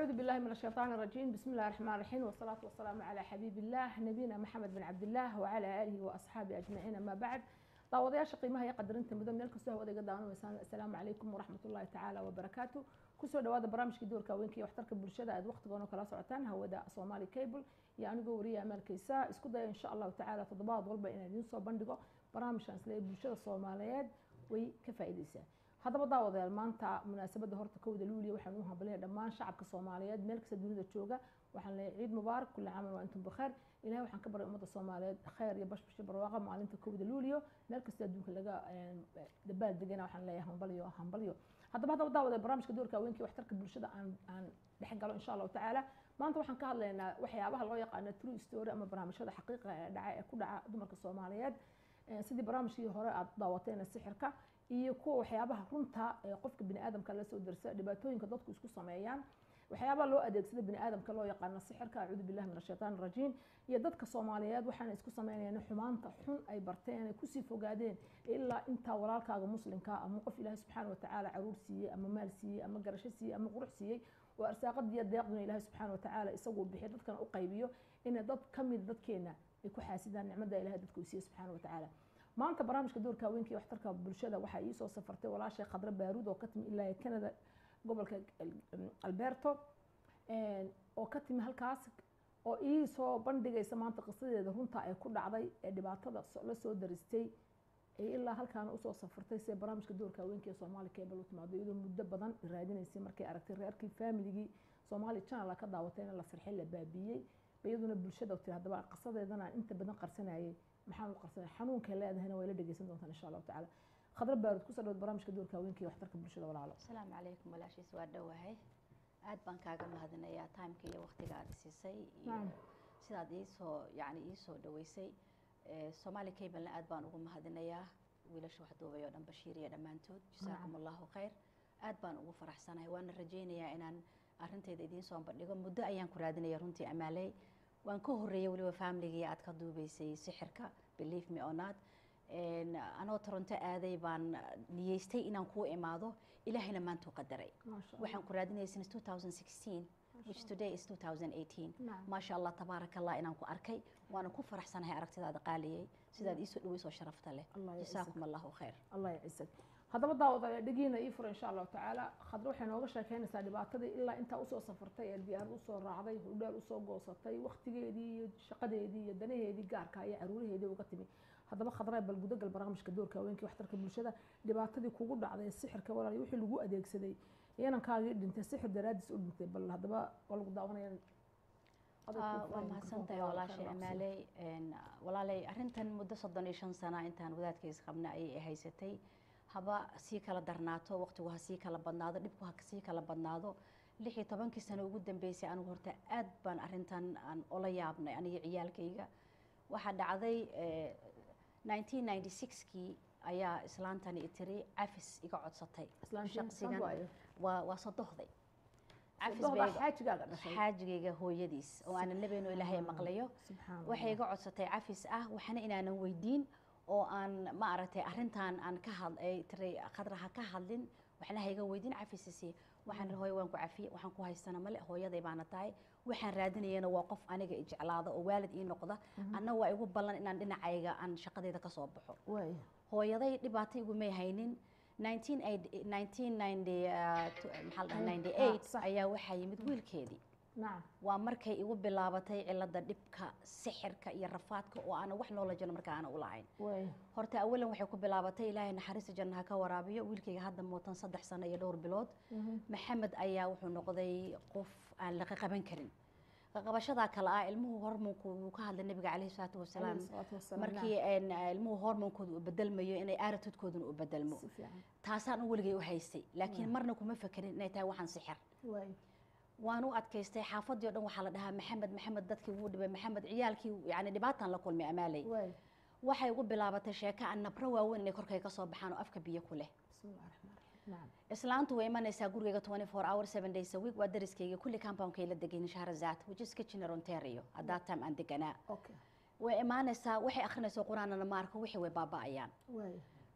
أعوذ بالله من الشيطان الرجيم بسم الله الرحمن الرحيم والصلاة والسلام على حبيب الله نبينا محمد بن عبد الله وعلى آله وأصحابه أجمعين أما بعد daawadayaasha qiimaha iyo qadarinta mudan meel kastoo hawada iga daawanaysaan assalaamu calaykum waraxmat ullahi tacaala wabarakaatu kusoo dhawaada barnaamijka doorka haweenka iyo waxtarka bulshada aad waqtigoon oo kala socotaan hawada somali cable iyo anigoo wariya amaalkaysa isku daya insha allahu tacaala toddobaad walba inaan idiin soo bandhigo barnaamijkan isle bulshada soomaaliyeed way ka faa'iideysaa haddaba daawadayaal maanta munaasabadda horta kowda luuliya waxaan u hambalaya dhammaan shacabka soomaaliyeed meel kasta dunida jooga waxaan leeyahay ciid mubaarak kulli caaman waa intum bikheer ilahay waxaan ka baray ummadda soomaaliyeed khayr iyo bashbash iyo barwaaqa maalinta kowda luuliyo meel kasta adduunka laga dabaal degana waxaan leeyahay hambalyo hambalyo haddaba haddaba daawada barnaamijka doorka haweenka waxtarka bulshada aan aan dhex galo insha allahu tacaala maanta waxaan ka hadlaynaa waxyaabaha loo yaqaano true story ama barnaamijyada xaqiiqa ee dhaca ee ku dhaca dumarka soomaaliyeed sidii barnaamijkii hore aad daawateen sixirka iyo kuwa waxyaabaha runta ee qofka bini aadamka la soo darsa dhibaatooyinka dadku isku sameeyaan waxyaabaha loo adeegsada bini aadamka loo yaqaano sixirka acuudu billahi min ashaytaan arajiim iyo dadka soomaaliyeed waxaana isku sameynayaan xumaanta xun ay barteen ay kusii fogaadeen ilaa intaa walaalkaaga muslimka ama qof ilaahay subxaana watacaala caruur siiyey ama maal siiyey ama garasho siiyey ama qurux siiyey oo arsaaqadiiyo deeqduna ilaahay subxaana watacaala isaguu bixiyo dadkana u qaybiyo inay dad ka mid dadkeena ay ku xaasidaan nicmada ilahay dadka uu siiyey subxaana watacaala maanta barnaamijka doorka haweenka iyo waxtarka bulshada waxaa iisoo safartay walaashay khadre baaruud oo ka timi ilaa canada gobolka alberto oo ka timi halkaas oo ii soo bandhigaysa maanta qisadeeda runta ay ku dhacday ee dhibaatada la soo daristay ee ilaa halkaana usoo safartay see barnaamijka doorka haweenka ee soomaali cable u timaado iyadoo muddo badan raadinaysay markay aragtay reerkii familigii soomaali channel ka daawatayna la sarxay la baabiiyey iyaduna bulshada tiri haddaba qisadeedana aan inta badan qarsanayay maxaan u qarsanay xanuunkay leedahayna way la dhegeysan doontaan insha allahu tacaala khadra baarud kusoo dhawaad barnaamijka doorka haweenka iyo waxtarka bulshada walaalo asalaamu calaykum walaashiis waa dhowahay aad baan kaaga mahadinayaa timeka iyo waqtiga aad siisay iyo sidaad iisoo yani iisoo dhaweysay soomaali cablena aad baan ugu mahadinayaa wiilasha wax duubay oo dhan bashiir iyo dhammaantood jasaakum allahu khayr aad baan ugu faraxsanahay waana rajaynayaa inaan arinteyda idiin soo bandhigo muddo ayaan ku raadinaya runtii amaaley waan ka horeeyay weliba familigii aad ka duubeysay sixirka believe me or not anoo toronto aaday baan niyeystay inaan kuu imaado ilaahayna maantuu qadaray waxaan ku raadinayay since 2016 which today is 2018 maasha allah tabaaraka allah inaan ku arkay waana ku faraxsanahay aragtidaada qaaliyey sidaad iisoo dhaweysoo sharafta leh jasaakum allahu khayr allah yacisag haddaba daawada dhegiina ii fura insha allahu tacaala khadre waxay nooga sheekeynaysaa dhibaatadii ilaa intaa usoo safartay ee diyaarad usoo raacday hudhaal usoo goosatay waktigeedii iyo shaqadeedii iyo danaheedii gaarka iyo caruuraheedii uga timi haddaba khadre bal gudagal barnaamijka doorka haweenkii waxtarka bulshada dhibaatadii kugu dhacday sixirka walaal wixii lagu adeegsaday inankaagii dhintay sixir daraadiis u dhintay bal haddaba waa lagu daawanaya waa mahadsantahay walaashay amaaley walaalay arrintan muddo soddon iyo shan sana intaan wadaadkays qabna ayay haysatay haba sii kala darnaato waqtigu ha sii kala badnaado dhibku ha sii kala badnaado lix iyo tobankii sano ugu dambeysay anigu horta aad baan arrintan aan ola yaabnay aniga ciyaalkayga waxaa dhacday 1996kii ayaa islaantani itiri cafis iga codsatay shaqsigan waa waa sodohday xaajigayga hooyadiis oo aanan labayno ilaahay maqlayo waxay iga codsatay cafis ah waxna inaanan weydiin oo aan ma aragtay arrintan aan ka had tiray khadraha ka hadlin waxna hayga weydiin cafisisi waxaan hooyo waan ku cafiye waxaan ku haystana male hooyaday baana tahay waxaan raadinayana waa qof aniga ijeclaada oo waalid ii noqda anna waa igu ballan inaan dhinacayga aan shaqadeeda kasoo baxo hooyaday dhibaato igumay haynin ayaa waxaa yimid wiilkeedii waa markay igu bilaabatay cilada dhibka sixirka iyo rafaadka oo aana wax noola jano marka aana ulahayn horta awalan waxay ku bilaabatay ilaahay naxariista jannaha ka waraabiyo wiilkayga hadda mootan saddex sano iyo dhowr bilood maxamed ayaa wuxuu noqday qof aan laqa qaban karin qabashadaa kale ah ilmuhu hormoonku wuu ka hadlay nabiga caleyhi salaatu wasalaam markii ilmuhu hormoonkooda uu bedelmayo inay aaratudkooduna u bedelmo taasaan u weligay u haystay laakiin marna kuma fekerin inay tahay waxaan sixir waan u adkaystay xaafadii o dhan waxaa la dhahaa maxamed maxamed dadkii wuu dhibay maxamed ciyaalkii yani dhibaataan la kulmay amaaley waxay ugu bilaabatay sheeko aan nabro waaweyn inay korkay ka soo baxaan oo afka biyo ku leh islaantu way imanaysaa gurigayga 24 hour 7 days a week waa dariskayga kulli compoundkay la degan shahrazad which is kitchener ontario at that time aan deganaa way imaanaysaa waxay akhrinaysaa qur-aanana ma arko wixii way baaba'ayaan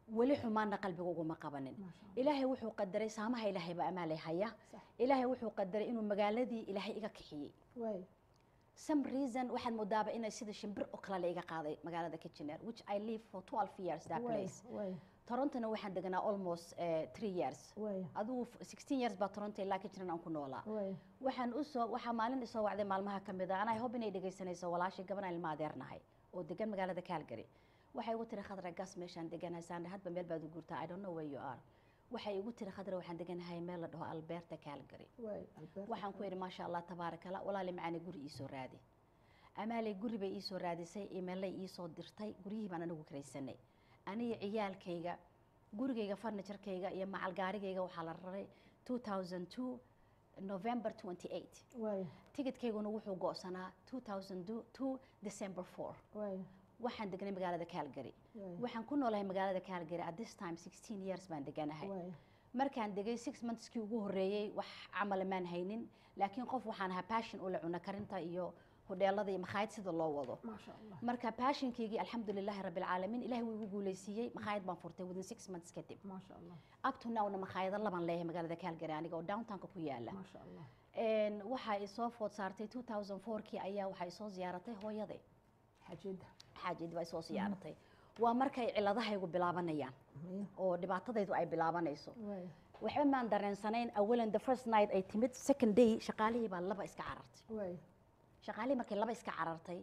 weli xumaanna qalbiga uguma qabanin ilaahay wuxuu qadaray saamaha ilaahay baa amaalay haya ilaahay wuxuu qadaray inuu magaaladii ilaahay iga kixiyey some reason waxaad moodaaba inay sida shimbir oo kale la iga qaaday magaalada kitchener which i live for 12 years that place torontona waxaan deganaa almost uh, three years adigu sixteen years baa toronto ilaa kitchener aan ku noolaa waxaan usoo waxaa maalin isoo wacday maalmaha ka mid a anay hob inay dhegaysanayso walaashii gaban aan ilma adeernahay oo degan magaalada calgary waxay igu tiri khadra gas meeshaan deganahay saan hadba meel baad u guurtaa i don't know where you are waxay igu tiri khadra waxaan deganahay meel la dhaho alberta calgary waxaan ku idhi maasha allah tabaaraka allah walaali macaani guri iisoo raadi amaaley guri bay iisoo raadisay imeelay iisoo dirtay guryihii baan anagu karaysanay aniga ciyaalkayga gurigayga farniturkayga iyo macalgaarigayga waxaa la raray 2002 november 28 ticketkhayguna wuxuu go'sanaa 2002 december 4 waxaan degnay magaalada calgary waxaan ku noolahay magaalada calgary at this time 16 years baan deganahay markaan degay six monthskii ugu horreeyey wax camala maan haynin laakiin qof waxaan ahaa passion u la cuna karinta iyo hodheelada iyo makhaayad sida loo wado marka passionkaygii alxamdulilaahi rabbi alcaalamiin ilahay wuu igu guuleysiiyey makhaayad baan furtay within six months kadib up to nowna makhaayado laban leeyahay magaalada calgary aniga oo downtownka ku yaala waxaa isoo food saartay 2004kii ayaa waxaa isoo ziyaaratay hooyaday xaajiyadii baa isoo ziyaaratay waa markay ciladahaygu bilaabanayaan oo dhibaatadaydu ay bilaabanayso waxba maan dareensanayn awalan the first night ay timid second day shaqaalihii baa laba iska carartay shaqaalihii markay laba iska carartay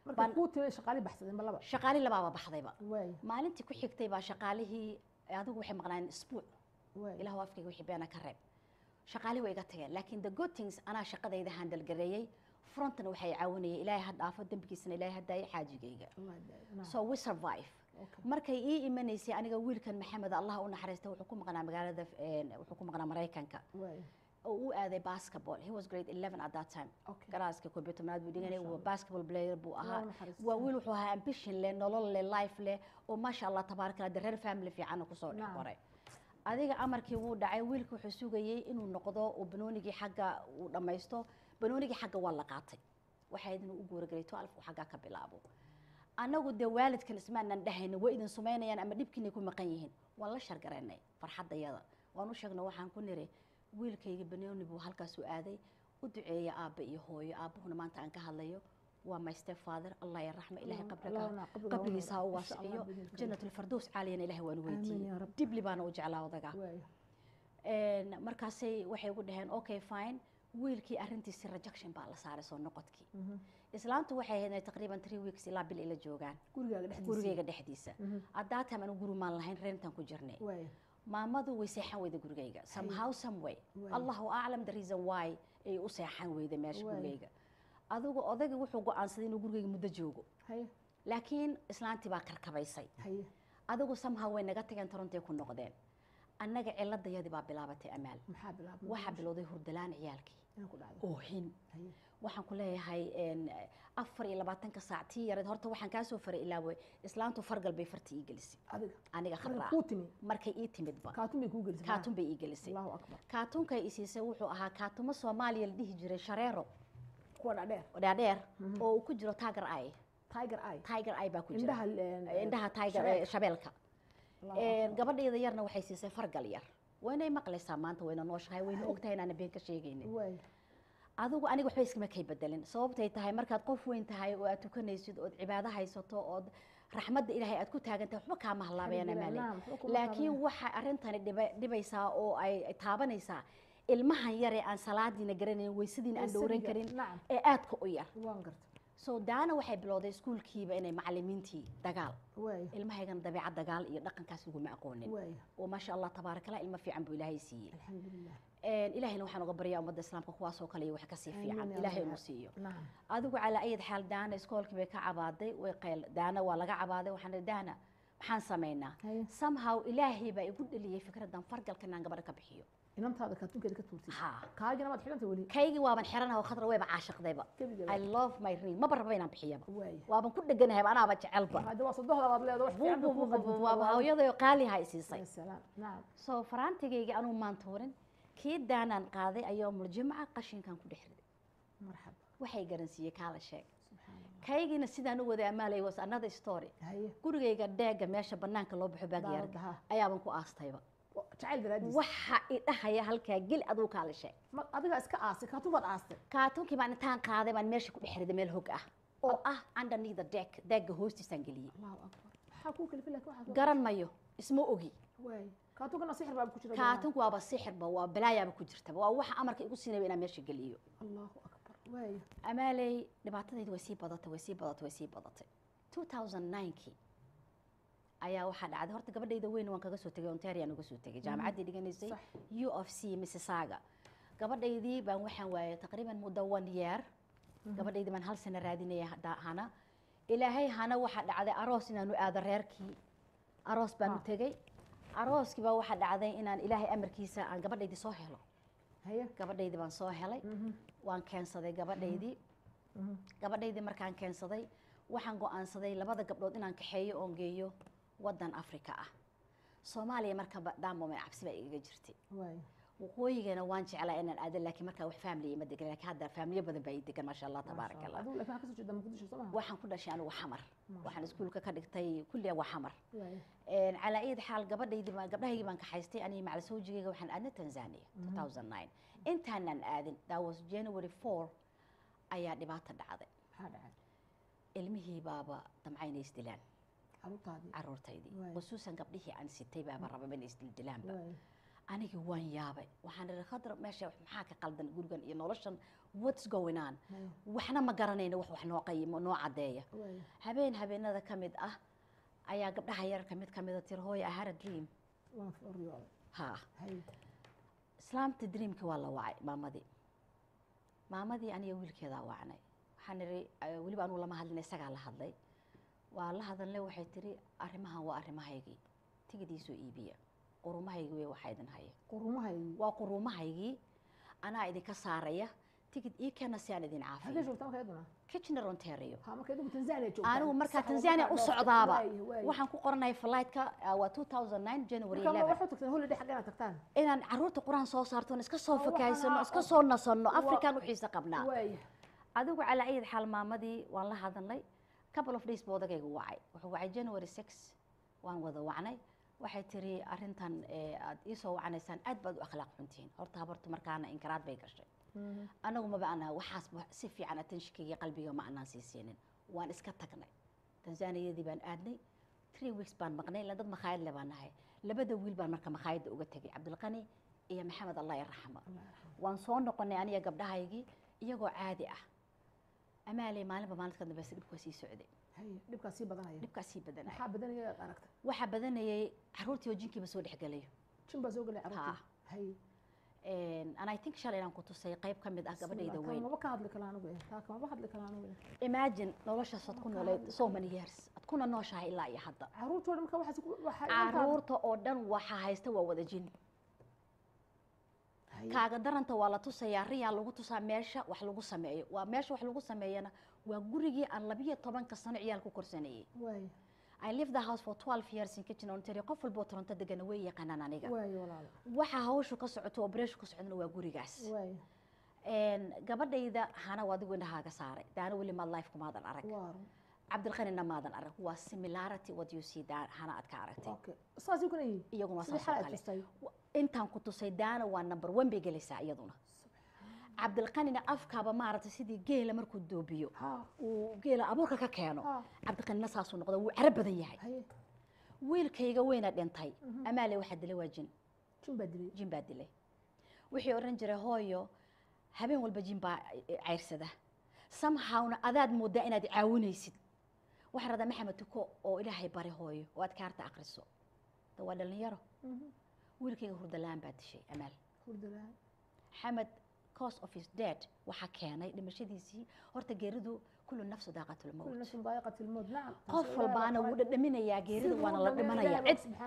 shaqaali labaaba baxdayba maalintii ku xigtay baa shaqaalihii adigu waxay maqnaayeen isbuuc ilahu afkayga wixii beena ka reeb shaqaalihii way iga tageen laakiin the good things anaa shaqadayda handalgareeyey frontna waxay caawinayay ilaahay ha dhaafo dembigiisana ilaahay ha daayo xaajigayga so we survive markay ii imanaysay aniga wiilkan maxamed allah u naxariista wuxuu ku maqnaa magaalada wuxuu ku maqnaa maraykanka oo u aaday basketball he was grade 11 at that time garaaska koob iyo tobnaad buu dhiganay waa basketball player buu ahaa waa wiil wuxuu ahaa ambition leh nolol leh life leh oo maasha allah tabaaraka allah reer family fiican kusoo dhex qoray adiga amarkii wuu dhacay wiilka wuxuu sugayay inuu noqdo uu banoonigii xagga uu dhammaysto banoonigii xagga waa la qaatay waxay idin u guuragelay twelve uu xaggaa ka bilaabo annagu dee waalidkan ismaanan dhahayna way idin sumaynayaan ama dhibkiinay ku maqan yihiin waan la shargaraynay farxaddayada waan u sheegnay waxaan ku niri wiilkayga banooni buu halkaas u aaday u duceeya aabba iyo hooyo aabbahuna maanta aan ka hadlayo waa my step father allah ya raxma ilahay qabriga qabrigiisa ha u waasiciyo jannatulfardows caaliyana ilahay waan weydiiyey dibli baana u jeclaa odaga markaasay waxay ugu dhaheen okay fine wiilkii arrintiisi rejection baa la saaray soo noqodkii islaantu waxay ahayd taqriiban three weeks ilaa bil ila joogaan gurigayga dhexdiisa haddaa time anu guri maan lahayn reentan ku jirnay maamadu way seexan weyda gurigayga somehow some way allahu aclam the reason why ay u seexan weyda meesha gurigayga adigu odayga wuxuu go-aansaday inuu gurigayga muddo joogo laakiin islaantii baa karkabaysay adigu somehow way naga tageen torontay ku noqdeen annaga ciladayadii baa bilaabatay amaal waxaa bilowday hurdalaan ciyaalkii oohin waxaan ku leeyahay afar iyo labaatanka saac tii yareed horta waxaan kaa soo faray ilaawey islaantu fargal bay farti ii gelisay aniga khadraa markay ii timidba kaatun bay ii gelisay kaatunkay i siisay wuxuu ahaa kaatumo soomaaliya la dhihi jiray shareero dhaadheer oo uu ku jiro tiger eye tiger eye baa ku jira indhaha tiger shabeelka gabadhayda yarna waxay siisay fargal yar waynay maqlaysaa maanta wayna nooshahay wayna ogtahay inaana been ka sheegaynin adigu aniga waxba iskama kay bedelin sababtay tahay markaad qof weyn tahay oo aad tukanaysid ood cibaado haysato ood raxmadda ilaahay aad ku taagan tahay waxba kaama halaabayaan amaale laakiin waxa arrintani dhibaysaa oo ay taabanaysaa ilmahan yaree aan salaadiina garanayn weysadiina aan dhowran karin ee aadka u yar so daana waxay bilowday iskuulkiiba inay macalimiintii dagaal ilmahaygana dabeecad dagaal iyo dhaqankaas laguma aqoonin oo maasha allah tabaarakallah ilmo fiican buu ilaahay siiyey ilaahayna waxaan uga baryaa ummadda islaamka kuwaasoo kale iyo wax kasii fiican ilaahay inuu siiyo adigu calaa ayad xaal daana iskoolkii bay ka cabaaday way qayl daana waa laga cabaaday waxaan ihi daana maxaan samaynaa somehow ilaahay baa igu dheliyey fikradan fargalka inaan gabadha ka bixiyo inantaada kaatuunkeeda ka tuurtay kaagina waad xidhanta weli kaygii waaban xiranaha khadra wayba caashiqdayba i love my ring maba raba inaan bixiyaba waaban ku dheganahayba anaaba jecelba hadda waa sadohda baad leedahay waaba hooyadayo qaaliha i siisay so faraantigaygii anuu maan tuurin kii daanaan qaaday ayaa muljimca qashinkan ku dhex riday marxaba waxay garansiiyey kaala sheeg kaygiina sidaan u waday amaalay was another story gurigayga dheega meesha banaanka loo baxo baagyaarka ayaaban ku aastayba waxa idhahaya halkaa geli aduu kaala sheeg adiga iska aastay kaatubaad aastay kaatunkii baan intaan qaaday baan meesha ku dhex riday meel hog ah oo ah underneath the deck deegga hoostiisaan geliyey garan mayo isma ogi kaatunkana sixir baa ku jira kaatunku waaba sixirba waa balaayaaba ku jirtaba waa waxa amarka igu siinaya inaan meesha geliyo allahu akbar waay amaaley dhibaatadaydi way sii badatay way sii badatay way sii badatay 2009kii ayaa waxaa dhacday horta gabadhayda weyn waan kaga soo tegay ontario aan uga soo tegay jaamacaddii dhiganaysay u of c mississauga gabadhaydii baan waxaan waayay taqriiban muddo one year gabadhaydii baan hal sano raadinaya hana ilaahay hana waxaa dhacday aroos inaanu aado reerkii aroos baanu tegey arooskii baa waxaa dhacday inaan ilaahay amarkiisa aan gabadhaydii soo helo gabadhaydii baan soo helay waan keensaday gabadhaydii gabadhaydii markaan keensaday waxaan go-aansaday labada gabdhood inaan kaxeeyo oon geeyo wadan africa ah soomaaliya marka daamome cabsi baa igaga jirtay waqooyigana waan jeclaa inaan aado laakiin markaa wax faamiliya ma degan laakiin hadda faamiliyo badan baa ii degan maasha allah tabaaraka allah waxaan ku dhashay anigu xamar waxaan iskuulka ka dhigtay kulliya waa xamar calaa iyad xaal gabadhaydii baan gabdhahaygii baan kaxaystay aniga macala sawjigayga waxaan aadnay tanzania 2009 intaanan aadin that was january 4 ayaa dhibaato dhacday ilmihii baaba damcaynay isdilaan caruurtaydii khusuusan gabdhihii aan sitay baaba rababa inay isdildilaanba anigii waan yaabay waxaan ihi khadra meesha maxaa ka qaldan gurigan iyo noloshan what's going on waxna ma garanayno wax wax noo qayimo noo caddeeya habeen habeenada ka mid ah ayaa gabdhaha yararka mid ka mida tiri hooy ahara dream ha islaamta dreamki waa la wacay maamadii maamadii aniga wiilkeedaa wacnay waxaan ihi weliba anuu lama hadlin isagaa la hadlay waa la hadalnay waxay tiri arrimahan waa arrimahaygii tigidiisoo iibiya qurumahaygii wey waxaa idin haya qurumahaygii waa qurumahaygii anaa idinka saaraya tigid ii keena si aan idin caafiyo kitchener ontario anigu markaa tanzania u socdaaba waxaan ku qoranahay flightka waa 2009 january 11 inaan caruurta quraan soo saarto iska soo fakaysano iska soo nasano african u xiisa qabnaa adigu calaa ayid xaal maamadii waan la hadalnay couple of days buu odagayga wacay wuxuu wacay january 6 waan wada wacnay waxay tiri arrintan aad iisoo wacanaysaan aad baad u akhlaaq xuntihiin horta habartu markaana inkaraad bay gashay anagu maba anaha waxaas si fiican attentionkayga qalbiga ma anaan sii siinin waan iska tagnay tanzaniyadii baan aadnay three weeks baan maqnay ila dad makhaayad le baan nahay labada wiil baan marka makhaayadda uga tegay cabdilqani iyo maxamed allah yarxama waan soo noqonay aniga gabdhahaygii iyagoo caadi ah amaaley maalinba maalinta dambeysa dhibkaa sii socday dhibkaa sii badanaya dhibkaa sii badanaya maxaa badanaya aad aragtay waxaa badanayay caruurtii oo jinkiiba soo dhexgelayo jin baa soo gelay caruurtii hay and i think shalay inaan ku tusay qayb ka mid ah gabadhayda weyn maba ka hadli kala anigu taa kamaba hadli kala anigu imagine noloshaas aad ku noolayd so many years aad kuna nooshahay ilaa iyo hadda caruurta oo dhan marka waxaas caruurta oo dhan waxaa haysta waa wada jin kaaga daranta waa la tusayaa riyaa lagu tusaa meesha wax lagu sameeyo waa meesha wax lagu sameeyana waa gurigii aan labiyo tobanka sano ciyaal ku korsanayay I lived the house for 12 years in Kitchener Ontario qof walba oo Toronto degan way yaqaanaan aniga waxa hawshu ka socoto operation ka socdana waa gurigaas een gabadhayda hana waa adigu indhahaaga saaray daana weli ma life kumaadan arag cabdilqanina maadan arag waa similarity what you see daa hana aad ka aragtay saas kuna yihiin iyaguna saas kale intaan ku tusay daana waa number one bay gelaysaa iyaduna cabdilqanina afkaaba maaragtay sidii geela markuu doobiyo uu geela abuurka ka keeno cabdilqanina saasuu noqda wuu carab badan yahay wiilkayga weyna dhintay amaale waxaa dilay waa jin jin baa dilay wixii odhan jiray hooyo habeen walba jin baa cayrsada samhawna adaad moodaa inaad caawinaysid waxaa radaa maxamed tuko oo ilaahay bari hooyo oo aad kaarta akriso da waa dhalinyaro wiilkayga hurdalaan baa dishay amaal xamed cause of his dead waxaa keenay dhimashadiisii horta geeridu kullu nafsu daaqatulmowt qof walbaana wuu dhadhaminayaa geerida waana la dhimanayaa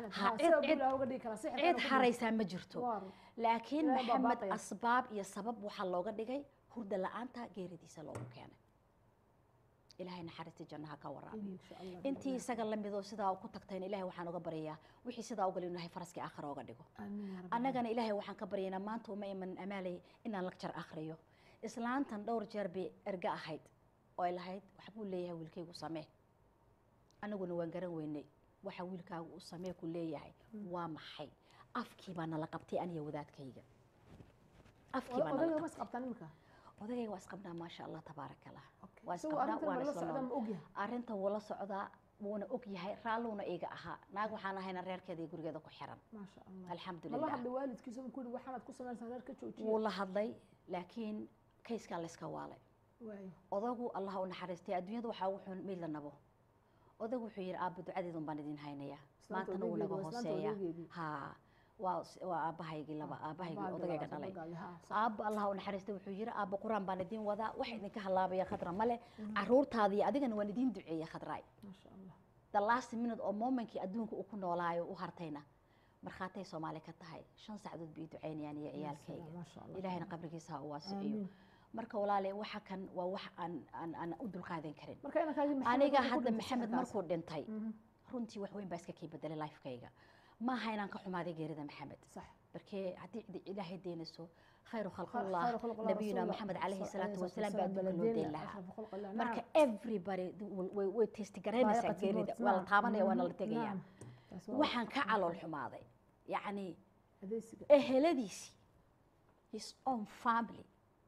cid haraysaa ma jirto laakiin maxamed asbaab iyo sabab waxaa looga dhigay hurda la-aanta geeridiisa loogu keenay ilaahay naxariista jannaha ka waraabiyo intii isaga lamidoo sidaa ku tagtayna ilaahay waxaan uga baryayaa wixii sidaa ugal inahay faraskii aakhira uga dhigo annagana ilaahay waxaan ka baryaynaa maanta uma iman amaalay inaan lagjar akhriyo islaantan dhowr jeer bay erga ahayd oo ay lahayd waxbuu leeyahay wiilkaygu samee anaguna waan garan weynay waxa wiilkaagu uu samee ku leeyahay waa maxay afkii baa nala qabtay aniga wadaadkayga afkii baa nala mas qabtaan imika odagayga waa isqabnaa maasha allah tabaaraka allah waa isagu isqabnaa arrintan waana la isla socdaa nool ma ogyahay arrinta wuu la socdaa wuuna og yahay raalluuna iga ahaa naag waxaan ahayna reerkeeda iyo gurigeeda ku xiran maasha allah mala alxamdulilah hadla waalidkiisa ma kuyidhi waxaanaad ku samaynaysaa reer ka joojiya wuu la hadlay laakiin kayskaa layska waalay waayo odagu allah u naxariistay adduunyada waxaa ugu xun miid la nabo odagu wuxuu yidhi aabba ducadeedun baan idin haynayaa Islaanta maantana wuu naga odageedii, waa islaanta hooseeya odageedii. ha waa waa aabbahaygii laba aabbahaygii Baa odagayga galaasa, dhalay bagaali, haa, sax. aabba allah u naxariistay wuxuu yidhi aabba qur-aan baan idin wadaa wax idinka halaabaya khadra male caruurtaada iyo adigana waan idin duceeya khadraay maasha allah the last minute oo momentkii adduunka uu ku noolaayo u hartayna markhaatay soomaali ka tahay shan sacdood bay ii ducaynayaan iyo ciyaalkayga maasha allah ilaahayna qabrigiisa ha u waasiciyo Aamiin. marka walaale waxa kan waa wax aan aan aan u dulqaadan karin marka inankaagii maxamed aniga wuxuu ku hadda dhintay maxamed sixirkaas. markuu dhintay Mhm, runtii wax weyn baa iska kii bedelay lifekayga maaha inaan ka xumaaday geerida maxamed sax barkee haddii cidi ilaahay deynayso khayru خير khalqillah خلق الله nabiyuna رسول maxamed الله calayhi صلى الله salaatu عليه wasalaam baa وسلم adduunka loo deyn بلدنا lahaa أشرف خلق الله marka نعم everybody way way testigareynaysaa ضائقة geerida الموت، waa la نعم. taabanaya waana la مم، tegaya نعم. taas waa waxaan ka wax- calool xumaaday yacni adeegsiga eheladiisii his own family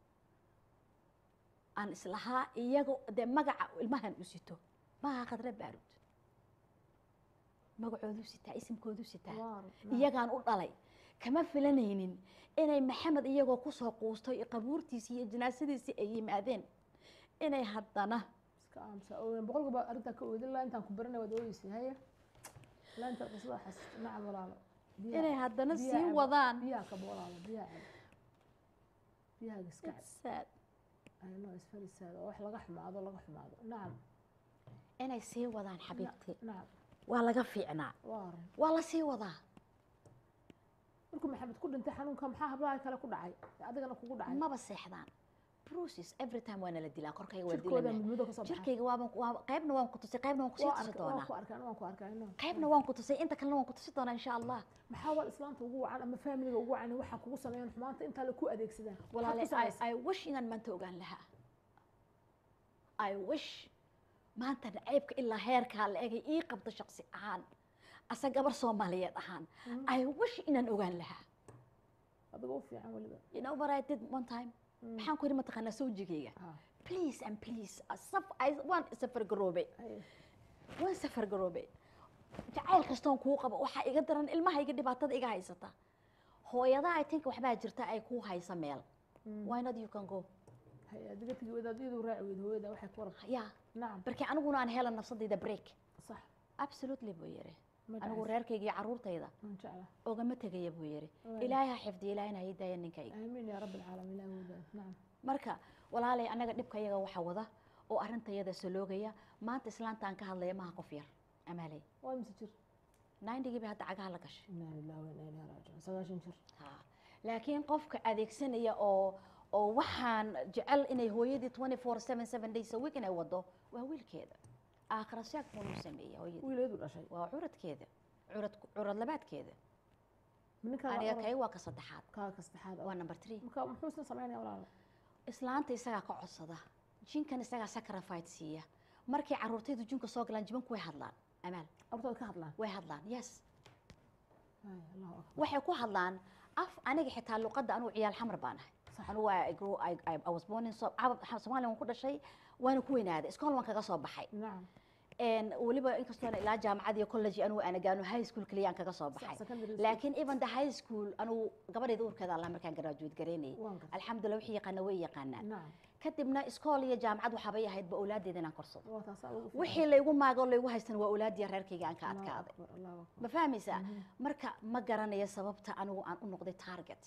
aan islahaa iyaga dee magaca ilmahan u sito maaha khadra baarud magacoodu sitaa isimkoodu sitaa Waar, نعم. iyagaan u dhalay kama filanaynin inay maxamed iyagoo kusoo quustay qabuurtiisii iyo janaasadiisii ay yimaadeen inay haddana iska aamusa oo boqolkiiba arrintaa ka oodin laa intaan ku baranay waad oodeysay haya laa intaad qisada xasuusta nacam walaalo Biyaha- inay haddana biyaha sii cabo. wadaan biyaha kaba walaalo biyaha cabo biyahaaga iska cab It's sad. ayno isfarisaada oo wax laga xumaado laga xumaado nacam inay sii wadaan xabiibtii nacam waa laga fiicnaa waar waa la sii wadaa markuu maxamed ku dhintay xanuunka maxaa hablaha kale ku dhacay adigana kugu dhacay maba seexdaan bruces every time waana la dilaa korkayga waa jirkooda dilana midmado kasoo baxay jirkayga waaban waa qaybna waan ku tusay qaybna waan kusii waa tusi arkay waan doonaa ku arkay waan ku arkay no qaybna waan ku tusay inta kalena waan ku tusi doonaa insha allah maxaa wal islaanta ugu wacan ama faamiliga ugu wacan waxaa kugu sameeyaan xumaanta intaa la ku adeegsadaan Maxaad walaale ku samaysay? I, I wish inaan maanta ogaan lahaa I wish maanta nacaybka ilaa heerkaa la egay ii qabto shaqsi ahaan asa gabar soomaaliyeed ahaan I wish inaan ogaan lahaa adigoo u fiican weliba you know what I did one time maxaan ku yidhi mataqaanaa sawjigayga Ha, please and please saf I- waan safar garoobay haye. waan safar garoobay jacayl kastoon kuu qabo waxaa iga daran ilmahayga dhibaatada iga haysata hooyada I think waxbaa jirta ay kuu haysa meel why not you can go haye adiga tegi wadaad iyadu raaci weyd hooyada waxay ku warab ya nacam barki aniguna aan helan nafsadayda break sax absolutely buu yidhi ma anigu dhacaysa. reerkayga iyo caruurtayda waan jeclaa ogama tegaya buu yidhi Waay. ilaahay ha xifdiya ilaahayna ha ii daaya ninkayga aamiin yaa rabbi alcaalamiin ilaahi wadaad nacam marka walaalay annaga dhibka iyaga waxa wada oo arrintayada saloogaya maanta islaanta aan ka hadlaya maha qof yar amaaley waa mise jir nindigii bay hadda cagaha la gashay inaa lillahi wa inaa ilaihi raajicuun sagaashan jir Ha. laakiin qofka adeegsanaya oo oo waxaan jecel inay hooyadii 24 7 days a week inay wado waa wiilkeeda aakhira sheeg buu sameeyay hooyadii wiileedu dhashay waa curadkeeda curad curad labaadkeeda ninka aniga kay waa ka saddexaad kaa ka saddexaad waa number three marka muxuu isna samaynaya walaalo islaanta isagaa ka codsada jinkan isagaa sacrifice siiya markay caruurtaydu jinka soo galaan jibanku way hadlaan amaal abtooda ka hadlaan way hadlaan yes Haye, allahu akbar waxay ku hadlaan af aniga xitaa luqadda anugu ciyaal xamar baan ahay Sax. anugu I grew- I- I- I was born in So- Cab- Soomaaliya waan ku dhashay waana ku weynaaday iskool waan kaga soo baxay nacam En weliba inkastoona ilaa jaamacad iyo college anugu aan agaano high school kaliya aan kaga soo Sax, baxay secondary school. laakiin even the high school anugu gabadhayda uurkeeda allah markaan graduate garaynayay waan gartay alxamdulillah wixii yaqaana way yaqaanaan nacam kadibna iskool iyo jaamacad waxaabay ahaydba awlaaddeeda inaan korsado waa taasaa ugu fiican. wixii laygu maago laygu haystan waa awlaadiya reerkayga aan ka Allahu adkaaday akbar, allahu akbar. ma fahmaysaa marka ma garanayo sababta anigu aan u noqday target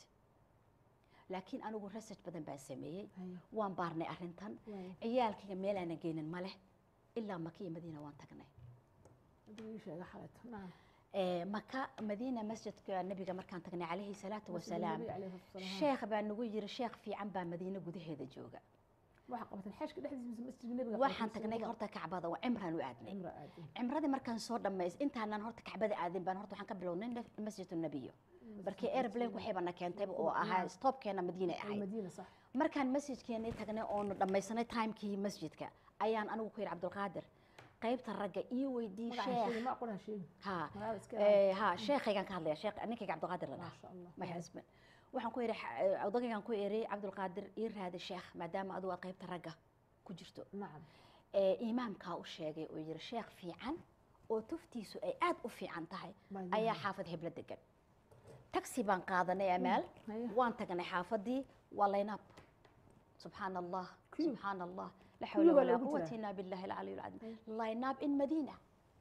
laakiin anigu research badan baan sameeyey Haye, waan baarnay arrintan waaye. ciyaalkayga meel aanan geynin ma leh ilaa maka iyo madiina waan tagnay Adiga ii sheega xalayto nacam Eh, maka madiina masjidka nabiga markaan tagnay calayhi salaatu wasalaam Nabiga calayhi salaatu wasalaam. sheekh baa nagu yiri sheekh fiican baa madiina gudaheeda jooga waxaa qabateen xeeshka dhexdiisa mise masjidka nabiga waxaan qabateen? tagnay horta kacbada waa cimraan u aadnay cimro aadin cimradii markaan soo dhammays intaanan horta kacbada aadin baan horta waxaan ka bilownay naf- masjid nabiyo markii airplane waxaybana keentayba oo ahaa stopkeena madiina ahayd markaan masjidkeenii tagnay oonu dhammaysanay timekii masjidka ayaan anigu ku yidhi cabdulqaadir qaybta ragga io weydii ha sheekhaygaan ka hadlaya sheekh ninkayga cabdulqaadir la dhaha my husband waxaan ku yidhi odagaygaan ku eri cabdulqaadir ii raadi sheekh maadaama adigu aad qaybta ragga ku jirto imaamkaa u sheegay oo yidhi sheekh fiican oo tuftiisu ay aad u fiican tahay ayaa xaafad hebla degan taxi baan qaadanay amaal waan tagnay xaafadii waa laynab subxaan allah subxaan allah la xawla walaa quwata illa billahi alcaliy alcadiim laynab in madiina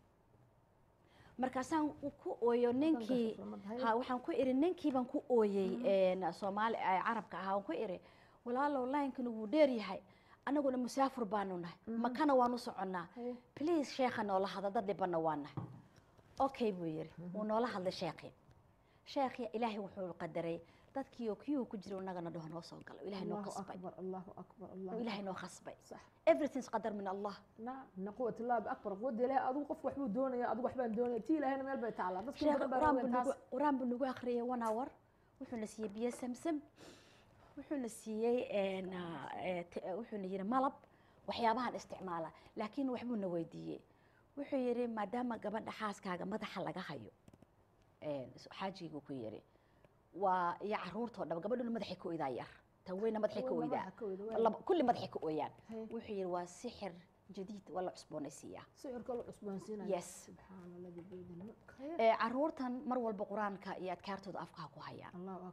markaasaan ku ooyo ninkii ha waxaan ku iri ninkii baan ku ooyey soomaali carabka ahaa waan ku iri walaalow laynkana wuu dheer yahay annaguna musaafir baanu nahay makana waan u soconnaa please sheekha noola hadla dad dhibana waa nahay okay buu yidhi wuu noola hadlay sheekhii sheekhii ilaahay wuxuu qadaray dadkii oo kiyuu ku jira innagana dhaho noo soo galo ilaahay noo khasbay ilaahay noo khasbay everything's qadar min allah na quwat allah akbar quwadda ilaahay adigu qof waxbuu doonaya adigu waxbaan doonaya tii ilaahayna meel bay taalaa qur-aan buu nagu akhriyay one hour wuxuuna siiyey biyo samsam wuxuuna siiyey wuxuuna yidhi malab waxyaabahan isticmaala laakiin waxbuuna weydiiyey wuxuu yidhi maadaama gabadha xaaskaaga madaxa laga hayo xaajigu ku yidhi waa iyo caruurtoo dhaba gabadhuna madaxay ka oydaa yar tan weyna madaxay ka oydaa kulli madaxay ka ooyaan wuxuu yidhi waa sixir jadiid waa la cusboonaysiiyaa yes caruurtan mar walba qur-aanka iyo adkaartooda afkaha ku hayaan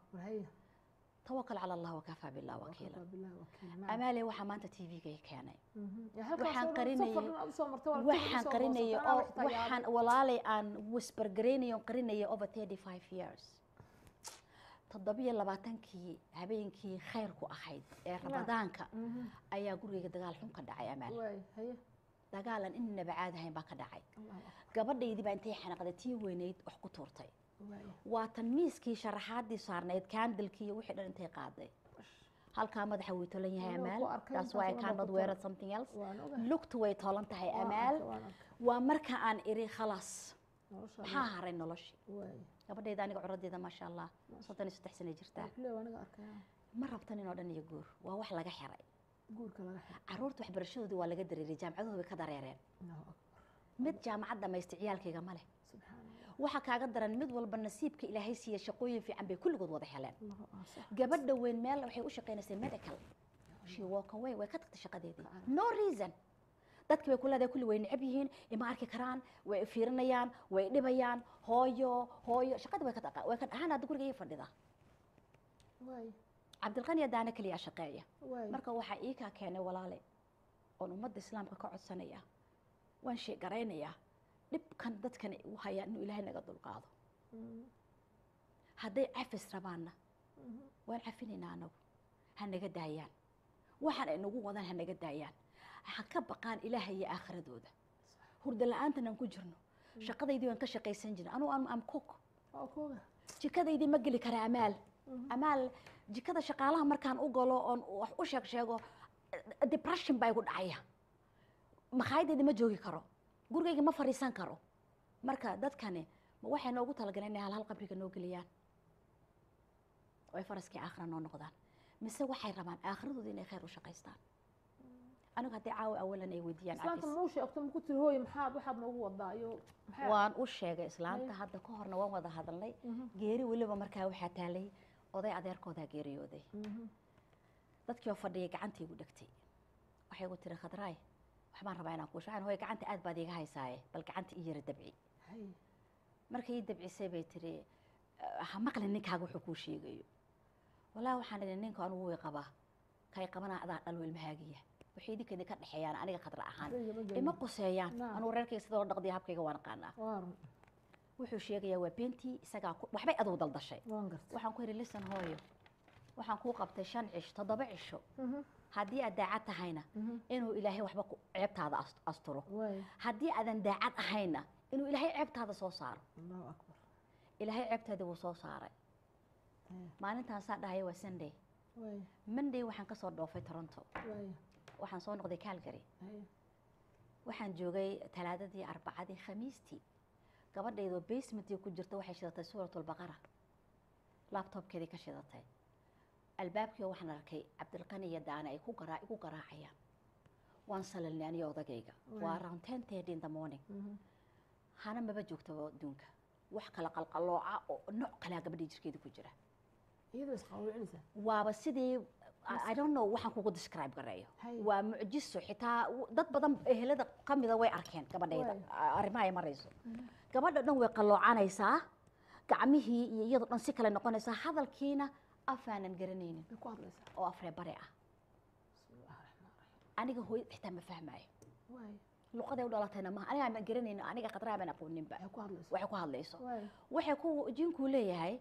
توكل على الله وكفى بالله وكيلا أمالي waxaa maanta TV-ga keenay waxaan qarinayay waxaan qarinayay oo waxaan walaalay aan whisper gareynayo qarinayay over 35 years toddobiyo labaatankii habeenkii khayrku ahayd ee ramadaanka ayaa gurigayga dagaal xun ka dhacay amaal dagaalan inaba caadi ahayn baa ka dhacay gabadhaydii baa intay xanaqday tii weynayd wax ku tuurtay waa tan miiskii sharaxaadii saarnayd kaandalkii iyo wixii dhan intay qaaday halkaa madaxa way tolan yahay amaal taas waa I cannot wear something else lugtu way tolan tahay amaal waa marka aan iri khalaas maxaa haray noloshii gabadhayda aniga curadeeda maasha allah soddon iyo saddex sana jirtaa ma rabtan inoo dhan iyo guur waa wax laga xiray caruurta waxbarashadoodii waa laga dareeray jaamacadooda way ka dareereen mid jaamacad dhamaysta ciyaalkayga ma leh waxaa kaaga daran mid walba nasiibka ilaahay siiya shaqooyin fiican bay kulligood wada heleen gabadha weyn meel waxay u shaqaynaysay medical she walk away way ka tagtay shaqadeedii no reason dadki bay ku leedahay kulli way necab yihiin ima arki karaan way fiirinayaan way dhibayaan hooyo hooyo shaqadii way ka dhaqa way ka dhahaan hadda guriga ii fadhida cabdilqani adaana keliya shaqeeya marka waxaa ii kaa keenay walaale oon ummadda islaamka ka codsanaya waan sheegaraynayaa dhibkan dadkan u hayaan inuu ilaahay naga dulqaado hadday cafis rabaanna waan cafinaynaa anagu ha naga daayaan waxaan ay nagu wadaan ha naga daayaan ha ka baqaan ilaahay iyo aakhiradooda hurda la-aantan aan ku jirno shaqadaydii waan ka shaqaysan jirna anugu am cook jikadaydii ma geli kara amaal amaal jikada shaqaalaha markaan u galo oon wax u sheeg sheego depression baa igu dhacaya makhaayadayda ma joogi karo gurigayga ma fariisan karo marka dadkani ma waxay noogu talagaleen inay halhal qabriga noo geliyaan oo ay faraskii aakhira noo noqdaan mise waxay rabaan aakhiradooda inay khayr u shaqaystaan anigu haddii caawa awalan ay weydiiyaan islaanta muu sheegto ma ku tiri hooye maxaad waxaad noogu wadaa iyo waan u sheegay islaanta hadda ka horna waan wada hadalnay geeri weliba markaa waxaa taalay oday adeerkoodaa geeriyooday dadkii oo fadhiyay gacantii igu dhegtay waxay igu tiri khadraay waxbaan rabaa inaan kuusho waxaan hooye gacanta aad baad iiga haysaaye bal gacanta ii yara dabci markay ii dabcisay bay tiri ha maqlin ninkaaga wuxuu kuu sheegayo walaahi waxaan idhi ninka anugu way qabaa kay qabanaa adaa dhalo ilmahaagiya waxay idinka idinka dhexeeyaan aniga khadra ahaan ima quseeyaan anugu reerkayga sida loo dhaqdiya habkayga waan aqaanaa wuxuu sheegayaa waa beentii isagaa waxbay aduu daldashay waxaan ku yidhi lisan hooyo waxaan kuu qabtay shan cisho toddoba cisho haddii aad daacad tahayna inuu ilaahay waxba ceebtaada asturo haddii aadan daacad ahayna inuu ilaahay ceebtaada soo saaro ilaahay ceebtaada wuu soo saaray maalintaan saa dhahaya waa sunday monday waxaan kasoo dhoofay toronto waxaan soo noqday calgary waxaan joogay talaadadii arbacadii khamiistii gabadhaydoo basementii ku jirta waxay shidatay suuratulbaqara laabtoobkeedii ka shidatay albaabkii waxaan arkay cabdilqani iyo daana ay ku garaa igu garaacayaan waan salalnay aniyo odagayga waa around ten thirty in the morning hana maba joogtaba adduunka wax kala qalqalooca oo nooc kalea gabadhii jirkeeda ku jira iyadoo isqawricinaysa waaba sidii I don't know waxaan kugu describe gareeyo waa mucjiso xitaa dad badan ehelada ka mida way arkeen gabadhayda arrimaha ay marayso gabadha dhan way qalloocanaysaa gacmihii iyo iyadoo dhan si kale noqonaysaa hadalkiina afaanan garanaynin oo afree bare ah aniga hooyad xitaa ma fahmaayo luqaday u dhalatayna maaha aniga ma garanayno aniga khadraha baan aqooninba waxay ku hadlayso waxay ku jinkuu leeyahay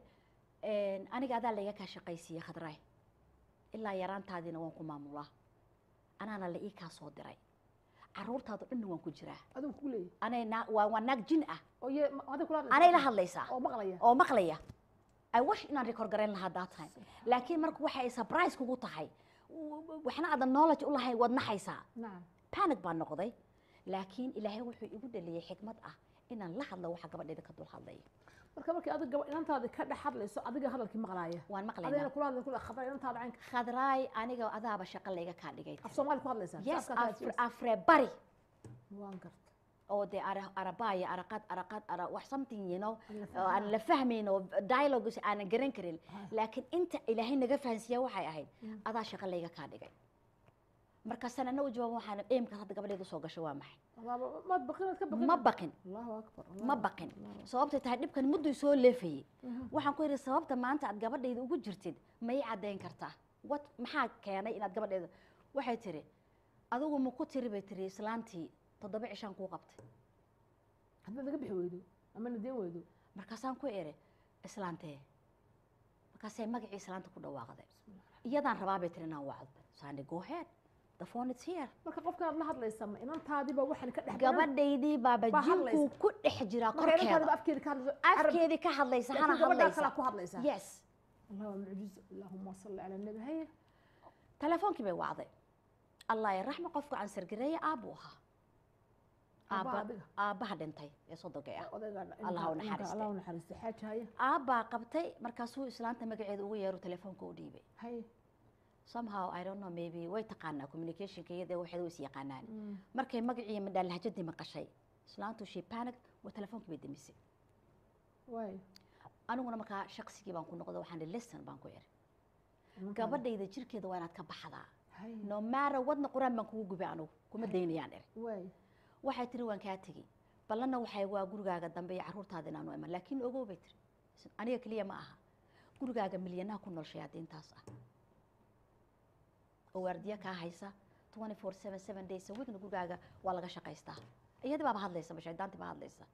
aniga adaa layga kaa shaqaysiiye khadraay ilaa yaraantaadiina waan ku maamulaa anaana la ii kaa soo diray caruurtaadu dhanna waan ku jiraa anay waa naag jin ah anay la hadlaysaa oo maqlaya i wish inaan record garayn lahaa that time laakiin marka waxay surprise kugu tahay waxna aadan knowledge u lahayn waad naxaysaa panic baan noqday laakiin ilaahay wuxuu igu dhaliyay xikmad ah inaan la hadlo waxa gabadhayda ka dul hadlaya marka markii adiga gaba inantaada ka dhex hadlayso adiga hadalkii maqlaaya waan adayna maqlaynaa kula hadlay kula khadra inantaada caynka khadraay aniga adaaba shaqo layga kaa dhigay af soomaali ku hadlaysaa yes Afka kaas afre- afre bari waan garta oo dee ara- arabaya araqad araqad ara wax something you know Aan la oo aan la fahmayn oo dialogues aanan garan karin Ah. laakiin inta ilaahay naga fahansiiya waxay ahayd Mm. adaa shaqo layga kaa dhigay markaasaan ana u jawaab waxaan eemkaas hadda gabadheedu soo gasho waa maxay Wallahi, ma baqinaad ka baqin ma baqin allahu akbar ma baqin sababtay tahay dhibkan mudduu soo leefayey Mhm. waxaan ku yidhi sababta maanta aad gabadhayda ugu jirtid ma ii caddayn kartaa wat maxaa keenay inaad gabadhayda waxay tiri adigu ma ku tiri bay tiri islaantii toddoba cishaan kuu qabtay haddaad naga bixi weydo ama nadeen weydo markaasaan ku iri islaantee markaasay magacii islaanta ku dhawaaqday iyadaan rabaa bay tiri inaan wacdo saani go ahead the phone is here marka qofkaad la hadlaysa ma inantaadiiba waxaan ka dhex gabadhaydii baaba Baa jinkuu hadlaysa. ku dhex jiraa marka inantaadiba korkeeda afkeeda ka hadlayso Arab- afkeedii ka hadlaysa hana laakiin gabadhaa hadlaysa kalaa ku hadlaysaa yes allah waa mucjizo allahuma salli cala nabi haye telefoonkii bay wacday allah ya raxma qofku cansargareeye aabbuu ahaa Aabbaha Aabba- adiga? aabbaha dhintay ee soddogay ah odaygaa Allah ha u inanka- naxariiste. allah u naxariiste xaaji haye aabbaa qabtay markaasuu islaanta magaceeda ugu yeeru telefoonka u dhiibay haye somehow i don't know maybe way taqaanaa communicationka iyada waxay way is yaqaanaan Mm. markay magacii midhaan lahjadii maqashay islaantu she panic waa telefoonka bay demisay waayo aniguna markaa shaqsigii baan ku noqdo waxaan ihi listen baan ku iri Nimankaan- gabadhayda jirkeeda waa inaad ka baxdaa haye no matter wadna qur-aan baan kugu gubay anigu kuma daynayaan iri waayo waxay tiri waan kaa tegi ballanna waxay waa gurigaaga dambe iyo carruurtaada inaanu iman laakiin ogow bay tiri aniga keliya ma aha gurigaaga milyanaha ku nool shayaadiintaas ah oo waardiya kaa haysa 24 7 days a weekna gurigaaga waa laga shaqaystaa iyadii baaba hadlaysa shaydaantii baa hadlaysa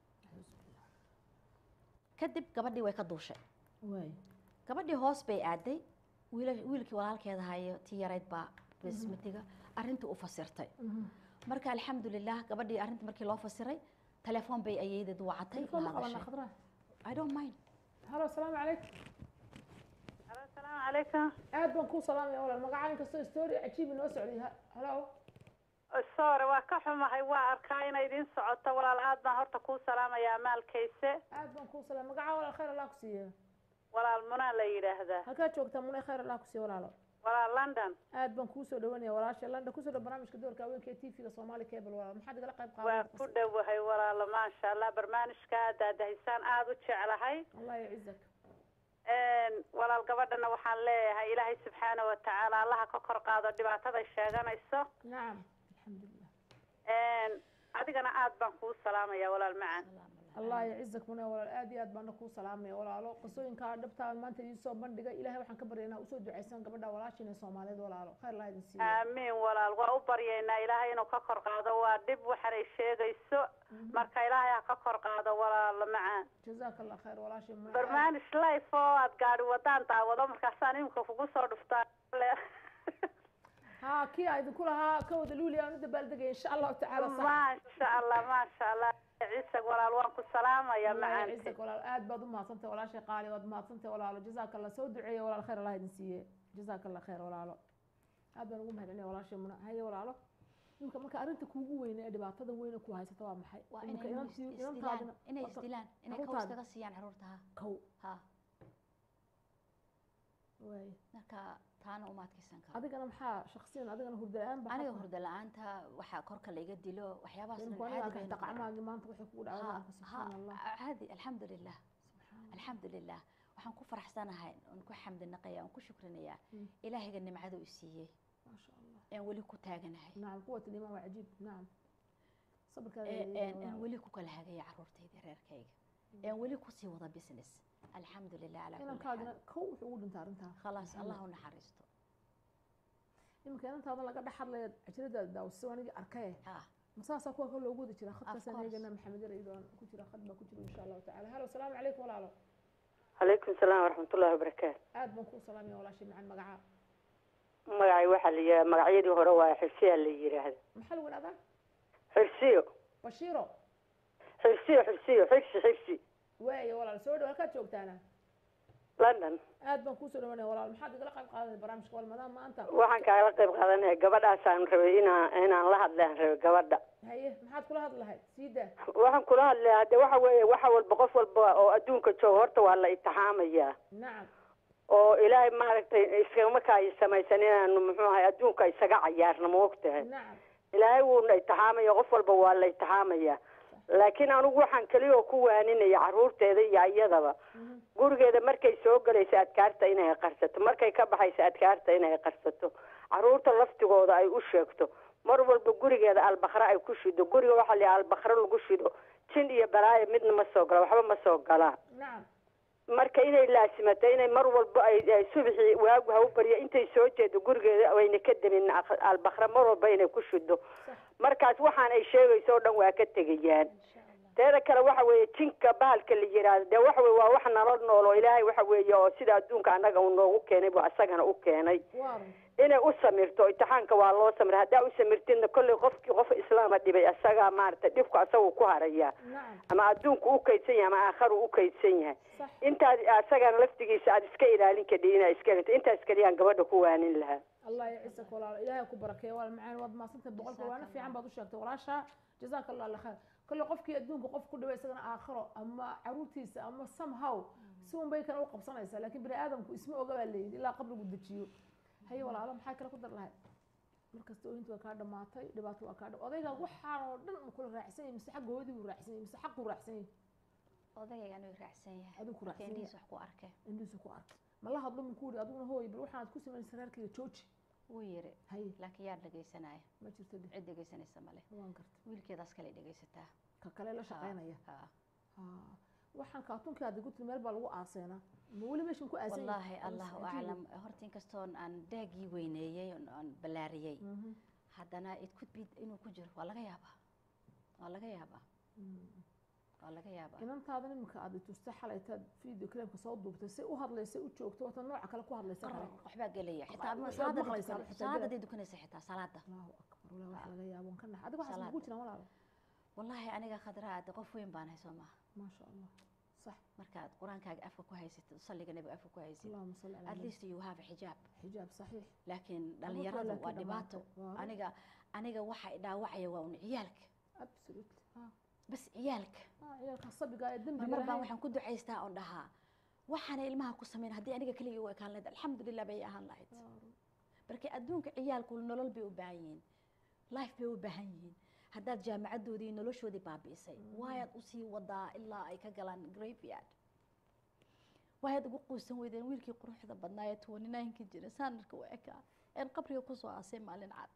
kadib gabadhii way ka duushay waayo gabadhii hoos bay aaday wiila- wiilkii walaalkeeda hayo tii yarayd baa bismitiga arrintii u fasirtay Mhm. marka alxamdulilah gabadhii arrinta markii loo fasiray telefoon bay ayeedeed wacatay telefoon ma la qabanaa hadashay. khadra i don't mind halo asalaamu calaykum asalaamu calaykum aad baan kuu salaamaya walaal magacaa inkastoo story cajiib inoo socday Ha- halo sore waa ka xumahay waa arkaa inay idiin socoto walaal aad baan horta kuu salaamayaa maalkayse aad baan kuu salaam magacaa walaal khayr allah ku siiye walaal munaa la yidhaahdaa halkaa joogtaa munay khayr allah ku siiye walaalo walaal london aad baan kuu soo dhawanaya walaasha landa kusoo dhow barnaamijka doorka haweenka ee tvga soomaali cable walaal maxaad igala qayb waa qaadan ku dhowahay walaalo maasha allah barnaamijka aad daadahisaan aada u jeclahay allah yacizak walaal gabadhana waxaan leeyahay ilaahay subxaana wa tacaala allaha ka kor qaado dhibaataday sheeganayso nacam alxamdulilah adigana aad baan kuu salaamaya walaal macan allah yacizak munay walaal aad iyo aad baana kuu salaamaya walaalo qisooyinkaa dhabtaa maanta idiin soo bandhigay ilahay waxaan ka baryaynaa usoo ducaysan gabadha walaashiina soomaaliyeed walaalo khayr allah idin siiyo aamiin walaal waa u baryaynaa ilaahay inuu ka kor qaado waa dhib waxanay sheegayso marka ilaahay ha ka kor qaado walaalo macaan jazaaka allah khayr walaashii munay barnaamij life oo aad gaadhi wadaan daawado markaasaan imika kugu soo dhuftaa ها كي أيضا كلها كود لولي أنا دبالدقة إن شاء الله تعالى صح maasha allah maasha allah ciise walaal waan ku salaamaya الله macaanti يعزك ولا آد بعض ما صنت ولا شيء قالي ولا ما صنت ولا له جزاك الله سود دعية ولا الخير الله ينسيه جزاك الله خير ولا له هذا نقوم هذا ولا شيء من هاي ولا له يمكن marka arinta kuugu weyn ee dhibaatada weyn ku haysata waa maxay waa Imika inay inantii- isdilaan inantaadina- inay horta- isdilaan inay carruurtaada- kawas kaga siiyaan carruurta ha kow ha marka taana uma adkeysan karo adigana maxaa shaksiyan adigana hurda la-aan ba aniga hurda la-aanta waxaa korka laiga dilo waxyaabahaasqacmaagi maanta waxay kugu dhacday subxaan allah caadi alxamdulilah alxamdulilah waxaan ku faraxsanahay oon ku xamdinaqaya oon ku shukrinayaa ilaahayga nimcada u siiyey maasha allah aan weli ku taaganahay nacam quwat liimaan waa cajiib nacam aan weli ku kala hagaya caruurtayda reerkayga aan weli kusii wada business alxamdulilah calaa kulli inankaadina xaal kow wuxuu ugu dhintaa arrintaa khalaas allah u naxariisto iminka inantaada laga dhex hadlaya ajiradaada daawasiso anigii arkaye ah masaasaa kuwa ka loogu wadi jira khadkaasaan course. eegana maxamed yar iyadoo ku jira khad baa ku jira insha allahu tacala halo asalaamu calaykum walaalo calaykum salaam waraxmatullahi wabarakaatu aad baan kuu salaamaya walaashay macaan magacaa magacay waxaa la yidhaha magacyadii hore waa xirsiyaa la yidhaahda maxaa lagu dhahdaa xirsiyo bashiiro xirsiyo xirsiyo xirsi xirsi waaye walaal soo dhow halkaad joogtaana london aad baan kuusoo dhawanaya walaal maxaad igala qayb qaadanay barnaamijka walmadaan maanta waxaan kaala qayb qaadanaya gabadhaasaan rabay inaan inaan la hadlaan rabay gabadha haye maxaad kula hadli lahayd sii daa waxaan kula hadlayaa de waxa weeye waxa walba qof walba oo adduunka jooga horta waa la itixaamayaa nacam oo ilaahay maaragtay iskama ay samaysan inaanu muxuu ahay adduunka isaga cayaarna ma ogtahay nacam ilaahay wuuna itixaamaya qof walba waa la itixaamaya laakiin anigu waxaan keliya oo ku waaninaya caruurteeda iyo iyadaba Mhm. gurigeeda markay soo galayso adkaarta inay qarsato markay ka baxayso adkaarta inay qarsato caruurta laftigooda ay u sheegto mar walba gurigeeda albakre ay ku shido guriga waxaa la yidhaha albakre lagu shido jin iyo balaayo midna ma soo gala waxba ma soo galaan nacam marka inay laasimato inay mar walba ay ay subaxii waagu ha u baryo intay soo jeedo gurigeeda wayna ka demin ak- albakre mar walba inay ku shido sax markaas waxaan ay sheegayso o dhan waa ka tegayaan insha allah teeda kale waxa weeye jinka bahalka la yiraahdo dee waxa weye waa wax nala nool oo ilaahay waxa weeye oo sida adduunka annaga uu noogu keenay buu asagana u keenay waaran inay u samirto imtixaanka waa loo samira haddaa u samirtidna kolley qofkii qof islaama dhibay asagaa maarata dhibku asagu ku haraya nacam ama adduunku u kaydsan yahay ama aakharu u kaydsan yahay sax intaad asagana laftigiisa aad iska ilaalin kadhi inaa iska elinto intaas keliyaan gabadha ku waanin lahaa allah yaciisaka walaalo ilaahay ku barakeeyo walaal macaan waad mahadsantay boqolka waana fiican baad u sheegtay walaasha jazaaka allah alla khayr kolle qofkii adduunka qof ku dhaway isagana aakhiro ama caruurtiisa ama somehow si un bay kana u qabsanaysaa laakiin bini aadamku isma oga baa layidhi ilaa qabrigu dejiyo haye walaalo maxaa kale ku dar lahayd markasta oohinta waa kaa dhamaatay dhibaato waa kaa dha odayga waxaan oo dhan ma kula raacsan yahay mise xagga hooyadii buu raacsan yahay mise xaquu raacsan yahay odagayga anuu raacsan yahay adigu ku marka raacsan yahay indhihiis wax ku arkay indhihiisa ku arkay ma la hadlo muku yidhi adiguna hooy bal waxaad ku samaynaysa reerkayga jooji wuu yiri haye laakiin yaa dhegaysanaya ma jirto dheh cid dhegaysanaysa male waan garta wiilkeedaas kale dhegaysataa ka kale la shaqaynaya Ha. haa waxaan kaatunkii aad igu tiri meel baa lagu aaseena ma weli meeshan ku aasan wallaahi allahu aclam horta inkastoon aan daagii weyneeyey oon- oon ballaariyey haddana it could be inuu ku jiro waa laga yaabaa waa laga yaabaa waa laga yaabaa inantaada iminka aad itusta xalaytaad video claimka soo duubtay si u hadlaysa u joogto wata nooca kale ku hadlaysa kale Qarr, waxbaa gelaya xitaa Waxbaad ma- maqlaysaa, salaadaday waxtaa dukan- gelaya. salaadaday dukanaysa xitaa salaada allahu akbar walaa wax laga yaabo waan ka nax adiga waxaas Salaad. kugu jiraan walaalo wallaahi aniga khadraa de qof weyn baan hay soo maaha maasha allah sax markaad qur-aankaaga afka ku haysatid salliga nebiga afka ku haysid allahuma salli calaa at nabi least you have xijaab xijaab saxiix laakiin laakiin dhalinyaradu waa dhibaato dhamaatay. Waa. aniga aniga waxa i dhaawacaya waa un ciyaalka absolutely haa bas ciyaalka haa ciyaalka sabiga ee dembiga marmar baan lahayn waxaan ku ducaystaa oon dhahaa waxaana ilmaha ku samayn haddii aniga keliya u ekaan lahayd alxamdulilah bay ahaan lahayd marka adduunka ciyaalku nolol bay u baahan yihiin life bay u baahan yihiin haddaad jaamacadoodii noloshoodii baabi'isay waayaad usii wadaa ilaa ay ka galaan graveyard waayaad ugu quusan weydeen wiilkii quruxda badnaa ee twenty nineki jira sanadka u ekaa een qabriga kusoo aasay maalin cad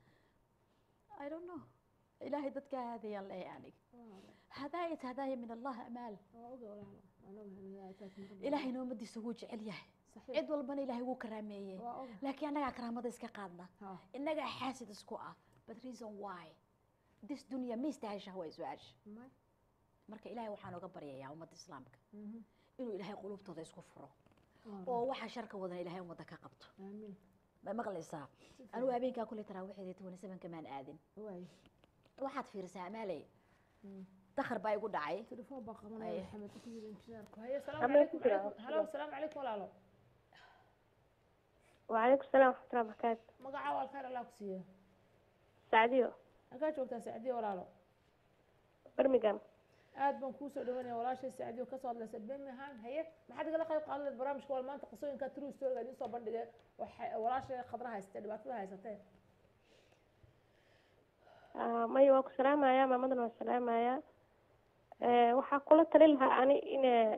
i don't know ilaahay dadka aadayaan leeyahay aniga hadaayat hadaaya min allah amaal waa oga walaalo waan ogahay inay aad tahay muhiim. ilaahayna ummadiisa wuu jecel yahay saxiix cid walbana ilaahay wuu karaameeyey waa oga laakiin annagaa karaamada iska qaadna haa innagaa xaasid isku ah but reason why this dunya ma istahasha waa su-aasha may marka ilaahay waxaan oga baryayaa ummadda islaamka mhm inuu ilaahay qulubtooda isku furo waa oo waxa sharka wadana ilaahay ummadda ka qabto aamiin ma maqlaysaa Si anigu habeenkaa kule taraawiixdeeda twenty sevenka maan aadin waay waxaad fiirisaa amaaley Mm. dakhar baa igu dhacay تليفون بقى أيه. محمد كثير انتشارك هيا السلام أما عليكم كثير. عليكم- هلا والسلام عليكم ولا لا وعليكم السلام ورحمة الله وبركاته مقع والخير الله كسيه سعديو أكاد شوكتا سعدية ولا لا برمجان aad baan kuusoo dhawanaya walaashay saacadiyo kasoo hadlaysa birmingham haye maxaad igala qayb qaadan lahayd barnaamijka wal maanta qisooyinka true storyga idiin soo bandhigay walaashay khadra haysatee dhibaatada haysatee maya waa ku salaamaya maamadana waa salaamaya waxaa kula tali lahaa ani inay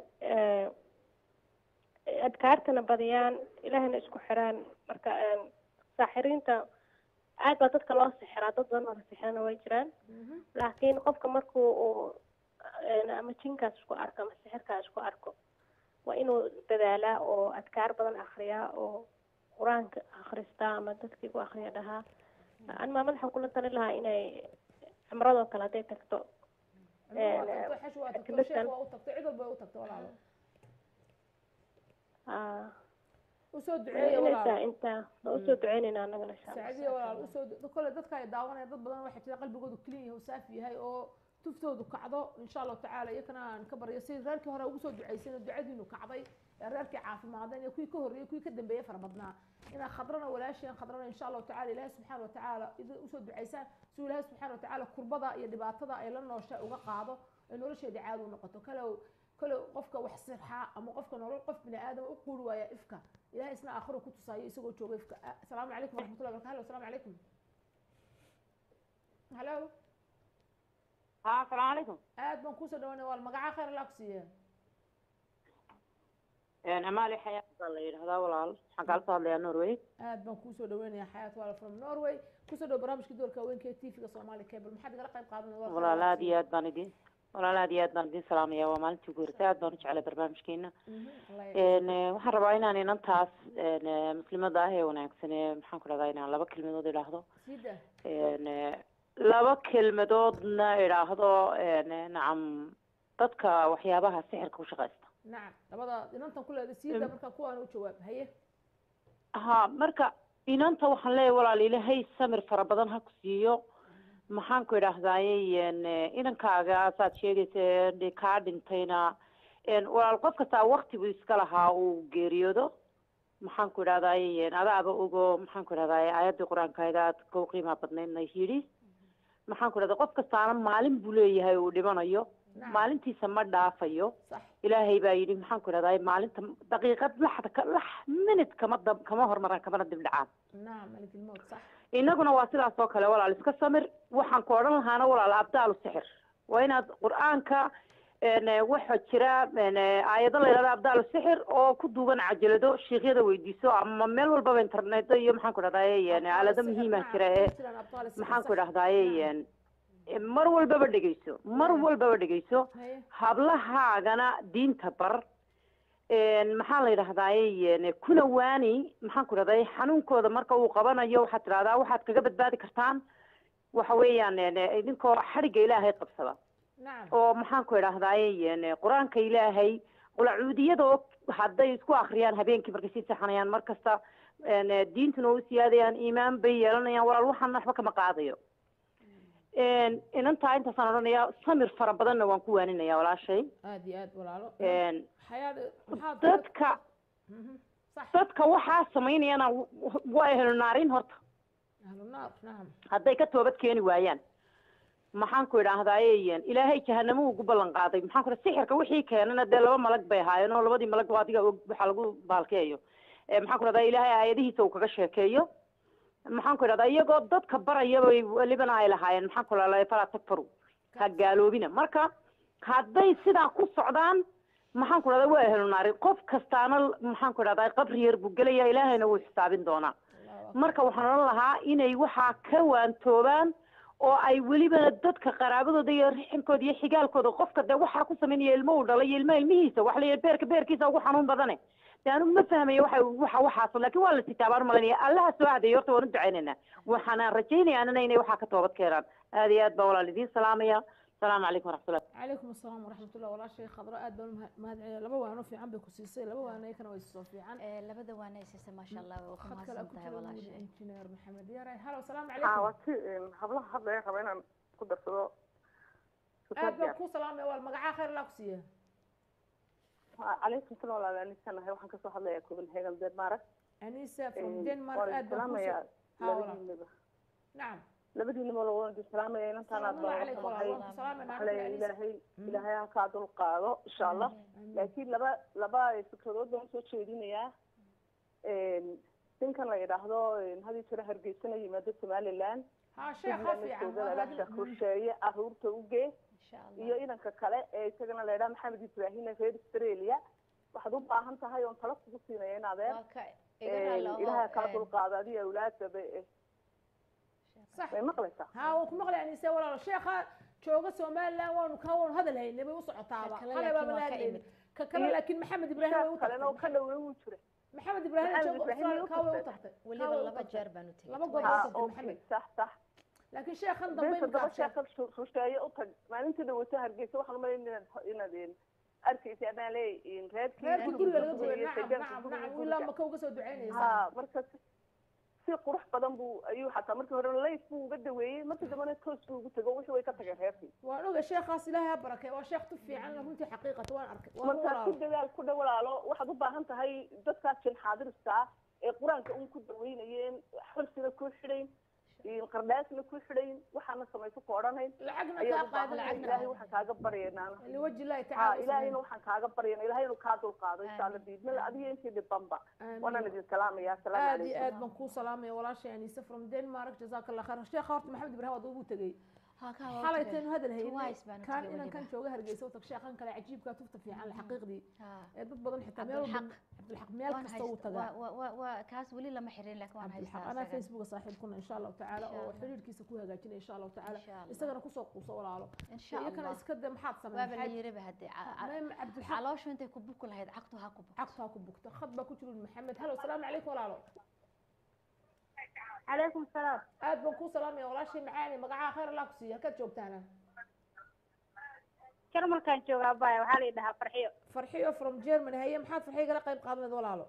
adkaartana badiyaan ilaahayna isku xiraan marka saaxiriinta aad baa dadka loo sixiraa dad badan oo la sixirana way jiraan laakiin qofka markuu uu ama jinkaas isku arko ama sixirkaas isku arko waa inuu dadaalaa oo adkaar badan akriyaa oo qur-aanka akristaa ama dadkii ku akriya dhahaa an maamad waxaan kula tali lahaa inay cimradoo kale hadday tagto xash waa tagto sheekh waa u tagto cid walba u tagto walaalo usoo duceeya walaalo inta waa usoo duceynayna anagana insha allah saacadiya walaalo usoo kole dadka ay daawanaya dad badan waxay jira qalbigoodu clean yahay oo saafi yahay oo tuftoodu kacdo insha allahu tacaala iyakana aan ka baryo si reerkii hore ugu soo ducaysan ducadiinu kacday reerkii caafimaadeen iyo kuwii ka horreeyey kuwii ka dambeeyey fara badnaa inaa khadrana walaasheen khadrana insha allahu tacala ilaahi subxaana watacaala usoo ducaysaan si ilaahi subxaana watacaala kurbada iyo dhibaatada ay la noosha uga qaado ay nolosheeda caadi u noqoto kalow kalow qofka wax sirxaa ama qofka nolol qof bini aadam u quuri waaya ifka ilahay isna aakhiro ku tusaayo isagoo jooga ifka asalaamu calaykum waraxmatullahi barakatu halo asalaamu calaykum halo ha asalaamu calaykum aad baan kusoo dhawaanaya waa magacaa khayr allah ku siiya amaali xayaat baa la yidhahdaa walaal waxaan kaala soo hadlayaa norway aad baan kuusoo dhaweynayaa xayaat wala from norway kusoo dhaw barnaamijka doorka haweenka ee tvga soomaali cable maxaad igala qayb qaadanaya walaal aad iyo aad baan idin walaal aad iyo aad baan idin salaamaya waa maalintii ugu horeysay aad baan u jeclay barnaamijkeena waxaan rabaa inaan inantaas muslimada ah ee wanaagsan ee maxaan ku dhahdaa inaan laba kelmadood idhaahdo laba kelmadoodna idhaahdo nacam dadka waxyaabaha sixirka ku shaqaysta nacam labada inantan ku leeda siida marka kuwaan u jawaab haye ha marka inanta waxaan leeyahay walaal ilaahay samir fara badan ha ku siiyo maxaan ku idhaahdaaye inankaaga saad sheegaysa kaa dhintayna walaal qof kastaa waktigu iska lahaa uu geeriyoodo maxaan ku idhahdaaye adaaba ogo maxaan ku idhahdaye aayaddii qur-aankayda aad ka qiimaa badnaydna yidhi maxaan ku idhahda qof kastaana maalin buu leeyahay uu dhimanayo maalintiisa ma dhaafayo ilaahay baa yidhi maxaan ku idhahdaye maalinta daqiiqad laxda lax minute kama dab kama hormaraan kamana dib dhacaan inaguna waa sidaas oo kale walaal iska samir waxaan ku odhan lahaana walaal abdaalu sixir waa inaad qur-aanka waxaa jira aayado la yidhahda abdaalu sixir oo ku duugan cajalado shiikyada weydiiso ama meel walbaba internet iyo maxaan ku idhahdaye aalado muhiima jira ee maxaan ku idhahdaye mar walbaba dhegeyso mar walbaba dhegeyso hablahaagana diinta bar maxaa la yidhahdaaye kuna waani maxaan ku idhahdaye xanuunkooda marka uu qabanayo waxaad tidhahdaa waxaad kaga badbaadi kartaan waxa weeyaan idinkoo xadhigga ilaahay qabsada oo maxaan ku idhahdaye qur-aanka ilaahay qulacuudiyada oo hadday isku akriyaan habeenkii markay sii saxanayaan mar kasta diintuna u siyaadayaan iimaan bay yeelanayaan walaal waxaan waxba kama qaadayo inantaa intaasaan odhanaya samir fara badanna waan ku waaninaya walaashay aad iyo aad walaalo dadka dadka waxaa samaynayana waa ehlunaarin horta ahlunaar nacam hadday ka toobad keeni waayaan maxaan ku idhaahdaaye ilaahay jahanamo ugu ballan qaaday maxaan ku sixirka wixii keenana dee laba malag bay ahaayeen oo labadii malag waa adiga og waxaa lagu baalkeeyo maxaan ku idhahdaa ilaahay aayadihiisa uu kaga sheekeeyo maxaan ku idhahdaa iyagoo dadka barayabay welibana ay lahaayeen maxaan ku idhahdaa falaa takfaru ha gaaloobina marka hadday sidaa ku socdaan maxaan ku idhahdaa waa ehlu naari qof kastaana maxaan ku idhahdaa qabri yar buu gelaya ilaahayna wuu xisaabin doonaa marka waxaan odhan lahaa inay waxaa ka waantoobaan oo ay welibana dadka qaraabadooda iyo rixilkooda iyo xigaalkooda qofka dee waxaa ku samaynaya ilmo uu dhalay iyo ilmaha ilmihiisa wax la beerka beerkiisa ugu xanuun badane de anigu ma fahmayo waxa waxa waxaas lakin waa la sitaabaan malanaya allaha soo hadeeyo horta waan u ducaynaynaa waxaana rajaynaya anana inay waxaa ka toobad keenaan aad iyo aad baan walaal idiin salaamaya asalaamu calaykum waraxmatullah calaykum asalaam waraxmatullah walaashay khadro aad baan mahad celiya laba waano fiican bay ku siisay laba waano iyakana way soo fiican labada waana ay siisay maasha allah waa ku khad kale mahadsan ku tahay jira walaashay injineer maxamed yaray halo asalaamu haa calaykum waa si hablaha hadlaya raba inaan ku darsado aad baan ku salaamaya wal magacaa khayr allah ku siiya calaykum salaam walaal anisanahay waxaan kasoo hadlayaa copenhagen denmark anisa from Een, denmark waan aad baan salaamayaa kusoo ha walaal labadiinaba nacam labadiinaba lagu salaamaya inantaan aad baa Salaamu waxay calaykum, salaam waxaa leeyahay ilaahay ilaahay ha kaa dul qaado insha allah laakiin laba laba fikradood baan usoo jeedinayaa ninkan la yidhaahdo hadii jira hargeysana yimaado somaliland ها شيخ خفي jooga sheekh rusheeye aruurta ugee iyo inanka kale ee isagana la yidhaha maxamed ibraahim ee reer australia waxaad u baahan tahay oon tala kugu siinaya in adeer ilaahay kaa dul qaado adiga awlaadaba صح may maqlaysaa ها وكم مقلع يعني سوى ولا شيخ جوجا سومالان وان كون هذا الهي نبي وسعطابا كلا هلا لكن بابا waa ka لا imid. كلا لكن محمد ابراهيم sheekh وي kalena oo وتحتي ka dhowey wuu jira محمد ابراهيم محمد جوجا إبراهيم كاوي وتحتي. وتحتي weliba laba jeer baan u tegey laba twice. goor. ha Twice okay Maxamed. sax sax لكن شيخ خن been ضمين toddoba كابشن sheekh rusheeye u tag maalintii dhawata hargeysa waxaan umalayn inaad inaad arkaysa anaa leeyihiin reerkii غير كل guriga اللي guriga قبل iyo نعم deegaanka نعم guriga نعم ولا guriga. ما كوجا سو دعيني ha marka si- si qurux badan buu ayuu xataa markii hore layf buu uga daweeyey markii dambena toos buu ugu tego wixii way ka tageen reerkii وانا شيخ خاص لها بركه وشيخ تفي عنه انت حقيقه وانا اركي marka ku dadaal ku dhawalaalo waxaad u baahan tahay dadkaas jin xaadirista ee qur-aanka un ku daweynayeen xulsina ku xidhayn qardhaasna ku xidhayn waxaana samayso ku odhanayn لعقنا ayaad u كا baahan tahay قاعد ilaahay waxaan kaaga baryaynaa لوجه الله ha تعالى ilaahayna waxaan kaaga baryana ilahay inuu kaa dulqaado insha alla biidmila adiga intii dhibanba waanaan idin salaamaya asalaamu aad iyo calaykum aad baan kuu salaamaya walaasha anise from denmark jazaaka allah khayr sheekha horta maxamed ibrahim waad ugu tegey Ha, kaa waa u xalay tegey. taynu hadal haynay Twice baan u kaan tegey inan weliba. kan jooga hargeysa u tag sheekhan kale cajiibkaa tufta fiican la xaqiiqdii Ha. ee dad badan xitaa meel walba Cabdulxaq. cabdilxaq meel Waan kasta uu hayst- tagaa waa- waa- waa- waa- kaas weli lama xirin laakiin waan cabdilxaq haystaa anaa isaga. facebooka saaxiibkuna insha allahu tacaala Insha oo Allah. xiriirkiisa ku hagaajinaya insha allahu tacaala Insha Allah. isagana kusoo quuso walaalo Insha iyo kana Allah. iska de maxaad waaba la sameyn yiriba haddii ca- ca- maxaad cabdilxaq calooshu intay ku buki lahayd cagtu ha ku bukto cagtaa ku bugta khad baa ku jiro maxamed halo salaamu calaykum walaalo calaykum salaam aad baan kuu salaamaya walaashay macaani magacaha khayr allah ku siiya halkaad joogtaana jarmalkaan joogaa baya waxaa la yidhahaa farxiyo farxiyo from germany haye maxaad farxiyo gala qayb qaadanayd walaalo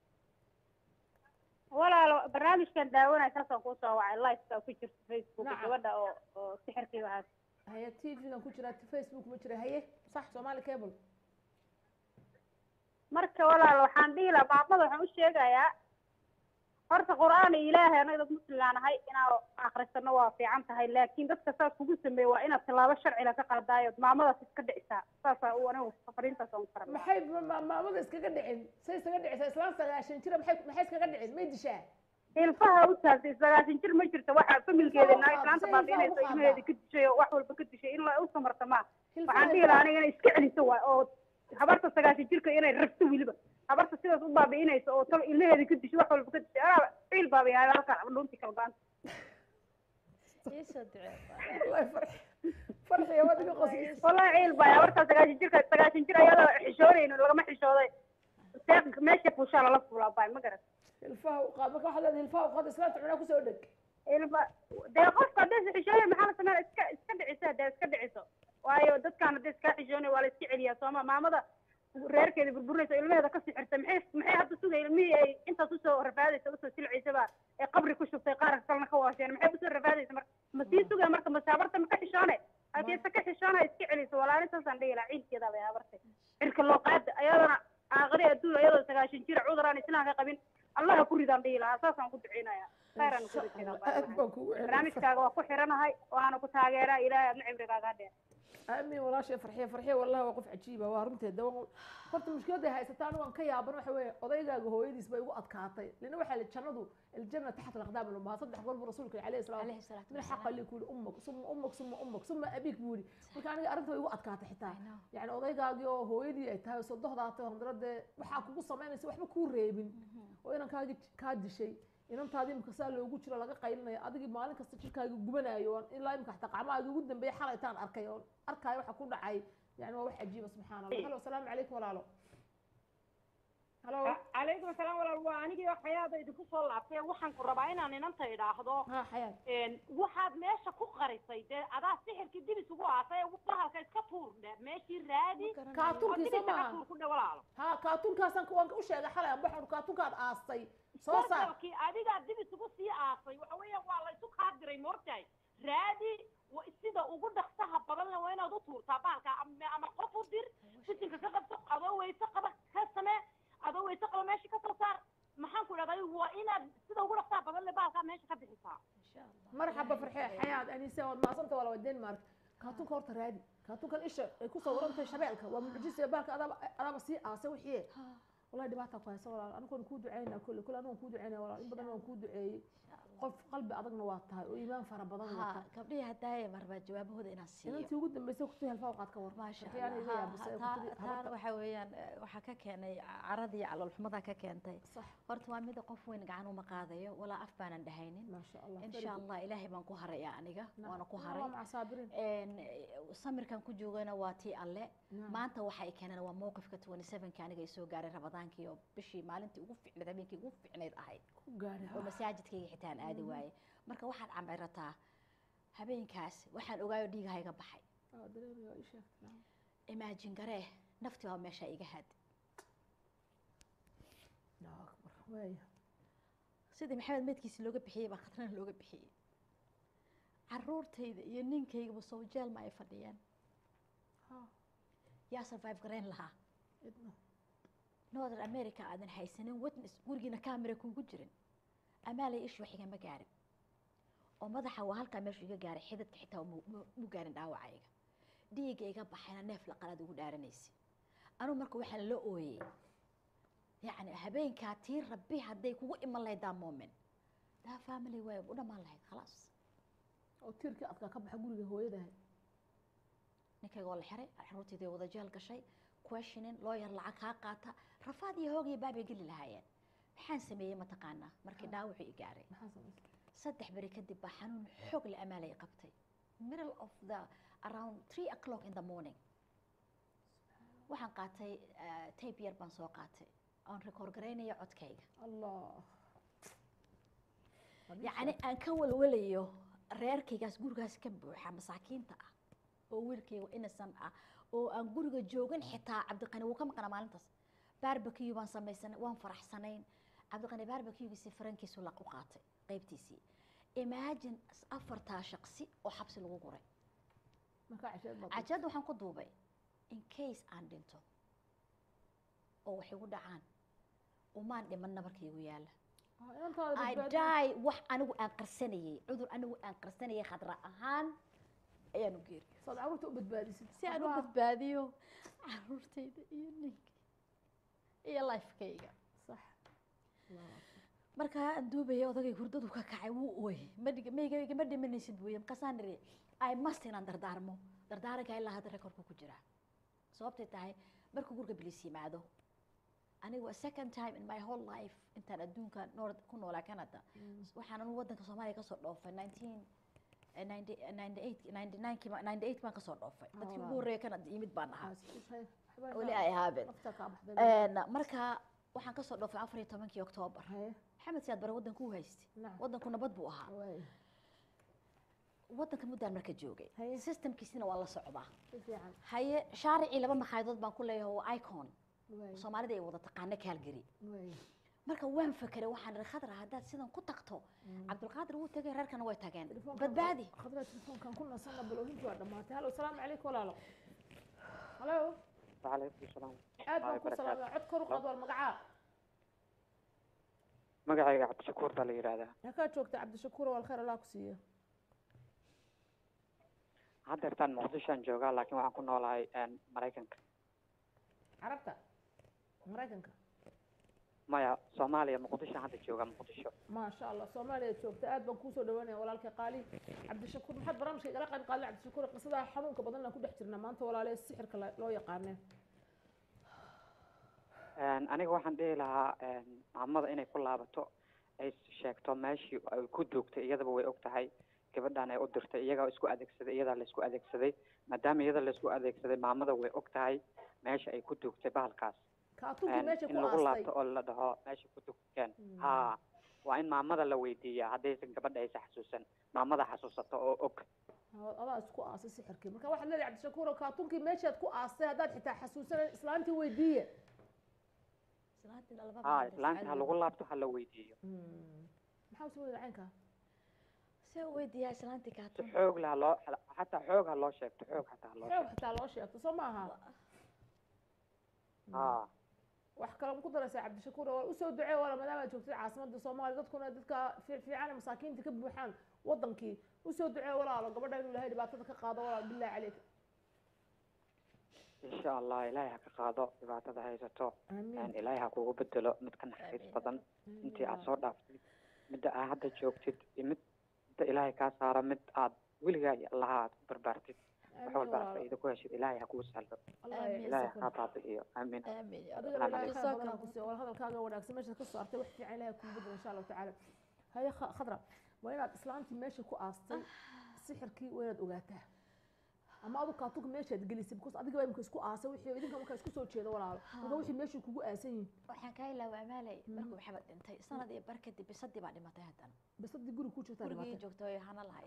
walaalo barnaamijkan daawanaya saasaan kuusoo wacay liveka ku jirta facebook Nacam. gabadha oo oo sixirkii waxaas haye t v-gan ku jira facebook ma jira haye sax somali cable marka walaalo waxaan dhihi lahaa maamada waxaan u sheegayaa horta qur-aan iyo ilaahay anaga dad muslimaan ahay inaan akrisano waa fiican tahay laakiin dadka saas kugu sameeye waa inaad tallaabo sharcila ka qaadaayo maamadaas iska dhicisaa saasaa u anigu fariintaas aan faran maxay ma- ma- maamada iskaga dhicin say iskaga dhicisa islaan sagaashan jira maxay maxay iskaga dhicin may dishaa ilfaha u taagtay sagaasan jir ma jirto waxaa familkeeda Ilfaha naa u islaanta qaad, say baabiinayso ilfaha u ilmaheeda qaad. ka dishay oo wax walba ka dishay in la u samarta maa Ilfaha waxaan dhihi ilfaha. lahaa aniga inay iska celiso waay oo habarta sagaashan jirka inay rabto weliba habarta sidaas u baabi'inayso oo talo ilmaheeda ka dishay wax walba ka dishay anaa ciil baabiyahay halkan dhunti kala go-anta Ii soo ducee. wallahi farxi farxiyo waad iga qoslaysa wallahi ciil baaya habarta sagaashan jirka sagaashan jir ayadoo xishoonayno lagama xishooday seeq meesha fuushaa lala fuulaa baay ma garan ilfaha u qaad marka waxaad leedahay ilfaha u qaad islaanta cunaa kusoo dheg ilma dee qofka hadday xishooya maxaa la sameeya iska iska dhicisa dee iska dhiciso waayo dadkaan hadday iska xishoonay waa la iska celiyaa sooma maamada reerkeeda burburinaysa ilmaheeda ka sixirta maxay maxay hadda sugay ilmihii ay intaas usoo rafaadaysa usoo silciysaba ee qabri ku shubtay qaarka kalena ka waasheen maxay usoo rafaadaysa marka ma sii sugaya marka masaabarta ma ka xishoone haddii se ka xishoona iska celiso walaalintaasaan dhihi lahaa ciilkeeda bay habartay cirka loo qaada ayadana aaqari adduun ayadoo sagaashan jir cudur aan islaamka qabin allaha ku ridaan dhihi lahaa saasaan ku duceynaya khayran ku aad baan kugu celin barnaamijkaaga waa ku xiranahay waana ku taageeraa ilaahay aadna cibrigaaga hadheer aamin walaashay farxiyo farxiyo wallahi waa qof cajiiba waa runteeda Waa- horta mushkiladay haysataa anigu aan ka yaaban waxa weeye odaygaaga hooyadiis bay ugu adkaatay lina waxaa la jannadu aljanna taxta alaqdaam lumaha saddex goor buu rasuulka alayhi salaatu Alayhi salaatu min wasalaam. xaqa li kuuli ummak suma ummak suma ummak suma abik buu yidhi marka aniga arrinta way igu adkaatay xitaa I know. yani odaygaagii oo hooyadii ay tahay sodohdaatay hondaradee waxaa kugu samaynaysa waxba kuu reebin oo inankaagii kaa dishay inantaadii imika saa loogu jiro laga qaylinayo adigii maalin kasta jirkaaga gubanayo oon ilaa imika xataa qacmahaagii ugu dambeeyay xalaytaan arkay oon arkaayo waxa ku dhacay yani waa wax cajiiba subxaana allah halo asalaamu calaykum walaalo halo calaykum asalaam walaal waa anigii waxyaaba idinku soo laabtay waxaan ku rabaa inaan inanta idhaahdo ha xayaat een, waxaad meesha ku qarisay dee adaa sixirkii dib isugu aasay ee bahalka iska tuur dhe meeshii raadi oo dib kaatunkii soo isaga maaha tuur ku dhe walaalo ha kaatunkaasaan waan u sheegay xalay aan baxon kaatunkaad aastay soo saar sarkalkii adigaa dib isugu sii aasay waxa weeyaan waa la isu kaa diray moogtahay raadi wa- sida ugu dhaqsaha badan le waa inaad u tuurtaa bahalka ama ama qof u dir fitinka ka qabto adoo weyse qaba ka samee adoo weyse qaba meesha ka soo saar maxaan ku idhahdaa waa inaad sida ugu dhaqsaha badan le bahalkaa meesha ka bixisaa marxaba farxee xayaad anise waad maasanta waa lawa denmark kaatunka horta raadi kaatunkan isha ay ku sawirantahay shabeelka waa mucjise baalka adaaba adaaba sii aasay wixii wallahi dhibaata ku haysa walaal anigoon kuu ducaynaa kulle kulle anigoon kuu ducaynaa walaal in badan waan kuu duceeyey qof qalbi adagna waa tahay oo iimaan fara badan wata gabdhihii haddaaya marbaa jawaabahooda inaan siiyo inantii ugu dambeysay kutii helfaa qaad ka war maasha taan waxa weeyaan waxaa ka keenay caradii caloolxumadaa ka keentay horta waa mida qof weyn gacan uma qaadayo walaa af baanan dhahaynin insha allah ilaahay baan ku haraya aniga waana ku haray samirkan ku joogana waa tii alle maanta waxa ay keeneen waa mowqifka twenty sevenka aniga ay soo gaaray rabadaankii oo bishii maalintii ugu ficnayd habeenkii ugu ficnayd ahayd oo masaajidkayga xitaan aadi waaye marka waxaad cambirataa habeenkaas waxaan ogaayo dhiigaha iga baxay imaajin garee nafti baa meesha iga had sidii maxamed meydkiisi looga bixiyey baa khatrana looga bixiyey caruurtayda iyo ninkaygaba sowjeelma ay fadhiyeen yaa survive garayn lahaa northern america aadan haysanin witness gurigiina camera kuugu jirin amaalay ish wax igama gaarin oo madaxa waa halkaa meeshu iga gaaray xidadka xitaa mu gaarin dhaawacayga dhiigga iga baxayna neef la qalaad ugu dhaaranaysa anugu marka waxaa la ooyey yacni habeenkaa tii rabbi hadday kugu iman lahayd daa moment daa family way u dhammaan lahayd khalaas oo tiirkii adkaa ka baxa guriga hooyadahay ninkayga waa la xiray caruurtayday wada jeel gashay questioning lawyer lacag kaa qaata rafaad iyo hoog iyo baabay geli lahaayeen maxaan sameeyey mataqaanaa markii dhaawacii i gaaray saddex beri kadib baa xanuun xoog la amaalay qabtay middle of the around three o'clock in the morning waxaan qaatay tape yar baan soo qaatay oon record garaynaya codkayga allah yacni aan ka walwalayo reerkaygaas gurigaas ka buuxa masaakiinta ah oo wiilkayga innocent ah oo aan guriga joogin xitaa cabdiqani wuu ka maqnaa maalintaas barbecue baan samaysanay waan faraxsanayn cabdiqani barbecuegiisii farankiisu laq u qaatay qaybtiisii imagine afartaa shaqsi oo xabsi lagu guray cajeedda waxaan ku duubay in case aan dhinto oo wax igu dhacaan umaan dhiman nabarkaygu yaala I die wax anigu aan qarsanayay cudur anigu aan qarsanayay khadra ahaan ayaan u geeri saad caruurta u badbaadisid si aan u badbaadiyo caruurtayda iyo ninka iyo lifekayga sax markaa aan duubaya odagay hurdadu ka kacay wuu ooyey maygayga ma dhimanaysid buuye markaasaan iri i must inaan dardaarmo dardaaranka ilaa hadda rekorku ku jira sababtay tahay markuu guriga bilis yimaado aniga waa second time in my whole life intaan adduunka noor ku noolaa canada waxaan anu wadanka soomaaliya kasoo dhoofay nineteen baan kasoo dhoofay dadkii ugu horreeya canada yimid baan ahaa weli ay ahaabeen marka waxaan kasoo dhoofay afar iyo tobankii octoobar maxamed siyaad bare wadanku u haystay wadanku nabad buu ahaa wadanka muddaan marka joogay systemkiisina waa la socdaa haye shaaricii laba makhayadood baan ku leeyahay oo icon soomaalida ay wada taqaano kaalgari marka waan fakeray waxaan ihi khadra haddaad sidan ku tagto cabdulqaadir wuu tegay reerkana way tageen badbaadi khadra telefoonkan ku nasana baloohintii waa dhamaatay halo salaamu calaykum walaalo halo وعليكم السلام aad baan ku salaamay cod kor u qaad war magacaa magacayga cabdishakuur baa la yidhaahdaa halkaa joogta cabdishakuur wal khayr allah ku siiyo haddeertaan muqdishoan joogaa laakiin waxaan ku noolahay maraykanka carabta maraykanka maya soomaaliya muqdisho hadda jooga muqdisho maasha allah soomaaliya joogta aad baan kuusoo dhawaanaya walaalkay qaali cabdishakuur maxaad barnaamijka igala qayb qaaday cabdishakuur qisadaa xanuunka badan aan ku dhex jirnaa maanta walaalee sixirka loo yaqaaneen aniga waxaan dhihi lahaa maamada inay ku laabato ay sheegto meeshii ay ku duugtay iyadaba way og tahay gabadhan ay u dirtay iyagaa isku adeegsaday iyadaa laysku adeegsaday maadaama iyada laysku adeegsaday maamada way og tahay meesha ay ku duugtay bahalkaas in lagu laabto oo la dhaho meesha ku dugteen ha waa in maamada la weydiiyaa haddaysan gabadha aysa xasuusan maamada xasuusato oo og adaa isku aasay sixirkii marka waxaad leedahay cabdishakuur kaatunkii meeshaad ku aastay haddaad xitaa xasuusanan islaantii weydiiye ha islaantii ha lagu laabto ha la weydiiyo maxaa usoo weyda caynkaa see u weydiiyaa islaantii si kaatun xoog la ha loo xataa xoog ha loo sheegto xoog xataa ha loo xoog sheegto xitaa loo sheegto soo maaha ha wax kale ku daraysaa cabdishakuur waa usoo ducee wala maadaama aad joogtid caasimadda soomaaliya dadkuna dadka fiican ee masaakiinta ka buuxaan wadankii usoo ducee walaalo gabadha inuu ilahay dhibaatada ka qaado walaal billahi caleyk insha allah ilaahay ha ka qaado dhibaatada haysato ilaahay ha kugu bedelo mid ka naxariis badan intii aad soo dhaaftid midda aad hadda joogtid iyo mid midda ilaahay kaa saara mid aad weligaa iyo allaha aad ku barbaartid wax walba aad faa'iido ku heshid ilaahay ha kuu sahlo ilaahay ha kaa baabi'iyo aamin adigana ilaahay khayr badan ha ku siiyo wal hadalkaaga wanaagsan meesha ka soo artay wax fiican ilaahay kugu bedelo insha allahu tacaala haye khadra waa inaad islaantii meesha ku aastay sixirkii waa inaad ogaataa ama adu kaatuka meeshaad gelisay because adiga baa imika isku aasay wixii idinka markaa isku soo jeedo walaalo marka wixii meeshii kugu aasan yihin waxaan kaa ilaawa amaalay markuu maxamed dhintay sanad iyo bar kadib bisadii baa dhimatay haddana bisadii guri ku jirtaa gurigii joogta way hana lahayd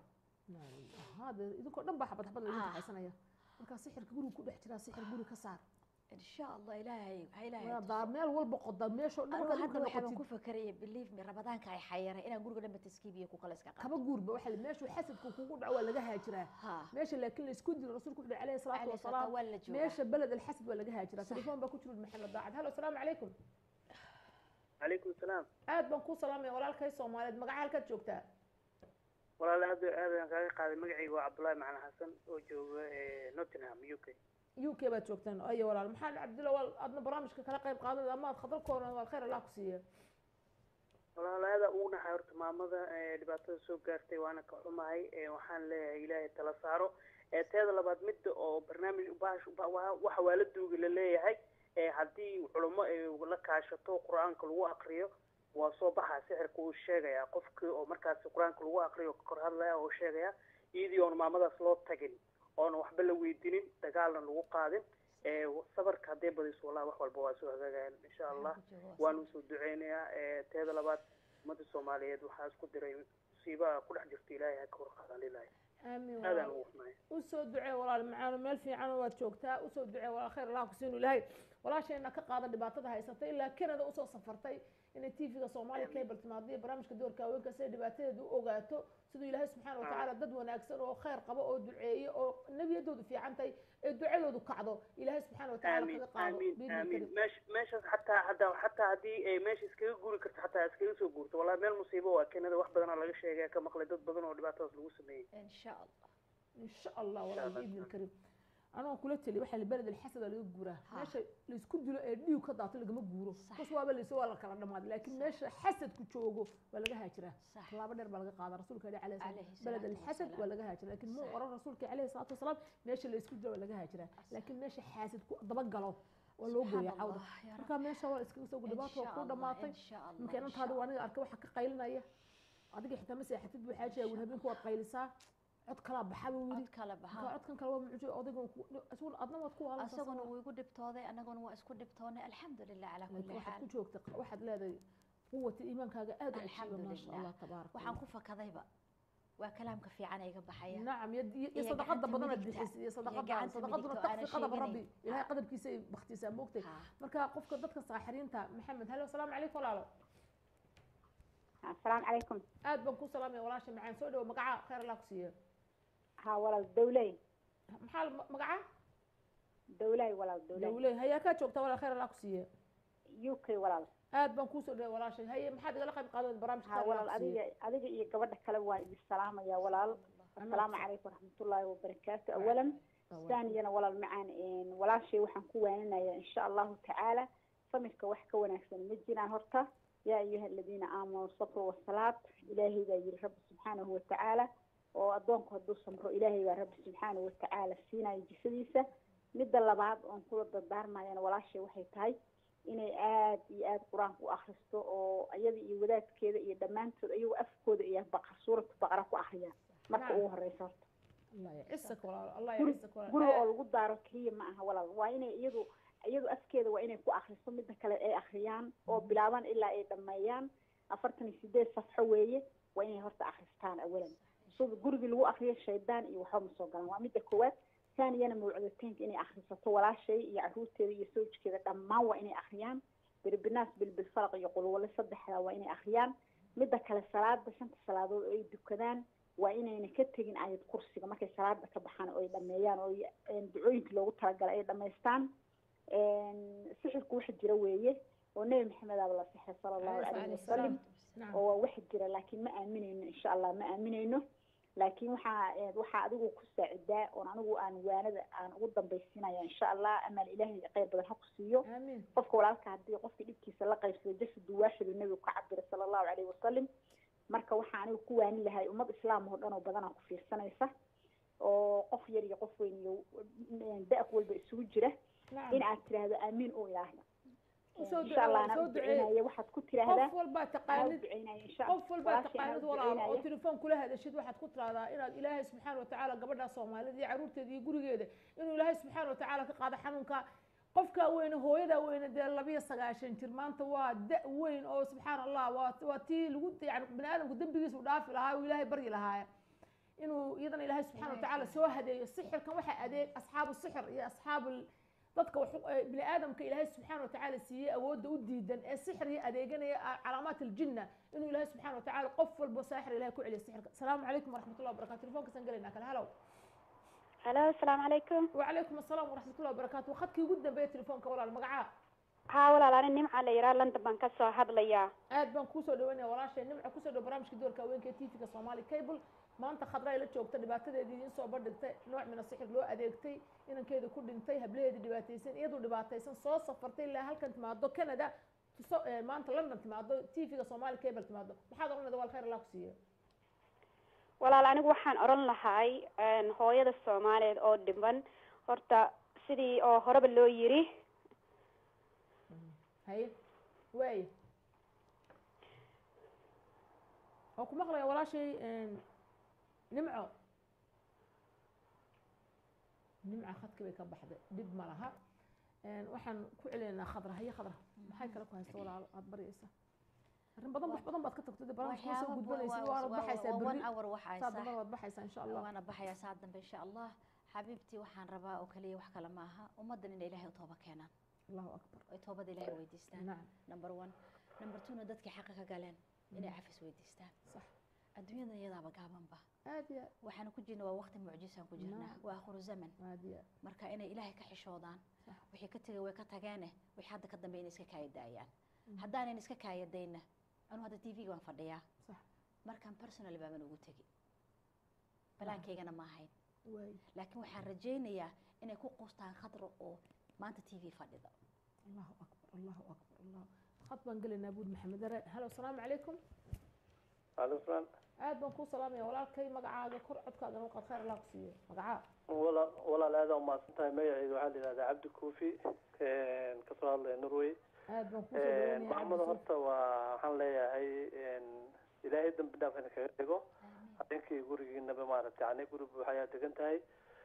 hade idinkoo dhan baa xabad xabad lagu taxaysanaya markaa sixirka guriga ku dhex jiraa sixir guri ka saar insha allah ilaahay waxaa ilaahay daa meel walba qoda meesha dhan anigu hadda waxaan ku fakaraya believe me ramadaanka ay xayiray inaan guriga dhanba taskiibiyo ku kale iska qaado kaba guurba waxa meesha xasadka kugu dhaco waa laga haajiraa meesha laakiin la isku dilo rasuulku wuxuu alayhi salaatu wasalaam meesha beled alxasad waa laga haajiraa telefoon baa ku jiro maxamed daacad halo asalaamu calaykum calaykum salaam aad baan kuu salaamaya walaalkay soomaaliyeed magaca halkaad joogtaa walaal aad aad aan kaaga qaaday magacayga waa cabdullaahi macalin xasan oo jooga nottingham u k u k baad joogtaan ayo walaal maxaa cabdilla wal aadna barnaamijka kala qayb qaadanayda ama aad khatarkoona waa khayr allah ku siiya walaal aada ugu naxay horta maamada dhibaatada soo gaartay waana ka xumahay waxaan leeyahay ilaahay tala saaro teeda labaad midda oo barnaamij waxa waa la duugi la leeyahay haddii culummo ay la kaashato qur-aanka lagu akriyo waa soo baxaa sixirka uu sheegayaa qofkii oo markaasi qur-aanka lagu akriyo ka kor hadlaya oo sheegaya iyadii oon maamadaas loo tagin oona waxba la weydinin dagaalna lagu qaadin sabarka hadday badiso wallahi wax walba waa soo hagaagayaan insha allah waan usoo duceynayaa teeda labaad ummadda soomaaliyeed waxaa isku diray musiiba ku dhex jirto ilaahay ha ka hor qaadan lilahi aamin aadaan ugu xumahay usoo ducee walaal macaano meel fiican waad joogtaa usoo ducee walaal khayr allah kusiinu ilaahay walaashayna ka qaada dhibaatada haysatay ilaa canada usoo safartay inay tvga soomaaliya cable timaado iyo barnaamijka doorka haweenka si ay dhibaatadeeda u ogaato siduu ilaahay subxaana watacaala dad wanaagsan oo khayr qabo oo duceeye oo nebiyadoodu fiican tahay ee ducadoodu kacdo ilaahay subxaana watacaala kaga qaado aamin aamin meesha meeshaas xataa hadaa xataa haddii ay meesha iskaga guri karto xataa iskaga soo guurto wallahi meel musiibo waa canada wax badanaa laga sheegaya ka maqlay dad badan oo dhibaatadaas lagu sameeyey insha allah insha allah walaal biidni lkarim anoo kula teli waxaa beled alxasad laga guuraa meesha laisku dilo ee dhiig ka daato lagama guuro kas waaba layso waa la kala dhamaaday laakiin meesha xasadku joogo waa laga haajiraa tallaabo dheer baa laga qaadaa rasuulka ali alayhi salaam beled alxasad waa laga haajiraa laakiin muu oran rasuulka alayhi salaatu wasalaam meesha laisku dilo waa laga haajiraa laakiin meesha xaasid ku dabagalo waa loo gooya cawda marka meesha waa iskaga soo dhibaato waa ku dhamaatay marka inantaadi waa aniga arka waxa ka qaylinaya adiga xitaa ma seexatid buu xaajiya wir habeenku waad qaylisaa cod kala baxaba wili cod kala baxa codkan kale waa mucjiso odayga asuul adna waad ku waalan asaguna wuu igu dhibtooday anaguna waa isku dhibtoonay alxamdulilah calaa kulli waxaad xaal ku joogta waxaad leedahay quwata iimaankaaga aad u cushiba maasha allah tabaaraka waxaan ku fakadayba waa kalaamka fiican ay ga baxaya nacam iyo sadaqada badan aad bixisay iyo sadaqada sadaqaduna takfi qadab rabbi ilahay qadabkiisa ay baktisaa moogtay marka qofka dadka saaxiriinta maxamed halo asalaamu calaykum walaalo asalaamu calaykum aad baan ku salaamaya walaasha macaan soo dhawo magaca khayr allah ku siiya ها ولا دولي محل مقعة دولي ولا دولي دولي هيا كا joogta wala khayr Allah ku siiyo UK walaal aad baan ku soo dhawaay walaashay haye maxaad igala qayb qaadan barnaamijka ha walaal adiga adiga iyo gabadha kale waa idin salaamaya walaal assalaamu calaykum waraxmatullaahi wabarakaatu awalan ثانيا walaal macaan walaashay waxaan ku waaninayaa insha allahu tacaala samirka wax ka wanaagsan ma jiraan horta yaa ayuha aladiina aamanuu sabru wasalaad ilaahay baa yiri rabbi subxaanahu watacaala oo addoonku hadduu samro ilaahay baa rabbi subxaanahu watacaala siinaya jisadiisa midda labaad oon kula dardaarmayana walaashay waxay tahay inay aad iyo aad qur-aanka u akristo oo iyada iyo wadaadkeeda iyo dhammaantood ayagu afkooda iyo baqar suuratu baqara ku akriyaan marka ugu horeysa horta guriga oo lagu daaro keliya ma aha walaal waa inay iyadu iyadu afkeeda waa inay ku akriso midda kale ay akriyaan oo bilaaban ilaa ay dhameeyaan afartan iyo sideed safxo weeye waa inay horta akristaan awalan sida gurigii lagu akriyo shaydaan iyo waxba ma soo galaan waa midda koowaad taaniyana mawcudateynka inay akrisato walaashay iyo caruurteeda iyo sawjkeeda dhammaan waa inay akriyaan birbinaas bilbilfalaq iyo qulwale saddexda waa inay akriyaan midda kale salaada shanta salaadood oo ay dukadaan waa inayna ka tegin ayad kursiga markay salaada ka baxaan oo ay dhameeyaan oo ducooyinka loogu talagalay ay dhamaystaan sixirku waxa jira weeye oo nebi maxamed aaba la sixray sala allahu calayhi wasalam oo waa waxa jira laakiin ma aaminayno insha allah ma aaminayno laakiin waxaa waxaa adigu ku saacidaa oon anigu aan waanada aan ugu dambaysiinaya insha allah amaal ilaahay khayr badan ha ku siiyo qofka walaalka haddii qofka dhibkiisa la qaybsado jasadu waaxidu nebigu ka cabira sala allahu calayhi wasalam marka waxaa anigu ku waanin lahay ummad islaam oo dhan oo badanaa ku fiirsanaysa oo qof yar iyo qof weyn iyo da-aq walba isugu jira in aad tiraahdo aamiin oo ilaahay insha allah anaa u duceynaya waxaad ku tiraahdaa qof walbaa taqaanid qof walbaa taqaanid walaal oo telefoon kula hadashid waxaad ku tiraahdaa inaad ilaahay subxaana watacaala gabadhaa soomaalida iyo caruurteeda iyo gurigeeda inuu ilaahay subxaana watacaala ka qaado xanuunka qofka weyne hooyada weyne dee labiyo sagaashan jir maanta waa da weyn oo subxaana allah waa waa tii lagu yani bani aadamku dembigiisa u dhaafi lahaa oo ilaahay baryi lahaaya inuu iyadana ilaahay subxaana watacaala soo hadeeyo sixirkan waxaa adeeg asxaabu sixir iyo asxaabu dadka bini aadamka ilaahay subxaana watacaala siiyey awoodda u diidan ee sixir iyo adeeganaya calaamaat aljinna inuu ilaahay subxaana watacaala qof walbo saaxir ilahay ku celiyo sixirka asalaamu calaykum waraxmatullah wabarakatu telefonkasaan gelaynaa kale halow halo asalaamu calaykum wacalaykum asalaam waraxmatullah wabarakatu khadkii ugu dambeeya telefoonka walaal magacaa haa walaal ani nimca la yiraa london baan kasoo hadlayaa aad baan kuusoo dhaweynaya walaashay nimca kusoo dhow barnaamijka doorka haweenka ee tvga somali cable maanta khadra ay la joogta dhibaatadeedii idiin soo bandhigtay nooc mina sixir loo adeegtay inankeeda ku dhintay hablaheedii dhibaataysan iyadoo dhibaataysan soo safartay ilaa halkan timaado canada maanta london timaado tvga somali cable timaado maxaad oranayda wal khayr allah ku siiyo walaal anigu waxaan oran lahay hooyada soomaaliyeed oo dhiban horta sidii oo horeba loo yiri haye waaya oo ku maqlaya walaashay nimco nimca khadki bay ka baxday dhib ma laha waxaan ku celinaynaa khadra haye khadra maxay kale ku haysta walaal aad baryaysa arrin badan wax badan baad ka tagtay barnaamijka soo gudbanaysa waana baxaysaa berri saa dambe waad baxaysaa insha allah waana baxayaa saa dambe insha allah xabiibtii waxaan rabaa oo kaliya wax kale ma aha ummaddan inay ilaahay u tooba keenaan allahu akbar ay toobada ilaahay weydiistaan number one number twona dadkii xaqa ka galeen inay cafis weydiistaan sax adduunyada iyadaaba gaabanba aad ya waxaan ku jirna waa waqti mucjisaan ku jirnaa waa akhiru zaman marka inay ilaahay ka xishoodaan wixii ka tegay way ka tageene wixii hadda ka dambe inay iska kaaya daayaan haddaanan iska kaaya dayna anuu hadda t v-ga baan fadhiyaa markaan personal baaban ugu tegi balaankaygana ma ahayn laakiin waxaan rajaynayaa inay ku quustaan khadra oo maanta t v fadhida allahu akbar allahu akbar allah khad baan gelaynaa buud maxamed dare halo asalaamu calaykum alaikum salaam aad baan kuu salaamaya walaalkay magacaaga kor codkaaga noo qaad khayr allah ku siiyo magacaa walaal walaal aad aa umahadsan tahay magaceedu waxaa la yihahdaa cabdi kuufi kasoo hadlaya norway aad baan kusoo dhawanaya maxamada horta waa waxaan leeyahay ilaahay dambi dhaaf ina kaga dhigo habeenkii gurigiinaba maaragtay yani guri buuxa ayaa degan tahay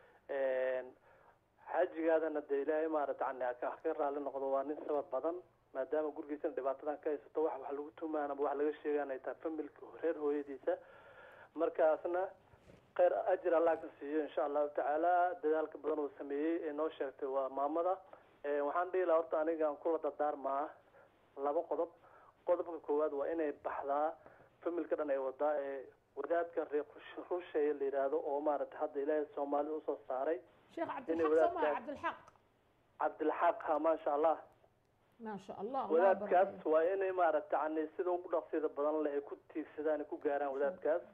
xaajigaadana dee ilaahay maaragtay yani ha ka raali noqdo waa nin sabab badan maadaama gurigiisana dhibaatadan ka haysato wax wax lagu tumaanaba wax laga sheegaan ay tahay familka reer hooyadiisa markaasna khayr ajir allah ka siiyo insha allahu tacaala dadaalka badan uu sameeyey ee noo sheegtay waa maamada waxaan dhihi lahaa horta anigaan kula dardaarmaa laba qodob qodobka koowaad waa inay baxdaa familka dhan ay wadaa ee wadaadka reer rusheeye la yidhaahdo oo maaragtay hadda ilaahay soomaalida usoo saaray sheekh cabdilxaq soo maa cabdilxaq cabdilxaq ha maasha allah maasha allah wadaadkaas waa inay maaragtay yani sida ugu dhaqsida badan le ay ku tiigsadaan ay ku gaaraan wadaadkaas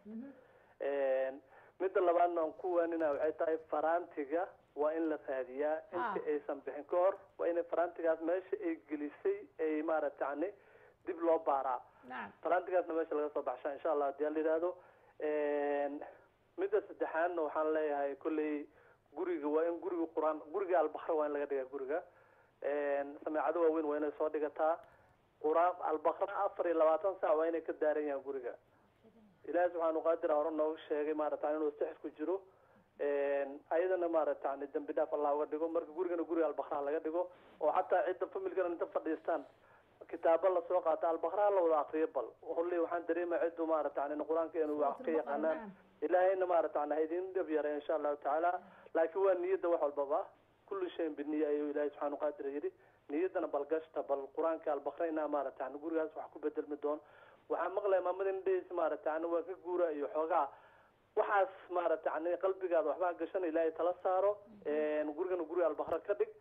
midda labaadna aan ku waanina waxay tahay faraantiga waa in la raadiyaa inta aysan bixin ka hor waa inay faraantigaas meesha ay gelisay ay maaragtay yani dib loo baaraa faraantigaasna meesha laga soo baxshaa insha allah hadii la yidhaahdo midda saddexaadna waxaan leeyahay kolley guriga waa in guriga qur-aan guriga albakra waa in laga dhigaa guriga sameecado waaweyn waa inay soo dhigataa qur-aan albakra afar iyo labaatan saac waa inay ka daaran yahaan guriga ilaahi subxaanu qaadir hore nooga sheegay maaragta inuu sixir ku jiro ayadana maaragta yani dambi dhaaf allah uga dhigo marka gurigana guriga albakraa laga dhigo oo xataa cidda familkana inta fadhiistaan kitaabo lasoo qaata albakraa la wada akriyo bal holley waxaan dareemaya ciddu maaragta yani qur-aanka inuu wax ka yaqaanaan ilaahayna maaragta yani ha idin dhab yaray insha allahu tacaala laakiin waa niyadda wax walbaba kulli shayin biniya ayuu ilaahay subxaanu qaadir yidhi niyaddana balgashta bal qur-aanka albakra inaa maaragta yani gurigaas wax ku bedelmi doono waxaan maqlaya maamada indhahaysa maaragta yani waa ka guura iyo xoogaa waxaas maaragta yani qalbigaada waxbaa gashan ilaahay tala saaro gurigana guriga albakra ka dhig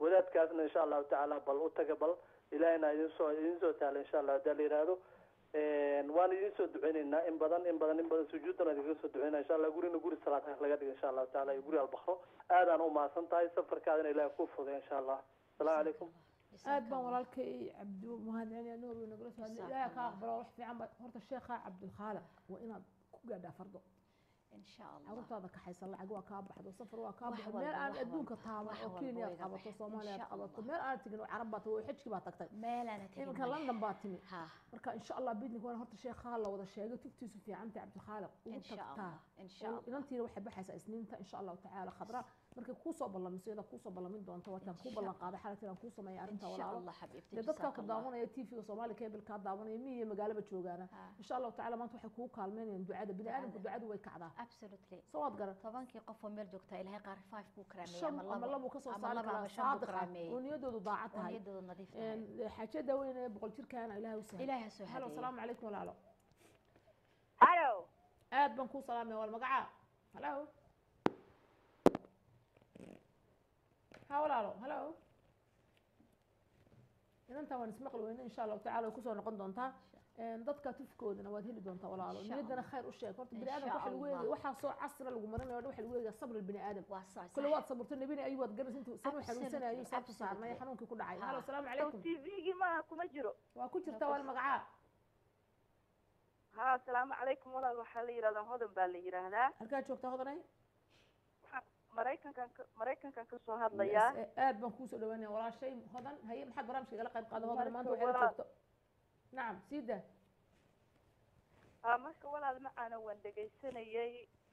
wadaadkaasna insha allahu tacaala bal u taga bal ilaahina idin soo idin soo taala insha allah hadaa la yidhaahdo waan idin soo duceyneynaa in badan in badan in badan sujuudan idinka soo duceynaa insha allah gurina guri salaad laga dhigo insha allahu taala iyo guri albakro aadaan u mahadsan tahay safarkaadina ilaah ku fuday insha allah asalaamu calaykum aad baan walaalkay cabdi mahadceliya nuur wey nagala soo hadlay ilaahay kaa aqbalo wax fiican ba horta sheekha cabdilkhaaliq waa inaad ku gaadhaa fardo carruurtaada kaxaysan lacag waa kaa baxdo safar waa kaa baxdo meel aan adduunka taaban oo kenya aad qabato soomaaliya aad qabato meel aan tegin oo carab baa tahay oo xajki baa tagtay iminka london baa timi marka insha allah bidnik waan horta sheekhaa la wada sheegay tugtiisu fiicantay cabdilkhaaliq ugu tagtaa inantiina waxay baxaysaa isniinta insha allahu tacaala khadra markay kuusoo ballamiso iyada kuusoo ballamin doonto waataan kuu ballan qaaday xalati aan kuu sameeyay arrinta walaalo dee dadkaa ku daawanaya tvga soomaali cable kaa daawanaya miyi iyo magaalaba joogaana insha allahu tacaala maanta waxay kuu kaalmeynayaan ducada bini aadamku ducadu way kacdaa absolutely soo waad garan tobankii qof oo meel joogta ilaahay qaar five buu karaameeyey shan ama labuu ka soo saari karaa saadiq ah oo niyadoodu daacad tahay niyadoodu nadiif tahay xaajada weyn ee boqol jirkaana ilaahay u sahla ilaahay soo halo asalaamu calaykum walaalo halo aad baan kuu salaamaya wal magacaa halo ha walaalo halo inantaa waan ismaqli weyne insha allahu tacala way kusoo noqon doontaa dadka tufkoodana waad heli doontaa walaalo niyaddana khayr u sheeg horta bini aadamka waxa lagu eegaya waxaa soo casra lagu marinayo waxa lagu eegaya sabr bini aadam kule waad saburto nabina ayuu waad garanaysa intuu sanu xanuunsanayo saabtu saarnay xanuunkii ku dhacay halo asalaamu calaykum tvgii maaha kuma jiro waa ku jirta wal magacaa ha asalaamu calaykum walaal waxaa la yidhahdaa hodan baa la yidhaahdaa halkaa joogtaa hodanay maraykankan maraykankan kasoo hadlayaa aad baan kuusoo dhawaanaya walaashay hodan haye maxaad barnaamijka igala qayb qaada hodan maanta waxay la joogto nacam sii daa ha marka walaal macaana waan dhegaysanayay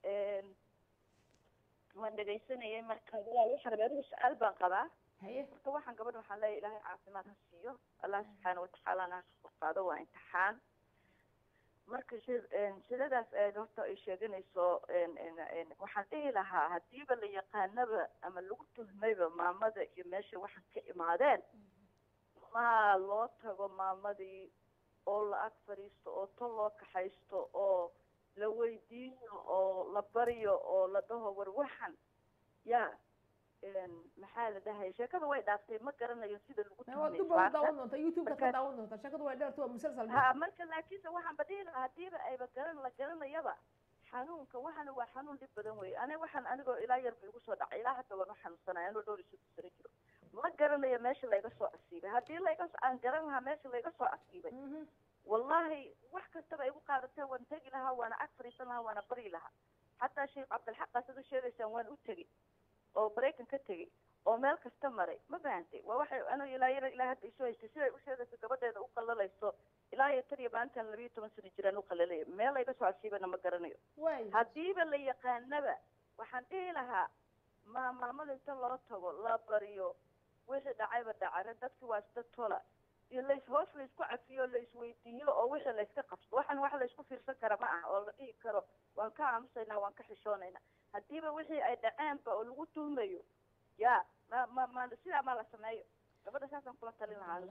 waan dhegaysanayay marka walaal waxaan rabaa adigu su-aal baan qabaa haye marka waxaan gabadha waxaan leeyahay ilaahay caafimaad ha siiyo allah subxaana watacaalana ha qaado waa imtixaan marka shidadaas aad horta ay sheeganayso waxaan dhihi lahaa hadiiba la yaqaanaba ama lagu tuhmayba maamada iyo meesha waxaan ka imaadeen maa loo tago maamadii oo la ag fadhiisto oo tol loo kaxaysto oo la weydiiyo oo la baryo oo la dhaho war waxan ya maxaa la dhahaya sheekada way dhaaftay ma garanayo sida lagu daawan doonta youtube ka daawan doonta sheekadu way dheerta waa musalsal ha marka laakiinse waxaanba dhihi lahaa hadiiba ayba garan la garanayaba xanuunka waxana waa xanuun dhib badan wey aniga waxaan anigoo ilaa yarba igu soo dhacay ilaa hadda waan u xanuunsanaya anoo dhowr isu sano jiro ma garanayo meesha layga soo asiibay haddii layga aan garan lahaa meesha layga soo asiibay wallahi wax kastaba igu qaadatee waan tegi lahaa waana ag fadhiisan lahaa waana bari lahaa xataa sheekh cabdilxaq sida sheegaysaan waan u tegi oo maraykan ka tegey oo meel kasta maray ma fahantay waa waxay anu ilaa yar ilaa hadda isu haystay siday u sheegayso gabadheeda u qallalayso ilaa iyo tan iyo maalintan labiyo toban sano jiraan u qallalaya meel layga soo casiibana ma garanayo haddiiba la yaqaanaba waxaan dhihi lahaa ma maamada inta loo tago la bariyo wixii dhacayba dhacare dadki waa isda tola iyo lays hoos laysku cafiyo laisweydiiyo oo wixii layska qabso waxan wax laysku fiirsan kara ma ah oo la dhihi karo waan ka aamusaynaa waan ka xishoonaynaa haddiiba wixii ay dhaceenba oo lagu tuhmayo ya ma ma ma sidaa ma la sameeyo gabadha saasaan kula talin lahaa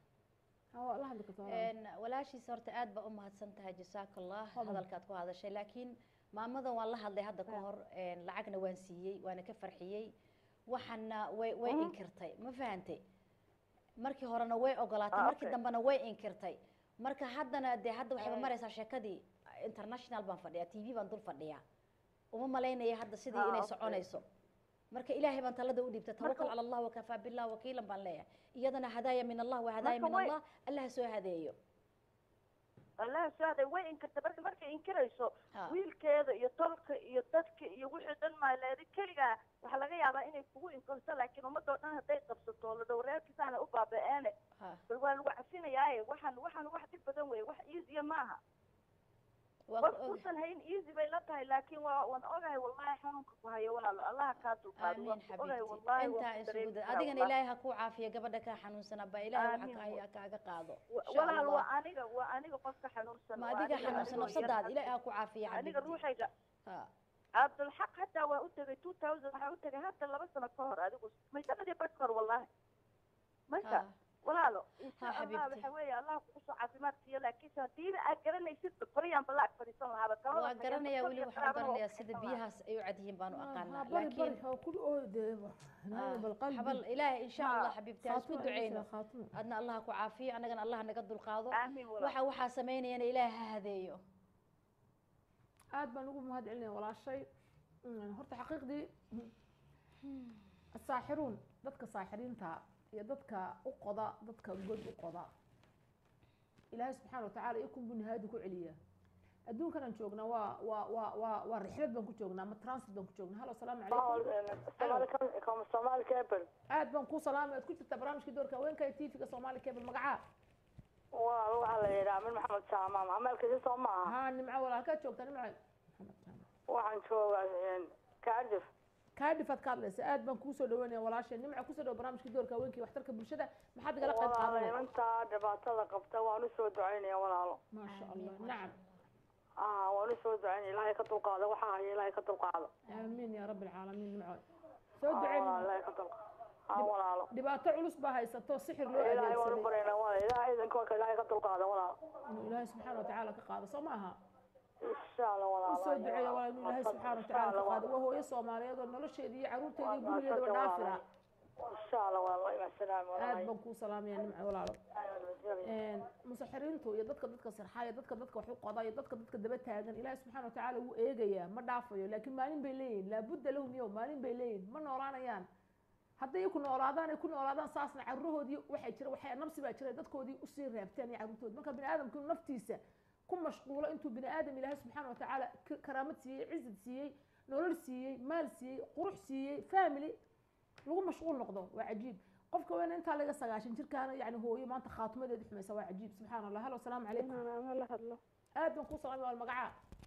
walaashiisa horta aad baa u mahadsan tahay jasaaka allah hadalkaad ku hadashay laakiin maamadan waan la hadlay hadda ka hor lacagna waan siiyey waana ka farxiyey waxana way way inkirtay ma fahantay markii horena way ogolaatay markii dambena way inkirtay marka haddana dee hadda waxayba maraysaa sheekadii international baan fadhiyaa t v baan dul fadhiyaa uma malaynaya hadda sidii inay soconayso marka ilaahay baan talada u dhiibtay tawakal cala allah wakafaa billah wakiilan baan leeyahay iyadana hadaaya min allah wa hadaaya min allah allah soo hadeeyo allah soo hadeeyo way inkirtay marka markay inkirayso wiilkeeda iyo tolka iyo dadka iyo wixii dhan maaleedi keligaa waxaa laga yaabaa inay kugu inkirto laakiin ummadoo dhan hadday qabsato la dhowreerkiisaana u baaba-eene bal waa lagu cafinayaaye waxaan waxaan wax dhib badan weye wax easya maaha qof uusan hayn easy bay la tahay laakiin waa waan ogahay wallahi xanuunka ku hayo walaalo allaha kaa dulqaado waan ku ogahay wallahi intaa isugu dad adigana ilaahay ha kuu caafiyo gabadha kaa xanuunsana ba ilaahay waxa ka haya kaaga qaado walaal waa aniga waa aniga qofka xanuunsan ma adiga xanuunsan nafsadaada ilaahay ha ku caafiyo aniga ruuxayga cabdulxaq hataa waa u tegay two thousand waxaa u tegay hadda laba sano ka hor adigu maysanadii bad kahor wallahi marka walaalo insha Ha, allah xabiibti. waxa weeye allah kukusoo caafimaad siiyo laakiinse hadiiba aad garanaysid bariyaan bala ag fadhiisan lahaaba Talada waa tageen, garanayaa dadka weli iyo waxaan qaraabana waa garanayaa ku sida xigtan lahaa. biyahaas ay u cad yihiin baanu aqaanaa bari bari laakiin ha kul oodeeba Ah, balqalbi xabal ilaahay insha allah xabiibti ha isku khaatimo duceyno ayuu khaatimo adna allah ku caafiyo annagana allah naga dulqaado aamin walaal waxa waxaa samaynayana ilaahay ha hadeeyo aad baan ugu mahad celinaya walaashay Mm, horta xaqiiqdii asaaxiruun dadka saaxiriinta iyo dadka u qoda dadka god u qoda ilaahay subxaana watacaala ikun buu nihaayadu ku celiyaa adduunkan aan joognaa waa waa waa waa waa rixlad baan ku joognaa ama transit baan ku joognaa halo asalaamu calaykum soomaali cable aad baan kuu salaamay aad ku jirtaa barnaamijkii doorka haweenka ee tvga soomaali cable magacaa waa waxaa la yidhaha min maxamed jaamaam ameelkasi soo ma aha haa nimco walaal halkaad joogtaa nimco waxaan joogaa cardiff kaadhif aad ka hadlaysa aad baan kuusoo dhaweynaya walaashay nimco kusoo dhawo barnaamijkii doorka haweenka iyo waxtarka bulshada maxaad igala qayb walaala qaadanaya intaa dhibaatada qabta waan usoo ducaynaya walaalo maasha allah nacam ah waan usoo ducaynaya ilaahay ka dulqaado waxaa haya ilaahay ka dulqaado aamiin yaa rabbi alcaalamiin nimco soo Ah, duceyn walaalo, ilaahay ka dulqaado ah walaalo dhibaato culus baa haysato sixir loo ilaahay waan u adeegsaday barayna walaalo ilaahay idanka waa ka ilaahay ka dulqaado walaalo inuu ilaahay subxaana watacaala ka qaado soo ma aha insha allah walaalo usoo duceeya walaal inuu ilaahay subxaana watacaala ka qaado waa hooyo soomaaliyeed oo nolosheedii iyo caruurteedii iyo gurigeedaba dhaafira insha allah walaalo ima salaam aad walaalo baan kuu salaamaya nimco walaalo musaxiriintu iyo dadka dadka sirxaya dadka dadka wax u qoda iyo dadka dadka daba taagan ilaahay subxaana watacaala wuu eegayaa ma dhaafayo laakiin maalin bay leeyihin laabudda lahum yow maalin bay leeyihin ma noolaanayaan hadday ku noolaadaan ay ku noolaadaan saasna carurahoodii waxay jira waxay nafsi baa jira dadkoodii usii reebteen iyo carruurtoodi marka bini aadamku naftiisa ku mashquulo intuu bini aadam ilaahay subxaana watacaala k- karaamad siiyey cizad siiyey nolol siiyey maal siiyey qurux siiyey family lagu mashquul noqdo waa cajiib qofka weyn intaa laga sagaashan jirkaana yani hooyo maanta khaatimadeedu xumaysa waa cajiib subxaana allah halo asalaamu calaykum ama la hadlo aad baan kuu salaamay waa magacaa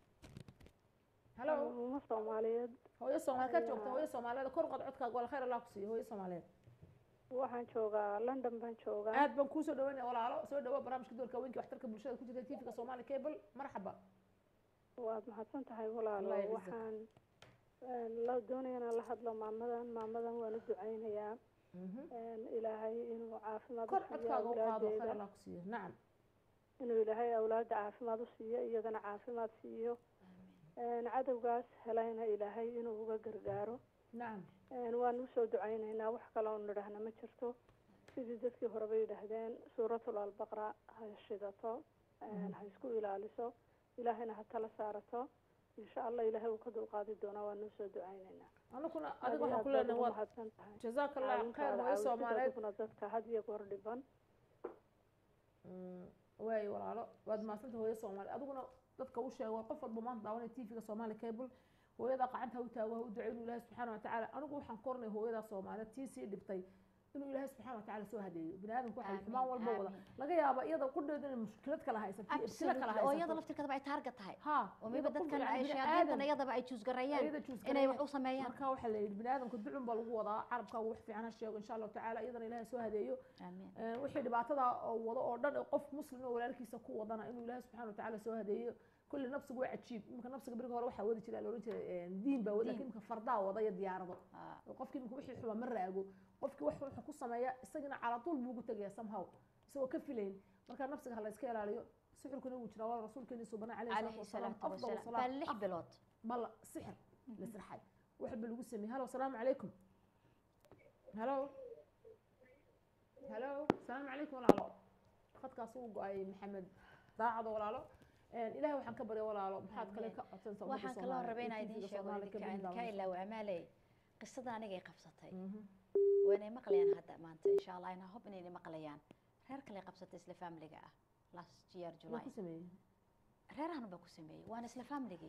halo uma soomaaliyeed hooyo soomaali ka joogta hooyo soomaaliyeed kor qad codkaaga wala khayr allah ku siiyo hooyo soomaaliyeed waxaan joogaa london baan joogaa aad baan kuusoo dhaweynaya walaalo soo dhawo barnaamijka doorka haweenka waxtarka bulshada ku jirta tvga soomaali cable marxaba waad mahadsan tahay walaalo Allah yacizak. waxaan een, la doonaya inaan la hadlo maamadan maamadan waan u ducaynayaa een, ilaahay inuu caafimaad kor u siiyo codkaaga u qaado khayr awlaadeeda allah ku siiyo nacam inuu ilaahay awlaada caafimaad u siiyo iyadana caafimaad siiyo een, cadowgaas helayna ilaahay inuu uga gargaaro nacam een, waan usoo ducaynaynaa wax kale oo nidhaahna ma jirto sidii dadkii horeba yidhaahdeen suuratul albaqra ha shidato een, ha isku ilaaliso ilaahayna ha tala saarato insha allah ilaahay uu ka dulqaadi doonaa waan usoo ducaynaynaa anaguna Aad adiga iyo waxaan aad ku baad leenahay ugu waad mahadsan tahay jazaaka allah khayr caawintaada hooyo caawisida soomaaliyeed adiguna dadka had iyo goor dhiban Mm, waayo walaalo waad mahadsanta hooyo soomaali adiguna dadka u sheego qof walba maanta daawanaya tvga soomaali cable hooyada qacanta ha u taago ha u duceyo inuu ilaahay subxaana watacaala anigu waxaan koranay hooyada soomaaliyeed tii sii dhibtay inuu ilaahay subxaana watacaala soo hadeeyo bini aadamku waxay Amiin, xumaan walba wada amiin. laga yaaba iyada qudheedu inay mushkilad kala haysato iyo ibtila kala Absolutely. oo iyada haysato laftirkeedaba ay taarget tahay ha oo maybe iyada qof dadkan yani ay bini shayaadiintan aadam iyadaba ay juusgareeyaan iyada juus inay gareeyaan. wax u sameeyaan marka waxaa la yidhi bini aadamka ducun baa lagu wadaa carabkaagu wax fiican ha sheego insha allahu tacaala iyadana ilaahay soo hadeeyo amiin Ee, wixii dhibaatada oo wado oo dhan ee qof muslim oo walaalkiisa ku wadana inuu ilaahay subxaana watacaala soo hadeeyo kulli nafsigu waa cajiib iminka nafsiga beriga hore waxaa wadi jiray la ohan jiray ee, diin baa wadi Diin. lakin iminka fardaa wada iyo diyaarado Ah. oo qofkii iminka wixii xuba ma raago qofkii wax wuxuu ku sameeya isagina caladuul buu ugu tegaya somehow isagoo ka filayn marka nafsiga ha la iska ilaaliyo sixirkuna wuu jiraa waa rasuulkeeni subana calayhi salaatu wasalaam baa lix bilood bal sixir la sirxay wax ba lagu sameeyey halo asalaamu calaykum halo halo asalaamu calaykum walaalo khadkaas uu go-ay maxamed daacado walaalo ilahay waxaan ka barya walaalo maxaad kale ka codsanaysaa ummadda waxaan kaloo Soomaaliyeed rabay ee inaan TV-ga idiin sheego Soomaaliya ka idinka bilaabo. ka ilaawo amaaley qisada anigay qabsatay waynay maqlayaan hadda maanta insha allah inaa hob inayna maqlayaan reer kale qabsatay isla familiga ah last year Waa july ku sameeyey reerahan baa ku sameeyey waana isla familigii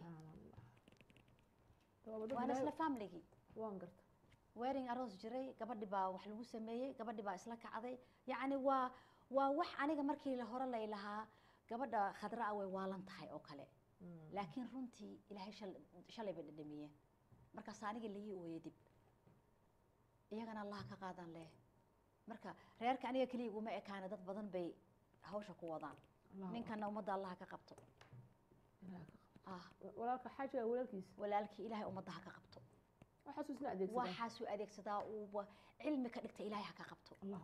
Waa dad waana Ilaahay- isla familigii waan garta wearing aroos jiray gabadhi baa wax lagu sameeyey gabadhi baa isla kacday yacni waa waa wax aniga markii la hore lay lahaa gabadha khadra ah way waalan tahay oo kale laakiin runtii ilaahay shal- shalay bay dhadhamiyeen markaas aniga laii ooyey dib iyagana allaha ka qaadan leh marka reerka aniga keliya iguma ekaana dad badan bay hawsha ku wadaan Allahu ninkana ummadda allaha ka qabto ah walaalka xaajiga walaalkiis walaalkii ilaahay ummadda ha ka qabto waxaasuu isna adeegsadaa waxaasuu adeegsadaa uuba cilmi ka dhigta ilaahay ha ka qabto allahu akbar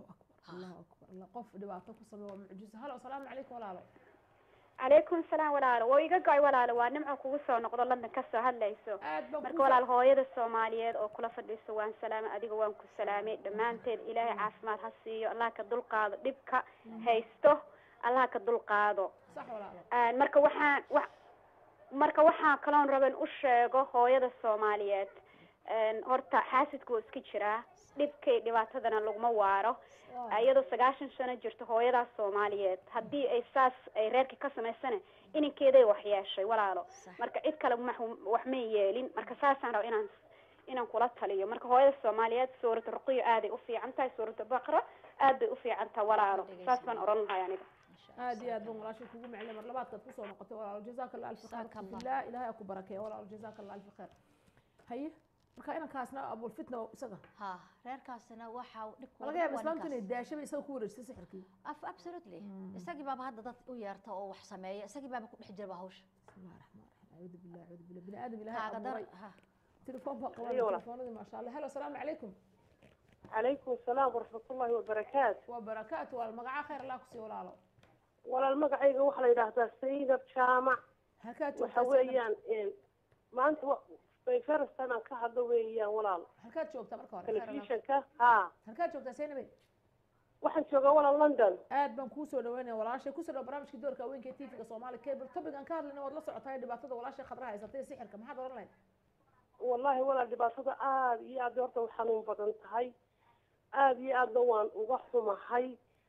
allahu akbar alla qof dhibaato ku sameeyo waa mucjiso halo asalaamu calaykum walaalo calaykum salaam walaalo waa iga go'ay walaalo waa nimco kugu soo noqdo london kasoo hadlayso marka walaal hooyada soomaaliyeed oo kula fadhiiso waan salaamay adiga waan ku salaamay dhammaanteed ilaahay caafimaad ha siiyo allah ka dulqaado dhibka haysto allah ka dulqaado sax walaalo marka waxaan wa marka waxaan kaloon raban u sheego hooyada soomaaliyeed horta xaasidku waa iska jiraa dhibkay dhibaatadana laguma waaro iyadoo sagaashan sano jirto hooyadaas soomaaliyeed haddii ay saas ay reerkii ka samaysana ininkeeday wax yeeshay walaalo marka cid kale wax may yeelin marka saasaan raba inaan inaan kula taliyo marka hooyada soomaaliyeed suurata ruqiyo aaday u fiican tahay suurata baqra aad bay u fiican tahay walaalo saas baan oran lahay aniga aad iyo aad baan walaashay kugu maclay mar labaadkaad kusoo noqotay walaalo jazaaka allah alfi khayr billah ilaahay aa ku barakeeya walaalo jazaaka allah alfi khayr haye marka inankaasna abulfitna isaga ha reerkaasina waxa dhibku laga yaaba islaamtu inay daashaba isaga ku wareegsay sixirkii absolutely isagii baaba hadda dad u yeerta oo wax sameeya isagii baaba ku dhex jirba hawsha bismillahi raxmaan raxiim acuudu billahi acuudu billah bini aadam ilaahay abuuray telefoon baa qabanay telefoonadii maasha allah helo asalaamu calaykum calaykum asalaam waraxmatullaahi wabarakaatu waa barakaatu walaal magaca khayr allah kusii walaalo walaal magacayga waxaa la yidhaahdaa saynab jaamac waxa weeyaan maanta bayferstan aan ka hadlo weeyaan walaal halkaad joogtaa marka hore telefishanka ha halkaad joogtaa saynabe waxaan joogaa walaal london aad baan kuu soo dhaweynaya walaashay kusoo dhaw barnaamijkii doorka haweenka ee tvga soomaali cable topic aan ka hadlayna waad la socotaa dhibaatada walaashay khadraha haysatay sixirka maxaad oran lahayd wallahi walaal dhibaatada aada iyo aad horta u xanuun badan tahay aada iyo aadna waan uga xumahay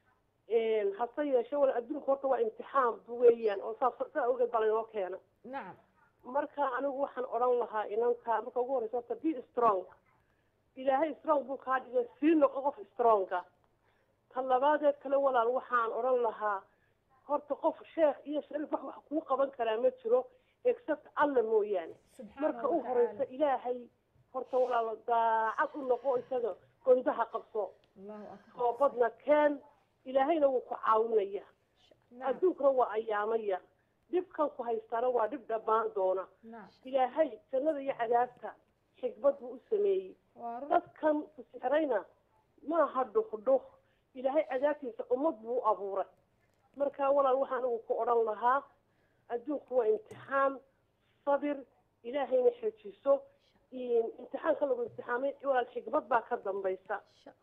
hase yeeshe walaal adduunka horta waa imtixaan weeyaan oo saas saa ogeed baa laynoo keena nacam marka anigu waxaan odhan lahaa inanka marka ugu horeysa horta be strong ilaahay strong buu kaa dhigay sii noqo qof stronga ta labaadeed kale walaal waxaan odhan lahaa horta qof sheekh iyo shariif wax wax kuu qaban karaa ma jiro except alla mooyaane marka u horeysa ilaahay horta walaal daacad u noqo isaga gondaha qabso toobadna keen ilaahayna wuu ku caawinaya adduunkana waa ayaamaya dhibkan ku haystaana waa dhib dhammaan doona ilaahay jannada iyo cadaabta xikmad buu u sameeyey dadkan kusixirayna maaha dhuhdhuh ilaahay cadaabtiisa ummad buu u abuuray marka walaal waxaa anigu ku odhan lahaa adduunku waa imtixaan sabir ilaahayna xejiso imtixaanka lagu imtixaamay walaal xikmad baa ka dambaysa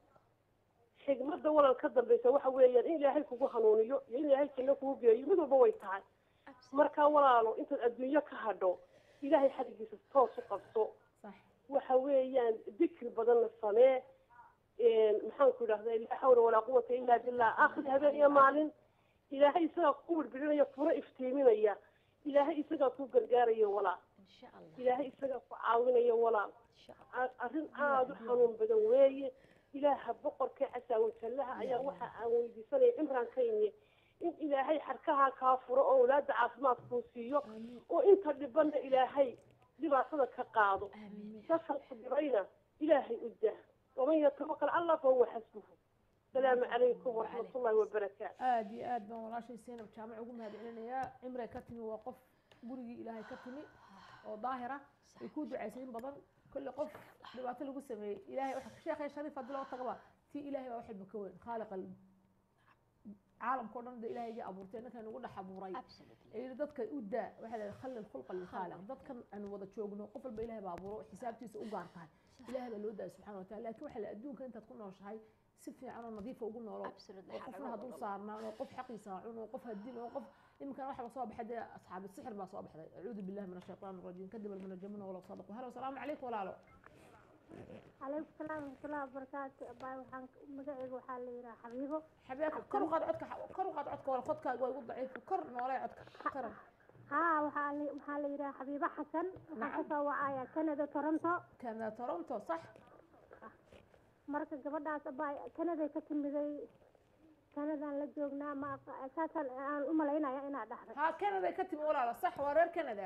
xikmadda walaal ka dambaysa waxa weeyaan in ilaahay kugu hanuuniyo iyo in ilaahay janno kugu geeyo mid walba way tahay marka walaalo intaad adduunyo ka hadho ilaahay xadigiisa toos u qabso waxa weeyaan dikri badanna samee maxaanku idhahda laa xawla walaa quwata illa billah akhri habeen iyo maalin ilaahay isagaa ku wirbirinaya furo iftiiminaya ilaahay isagaa ku gargaaraya walaal ilaahay isagaa ku caawinaya walaal arrin aada u xanuun badan weeye ilaaha boqorka casaawajallaha ayaa waxa aan weydiisanaya cimraan ka imi in ilaahay xarkaha kaa furo oo awlaada caafimaad kuu siiyo oo inta dhibanna ilaahay dhibaatada ka qaado dadkan ku dhibayna ilaahay u dah waman yatawakal allah fahuwa xasbuhu asalaamu calaykum waraxmatullahi wabarakaatu aada iyo aad baan walaashay saynab jaamac ugu mahadcelinayaa cimray ka timi waa qof gurigii ilaahay ka timi oo daahira ay ku ducaysay in badan كل قف dhibaato lagu sameeyey ilaahay waxa sheekhay shariif hadii loo tagaba tii ilaahay baa waxba ka weyn khaaliq caalamka oo dhan da ilaahayga abuurtay ninkan ugu dhex abuuray ee dadka u daa waxa la khallil khulqa lil khaaliq dadkan aan wada joogno qof walba ilaahay baa abuuro xisaabtiisa u gaar tahay ilaahay baa loo daayay subxaana wa taala laakiin waxa la adduunka intaad ku nooshahay si fiican oo nadiifa ugu noolo oo qofna hadduu saarnaan oo qof xaqiisa cun oo qof hadin oo qof iminkan waxa soo baxay dee asxaabi sixir baa soo baxday acuudu billahi min ashaytaan arajiim kadib almunajamuna walaw sadaqu halo asalaamu calaykum walaalo عليكم السلام ورحمة الله وبركاته باي وحان مقعد وحال لي حبيبه حبيبك كر قاد عدك كر قاد عدك ولا خدك واي ضعيف كر نولا عدك كر ها وحال وحال لي حبيبه حسن وحان كسو وعايا كندا تورنتو كندا تورنتو صح marka gabadhaas abay kanaday ka timiday kanadaan la joognaa ma saasaan aan u malaynaya inaad dhahday ha kanaday ka timi walaala sax waa reer kanada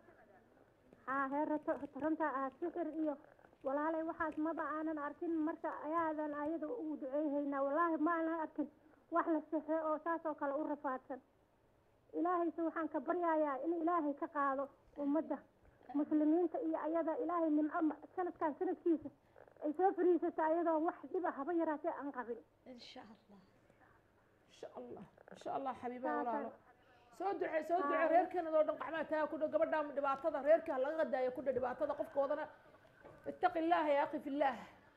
ha reer toronto ah sixir iyo walaalay waxaas maba aanan arkin marka ayaadan ayada ugu duceeyhaynaa wallaahi ma aanan arkin wax la sixre oo saas oo kale u rafaadsan ilaahayse waxaan ka baryayaa in ilaahay ka qaado ummadda muslimiinta iyo ayada ilaahay nimco sanadkan sanadkiisa ay soo fariisato ayadoo wax dhiba haba yaraatee aan qabin insha allah insha allah insha allah xabiiba walaalo soo ducee soo ducee reerkeenada oo dhan qaxmaa taa ku dhow gabadha dhibaatada reerkii ha laga qadaayo ku dhow dhibaatada qofkoodana ittaqi illaaha ya akhi fillaah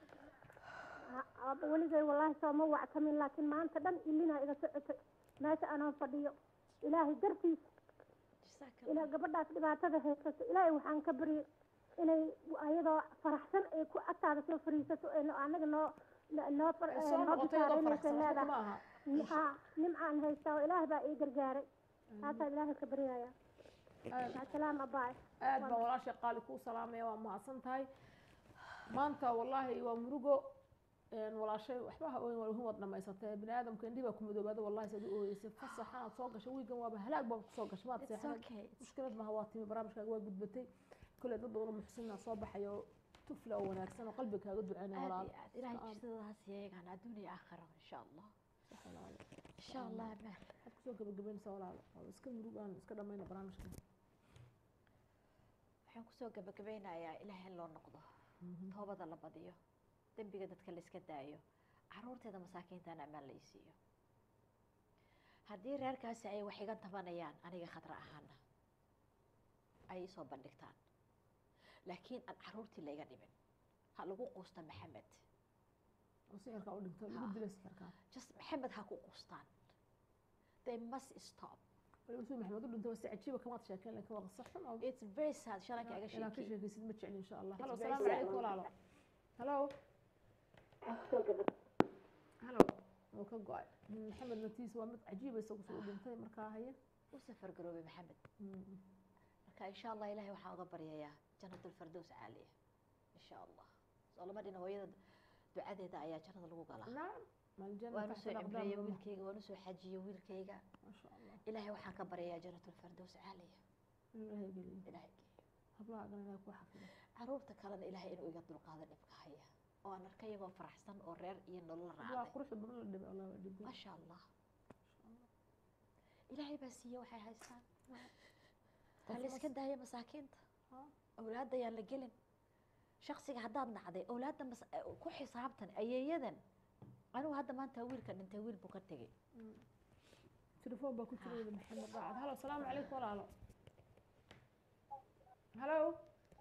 weligay wallaahi sooma wactamin laakiin maanta dhan ilinaa iga socotay meesha anoo fadhiyo ilaahay dartiisa ila gabadhaas dhibaatada haysato ilaahay waxaan ka baryay inay ayadoo faraxsan ay ku agtaada soo fariisato anaga noo noo noo bishaaraynaysa leedahay ha nimcaan haystaa oo ilaahay baa ii gargaaray taasaa ilaahay ka baryaya salaam abaay aad baan walaasha qaali kuu salaamaya waa mahadsan tahay maanta wallaahi waa murugo walaashay waxba ha ooyin waa wad dhamaysatay bini aadamka indhihi baa ku madoobaada wallahi saad u ooyeysay fasaxaad soo gashay wiigan waaba halaag baa kusoo gashay maad seexday mushkilad maha waa timi barnaamijkaaga waa gudbatay kule dad badan oo muxsinna soo baxay oo tufla oo wanaagsan oo qalbiga kaaga duceynaya walaal ilaahay jisadaas yeegaan adduun iyo aakhiro insha allah insha allah amaan waxaad kusoo gabagabaynaysaa walaal waa iska murug aan iska dhamayna barnaamijka waxaan kusoo gabagabeynayaa ilaahay in loo noqdo toobada la badiyo dembiga dadka la iska daayo caruurteeda masaakiintana ammaan la isiiyo haddii reerkaasi ay wax iga tabanayaan aniga khadra ahaana ay isoo bandhigtaan laakiin aan caruurtii layga dhibin ha lagu quusta maxamed sixirka u dhinto lagu dila sixirka just maxamed ha ku quustaan they must stop waliba maxamed u dhinto si cajiiba kamaad sheekeen laakiin waa qisa xun oo it's very sad shalan kaaga inaa ka sheekay sheekaysid ma jecli insha allah halo It's salaamu very sad. calaykum walaalo halo halo wuu ka go-ay maxamed natiis waa mid cajiiba isagu soo u dhintay markaa haya u safar garoobay maxamed marka insha allah ilahay waxaan uga baryayaa janatulfardows caaliya insha allah soo lama dhina hooyada ducadeeda ayaa jannada lagu galaa nacam maljanna waan taxta usoo aqdaam cimreeyey Roma. wiilkayga waan usoo xajiyey wiilkayga maasha allah ilahay waxaan ka baryayaa janatulfardows caaliya inuu ilaahay geliyo ilahay hablaha agana ilaahay ku xafido caruurta kalena ilahay inuu iga dulqaado dhibka haya oo aan arkay iyagoo faraxsan oo reer iyo nolol hablaha raacday quruxda badan la dhibay allah waa dhibay maasha allah ilaahay baa siiye waxay haystaan ha la iska daaya masaakiinta awlaadda ayaan la gelin shaksiga haddaad nacday awlaadda mas- ku xisaabtan ayeeyadan anigu hadda maanta wiilka dhintay wiil buu ka tegey تليفون باكو تريد محمد بعد هلا السلام عليكم ولا لا هلو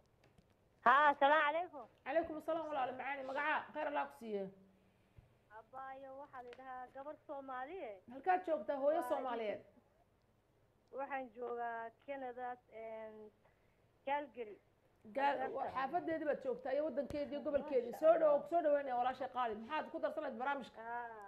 ها السلام عليكم عليكم السلام ولا لا معاني مقعا خير الله كسيه abaayo waxaa la yidhahaa gabar soomaaliye halkaad joogtaa hooyo soomaaliyeed waxaan joogaa canada calgary gaal xaafadeedii baad joogtaa iyo wadankeedii iyo gobolkeedii soo dhow soo dhaweynaya walaashay qaali maxaad ku darsanayd barnaamijka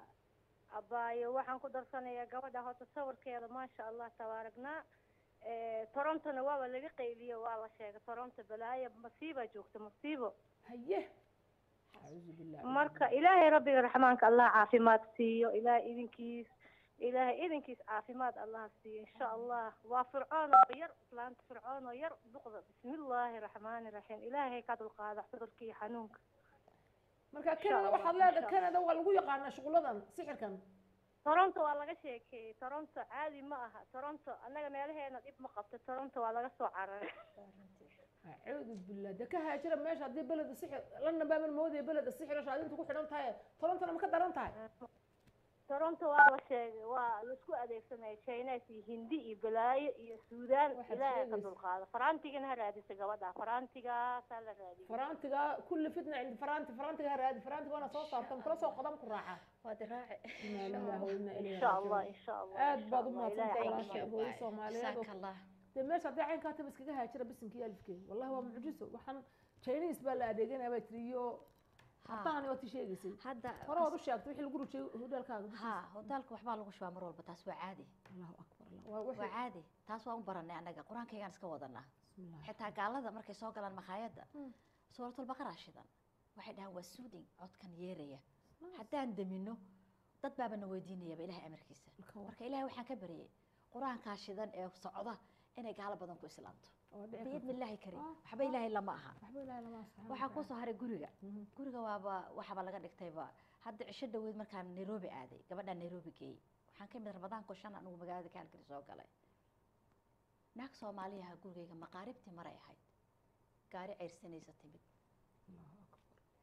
abaayo waxaan ku darsanayaa gabadha horta sawirkeeda maasha allah tabaaragnaa torontona waaba laga qayliyo waa la sheegay toronto balaayo masiibaa joogta masiibo haye acuudu billahi marka ilaahay rabbiga raxmaanka allah caafimaad siiyo ilaahay idinkiis ilaahay idinkiis caafimaad allah siiyo insha allah waa fircoon oo yar islaanta fircoon oo yar duqda bismillaahi raxmaani raxiim ilaahay ka dulqaada cudurka iyo xanuunka marka Insha canada Allah, waxaad insha leedahay canada waa lagu yaqaanaa shuquladan sixirkan toronto waa laga sheekeeyey toronto caadi ma aha toronto annaga meelaheena dhib ma qabto toronto waa laga soo cararay acuudu billah de ka haajira meesha haddii beleda sixir lana baaban moodaya beleda sixir oo shaadinta ku xidhan tahay torontona ma ka daran tahay toronto waa la sheegay waa laisku adeegsanaya chines iyo hindi iyo balaayo iyo suudaan Waxaad ilaahay ka sheegaysa. dulqaado farantigana ha raadisa gabadha farantigaasaa la raadiyay farantiga kulli fitna cindi faranti farantiga ha raadi farantiga waana soo saartan kula soo qodam ku raaca waa diraaci inaa lillahi wa inaa ilayhi insha allah raajicuun insha allah aad baad u insha Allah. mahadsantahay Ilaahay walaashay idin hooyo soomaaliyeed oo- jazaaka allah dee meesha haddii caynkaa taba iskaga haajira bisinka iyo alifkeeda wallahi waa mucjiso waxaan chinese baa la adeeganaya baa tiri iyo hataan waad i sheegaysay hadda hore waad u sheegtay wixii lagu rujiyay hodaalkaaga ha hodaalka waxbaa lagu shubaa mar walba taas waa caadi allahu akbar Allah. waa waa wixii caadi taas waan u baranay annaga qur-aankaygaan iska wadanaa bismillah xitaa gaalada markay soo galaan makhaayadda suuratulbaqara shidan waxay dhahaan waa suuding codkan yeeraya haddaan damino dad baabana weydiinayaba ilahay amarkiisa marka ilahay waxaan ka baryay qur-aankaa shidan ee socda inay gaalo badan ku islaamto oo dhici biidni karta illaahi karim waxba ilaahay lama aha waxba ilaahay lama subxaana waxaa wa kusoo haray guriga guriga waaba waxaaba laga dhigtayba hadda cisho dhaweyd markaan nairobi aaday gabadhaan nairobi geeyey waxaan ka imid ramadaanko shan anigu magaalada kaalgari soo galay naag soomaaliyaha gurigayga maqaaribtii maray ahayd gaari ceyrsanaysa timid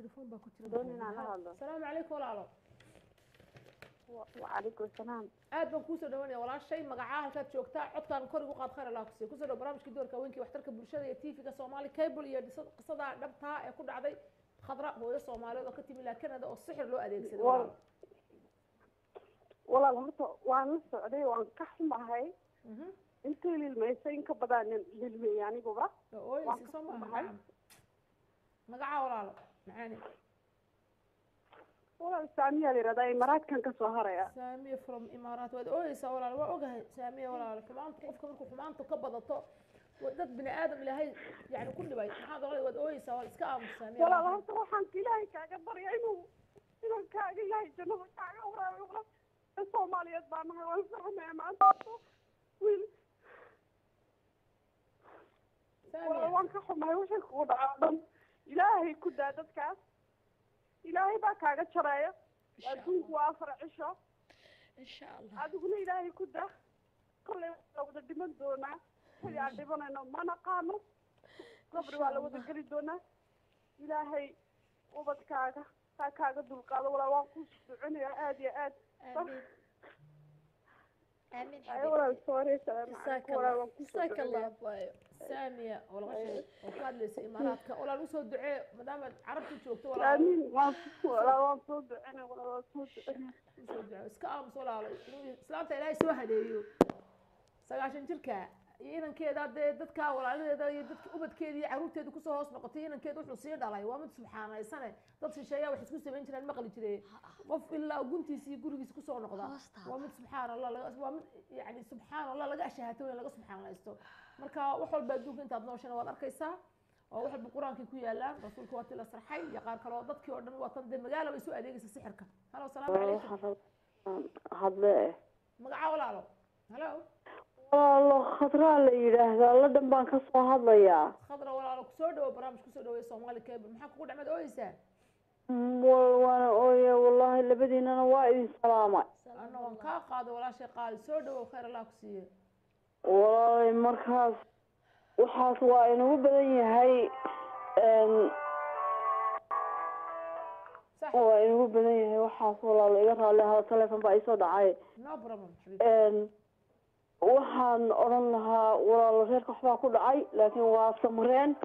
telefoon baa ku jira doon inaan la hadlo asalaamu calaykum walaalo wacalaykum salaam aad baan kuusoo dhawanaya walaashay magacaa halkaad joogtaa codkaan kor igu qaad khayr allah kusiiya kusoo dhaw barnaamijkii doorka haweenkii waxtarka bulshada iyo tv-ga soomaali cable iyo dhisa- qisada dhabtaa ee ku dhacday khadra hooyo soomaaliyeed oo ka timi ilaa canada oo sixir loo adeegsaday Wal- walaalo walaal horta waan la socday waan ka xumahay intii lilmaysay in ka badan lilmeeyey aniguba waan ooysi ka soo maaha xumahay nacam magacaa walaalo macaani walaal saamiyaa la yidhahdaa imaaraadkan ka soo haraya saamiya from imaaraat waad ooyeysaa walaalo waa ogahay saamiya walaalo xumaanta qofka markuu xumaanta ka badato wa- dad bini aadam ilaahay yani ku dhibay maxaad oolay waad ooyeysaa wal iska aamus saamiya walaal walaalo. horta waxaan ilaahay kaaga barya inuu inuu kaaga ilaahay jannada kaaga waraabiyo walaal ee soomaaliyeed baa nahay waan fahmaya maanta wiil walaal waan ka xumahay wixii kugu dhaca o dhan ilaahay ku daa dadkaas ilaahay baa kaaga jareeya adduunku waa afar cisho insha allah adiguna ilaahay ku daa kollay waa wada dhiman doonaa xili aan dhibanayno ma naqaano qabri waa la wada geli doonaa ilaahay ubadkaaga haa kaaga dulqaado walaa waan ku ducinayaa aad iyo aad ay walaal sorry salaamu calaykum walaal waan kusoo jazaaka allah ducinayaa waayo saamiya oo laga sheegay oo ka hadlaysa imaaraadka walaal usoo ducee maadaama carabta joogto walaal aamin waan walaal waan soo ducinaya walaal waan soo ducinaya usoo ducee iska aamus walaalo inuu islaamta ilaahay soo hadeeyo sagaashan jirka iyo inankeeda dee dadka walaaladeeda iyo dadka ubadkeeda iyo caruurteeda kusoo hoos noqotay inankeeda wuxuu sii dhalay waa mid subxaanaysane dad shisheeyaa wax isku samayn jireen maqli jire qof ilaa guntiisa iyo gurigiisa kusoo noqda waa mid subxaan allah laga waa mid yani subxaan allah laga ashahaato weyn laga subxaanaysto marka wax walba adduunka intaad nooshana waad arkaysaa oo wax walba qur-aankay ku yaalaan rasuulka waa ti la sarxay iyo qaar kale oo dadkii oo dhan waa tan dee magaala bay soo adeegaysa sixirka halo salaamu calaykum hadle magaca walaalo halo walaalo khadraa la yidhaahdaa la dhan baan ka soo hadlayaa khadra walaalo kusoo dhawo barnaamij kusoo dhaweey soomaali cable maxaa kugu dhacmad ooyeysaa wal waana ooye wallahi labadiinana waa idin salaamay anna waan kaa qaaday walaashay qaali soo dhawow khayr allah ku siiye walaalay markaas waxaas waa inagu badan yahay n waa inagu badan yahay waxaas walaalo iga raalli ahada teleefon baa iisoo dhacay no problem n waxaan odhan lahaa walaalo reerka waxbaa ku dhacay laakiin waa samreen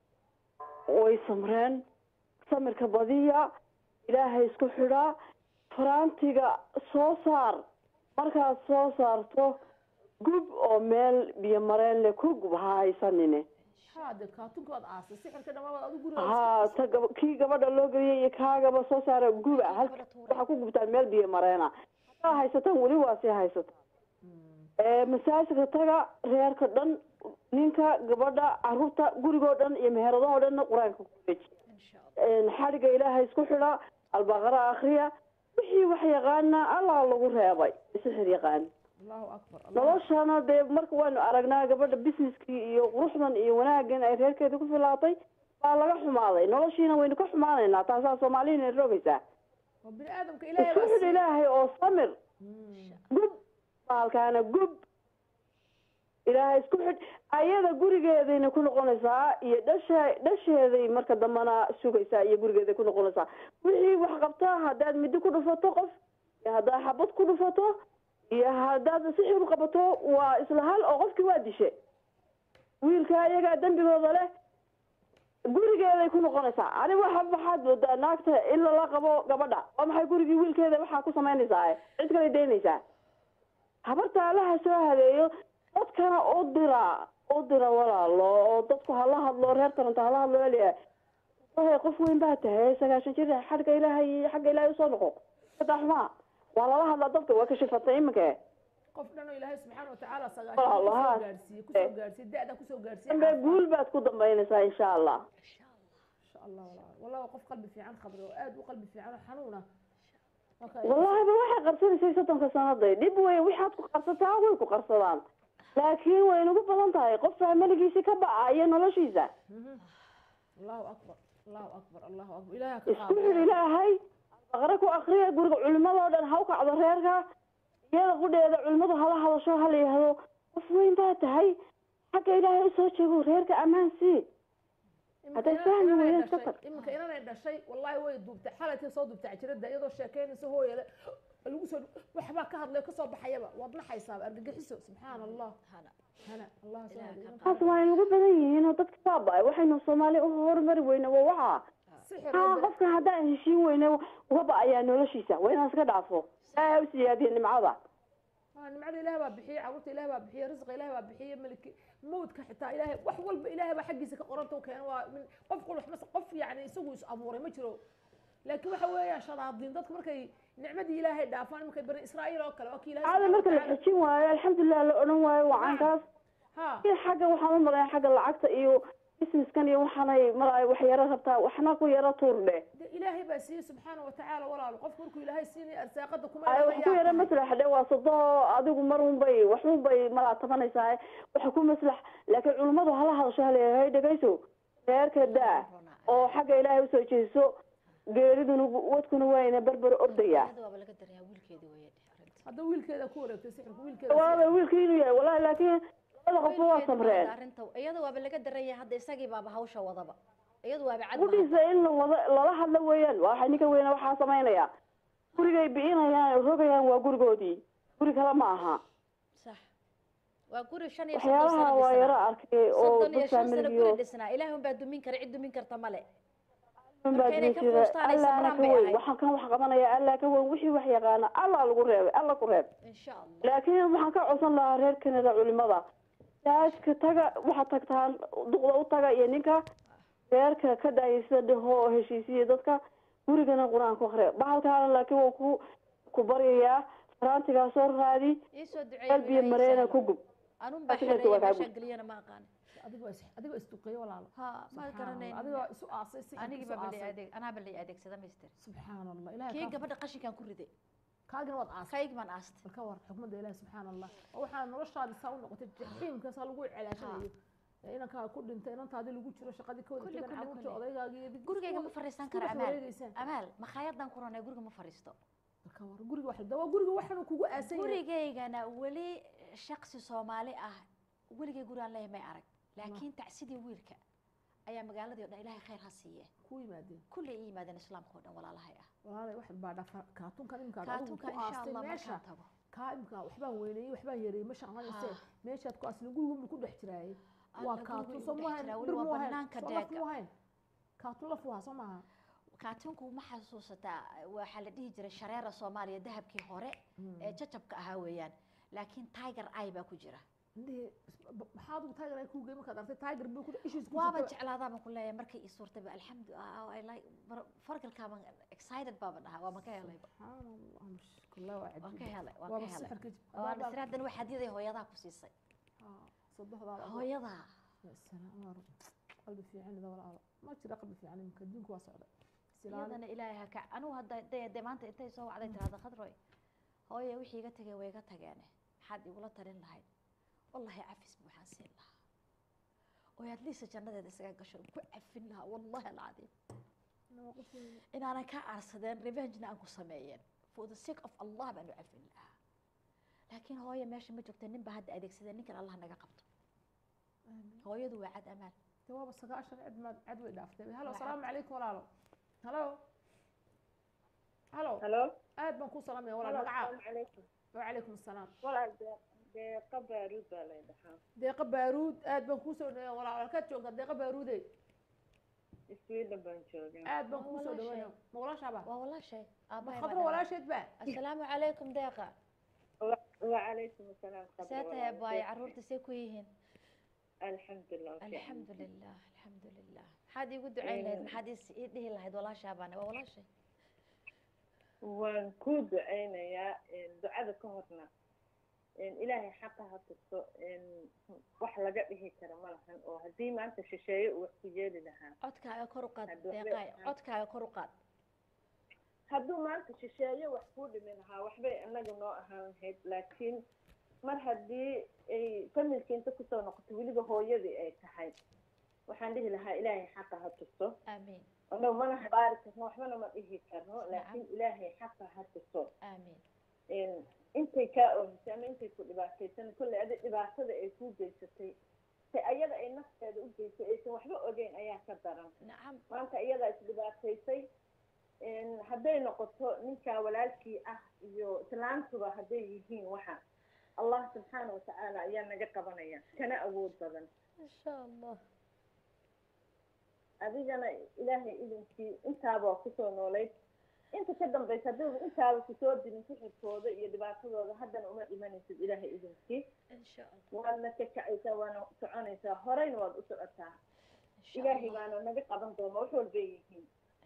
way samreen samirka badiya ilaahay isku xidhaa faraantiga soo saar markaad soo saarto gub oo meel biyo mareen le ku gub ha haysanine haade kaatunka waad aasay sixirka dhammabaad adigu guriga haa ta gab- kii gabadha loo geliyay iyo kaagaba soo saara guba hal waxaa ku gubtaan meel biyo mareena haddaa haysataan weli waa sii haysataan ee masaajidka taga reerka dhan ninka gabadha caruurta gurigoo dhan iyo meheradahoo dhanna qur-aanka ku deji xadhiga ilaahay isku xidha albaqara akriya wixii wax yaqaana allah lagu reebay sixir yaqaan allahu akbar noloshana dee marka waanu aragnaa gabadha businesskii iyo quruxdan iyo wanaagan ay reerkeeda ku filaatay baa laga xumaaday noloshiina waynu ka xumaanaynaa taasaa soomaaliyana rogaysaa waa bini aadamka ilaahay isku baa xidh siiyey. ilaahay oo samir gub baalkaana gub ilaahay isku xidh ayada gurigeedayna ku noqonaysaa iyo dhasha dhasheeday marka dambana sugaysaa iyo gurigeeday ku noqonaysaa wixii wax qabtaa haddaad midi ku dhufato qof iyo haddaad xabad ku dhufato iyo haddaad sixir u qabato waa isla hal oo qofkii waa dishe wiilka iyagaa dembigooda leh gurigeeday ku noqonaysaa ani waxa waxaad moodaa naagta in lala qabo gabadha waa maxay gurigii wiilkeeda waxaa ku samaynaysaa cid kale daynaysaa habarta allaha soo hadeeyo dadkana u dira u dira walaalo oo dadku hala hadlo reer taranta hala hadlo eliya wahay qof weyn baa tahay sagaashan jir xagga ilaahay xagga ilaahay usoo noqo sadaa xumaa waa lala hadlaa dadka waa kashifatay iminka qof dhan oo ilaahay subxaana watacaala Walaalo, haa. sagaashan gaarsiiye kusoo gaarsiye da-da kusoo gaarsiye dambe guul baad ku dambaynaysaa insha allah insha allah walaal wallahi waa qof qalbi fiican qabri oo aad u qalbi fiican oo xanuuna Marka- wallahi ba waxay qarsanaysay soddonka sanaday dhib wey waxaad ku qarsataa way ku qarsadaan laakiin way nagu badan tahay qof faamiligiisi ka bacaya noloshiisa Mhm. allahu akbar allahu akbar allahu akbar ilaaha ka isku xidh ilaahay baqare ku akriya guriga culimadoo dhan ha u kacdo reerka iyada qudheeda culimadu hala hadasho hala yihahdo qof weyn baa tahay xagga ilaahay usoo jeego reerka ammaan sii hadday fahmi weydaan iska tag iminka inanay dhashay wallaahi way duubtay xalaytay soo duubtay cajiradda iyadoo sheekeynaysa hooyale lagu soo waxbaa ka hadlay kasoo baxayaba waad naxaysaaba argagixiso subxaana allah hana allah taas waa inagu badan yihiin oo dadka baaba waxaynu soomaali u horumari weyna waa waxa haa qofkan haddaan heshiin weyne waba ayaa noloshiisa waa inaan iska dhaafo saa u siyaadiya nimcada nimcada ilaah baa bixiye caruurta ilaah baa bixiye risqa ilaah baa bixiye maliki mawdka xitaa ilaahay wax walba ilaahay baa xaggiisa ka qoranta u keena waa min qof qul waxma qof yacni isagu is abuuray ma jiro laakiin waxa weeya shadaadiin dadku markay nicmadii ilaahay dhaafaan markay bani israa'iil oo kale waa kii ilaahay caada marka la xejin waayo alxamdulilah la odhan waayo wacankaas xagga waxaan u maqlaya xagga lacagta iyo businesskan iyo waxaanay mar wax yaro rabtaa waxna ku yaro tuur dheh ilaahay baa siiyey subxaana watacaala walaalo qofku markuu ilaahay siinaya arsaaqada kuma ay wax ku yaro maslax dhe waa sodo adigu mar un bay wax un bay malaa tabanaysaa waxa ku maslax laakiin culummadu hala hadasho haleeyahay dhegayso reerka daa oo xagga ilaahay usoo jeeso geeriduna wadkuna wayna berber ordaya hadda wiilkeeda ku wareegtay sixirka wiilkeeda waaba wiilka inuu yahay wallahi laakiin labada qofba waa samreen iyada waaba laga daranya hadda isagii baaba hawsha wadaba iyadu waaba cad gudhiisa in la wada lala hadlo weeyaan waxa ninka weyne waxaa samaynaya gurigay bi'inayaan rogayaan waa gurigoodii guri kale ma aha sax waa guri shan iyo waxyaalaha waa yaro arkay oo soddon iyo dad shan sano faamiliyo guri dhisnaa ilaahi unbaa dumin kara cid dumin karta male baa inay ka jira quustaan ay allah sabraan ka bay weyn ahayd. waxaan kan wax qabanaya allah ka weyn wixii wax yaqaana allah lagu reebay allah ku reeb insha allah laakiin waxaan ka codsan lahaa reer kanada culimada jaajka taga waxaad tagtaan duqda u taga iyo ninka reerka ka daayisa dhaho oo heshiisiya dadka gurigana qur-aan ku akhriya bahalkaana laakiin waa ku ku baryayaa faraantigaa soo raadi iisoo qalbiya mareena ku gub anun baa Asixirka xereeya waa kaa meeshaan gub. geliyana ma aqaan adigoo is adigoo isduqeeyo walaalo ha ma Subxaan garanayn Allah, adigoo isu aasay si anigii isu baa bali aasay. adeeg anaa bali adeegsada mister subxaan allah ilahay kii kaa- gabadha qashinkaan ku riday kaagina waad aastay kayg baan aastay bal ka war xukmadda ilahi subxaan allah oo waxaa noloshaadi saa u noqotay jaxiimka saa lagu celaashanayo ee inankaa ku dhintay inantaadii lagu jiro shaqadii ka wada Kulli, tegan kulli, caruurta kulli. odaygaaga iyo gurigayga ma fariisan isku kara dhex amaal wareegeysaan. amaal makhaayadaan ku ranay guriga ma fariisto bal ka war guriga wax waa guriga waxanu kugu aasan yahay gurigaygana weli shaksi soomaali ah weligay guri aan leeyahay may arag laakiin tacsidii wiilka ayaa magaaladii o dhan ilaahay khayr ha siiye ku yimaadeen kulley i yimaadeen islaamka oo dhan walaalahay ah walaalay wax baa dhafa kaatuunkan imika adigu Kaatuunka ku insha aastay Allah meesha markaan tago. kaa imika waxbaan weyneeyey waxbaan yareeyey ma shaqanaysee Ha. meeshaad ku asli gurigu ku dhex jiraayey Alla, waa gurigu kaatuun igu soo dhex maahayn jiraa, bir weli waa muu ahayn banaanka soo laf deega. muu ahayn kaatuun laf waa soo maaha kaatuunku ma xasuusataa waxaa la dhihi jiray shareera soomaaliya dahabkii hore ee jajabka ahaa weeyaan laakiin tiger eye baa ku jira indhihii maxaa adigu tiger ay kuu gey markaad artay tiger buu ku ishiis ku waaba jirtaba. jeclaadaa baan ku leeyahay markay ii suurtayba alxamdu I like fargalkaaban excited baaba dhahaa waa ma ka helayba Kullah waa waa cajiib. ka helay waa Waaba ka helay sixirka jib- waa waaba- nasraadan waxaad yaday hooyadaa ku siisay saddexdaada adoo- hooyadaa Ya salaam, waa run. qalbi fiican ida walaalo ma jira qalbi fiican iminka adduunku waa socda Isilaali. iyadana ilaahay ha ka anugu hadda de de maanta intay soo wacday tirahda khadroy hooye wixii iga tegay way iga tageene maxaad igula talin lahayd wallahi cafis buuxaan siin lahaa oo aad liisa jannadeeda isaga gasho ku cafin lahaa wallahi alcadiim inaanan ka aarsadeen revengena aan ku sameeyeen for the sake of allah baan u cafin lahaa laakiin hooye meesha ma joogta nin baa hadda adeegsadeen ninkan allah naga qabto hooyadu waa cad amaal Dee waaba sagaashan cid ma cid way dhaaftay halo Waa asalaamu calaykum walaalo halo halo halo aad baan kuu salaamaya walaal magacaa calaykum wacalaykum asalaam walaal deeqa baaruud baa lay dhahaa deeqa baaruud aad baan kuu soo dhaweeya walaal halkaad joogtaa deeqa baaruude sweden baan joogaa aad baan kuu soo dhaweeya ma walaashaaba waa walaashay ma khadro walaasheed ba asalaamu calaykum deeqa wacalaykum asalaam see tahay abaaye carruurta see ku yihiin alxamdulilah alxamdulilah alxamdulilah maxaad iigu ducayn lahayd maxaad is- ii dhihi lahayd walaashaabaane waa walaashay waan kuu ducaynayaa ducada ka horna ilaahay xaqa ha tusto wax laga dhihi kara ma lahan oo haddii maanta shisheeye uu wax ku yeeli lahaa codkaaga kor u qaad Hadduu- deeqaay codkaaga kor u qaad hadduu maanta shisheeye wax kuu dhimi lahaa waxbay anaga noo ahaan lahayd laakiin mar haddii ay familki inta kusoo noqoto weliba hooyadii ay tahay waxaan dhihi lahaa ilaahay xaqa ha tusto aamiin annagu mana habaari karno waxbana ma dhihi karno laakiin ilaahay xaqa ha tusto aamiin intay kaa oomisay ama intay ku dhibaataysan kolley adi dhibaatada ay kuu geysatay ta ayada ay nafteeda u geysay aysan waxba ogeyn ayaa ka daran maanta iyadaa isdhibaataysay hadday noqoto ninkaa walaalkii ah iyo islaantuba hadday yihiin waxa allah subxaana watacaala ayaa naga qabanaya kana awood badan insha allah adigana ilaahay idinkii intaaba kusoo noolayd inta ka dambaysa haddii intaaba kusoo dirin sixirkooda iyo dhibaatadooda haddana uma imanaysid ilaahay idinkii waadna ka kacaysaa waana soconaysaa horeyna waad u socotaa ilaahay baana naga qaban doona wax walbay yihiin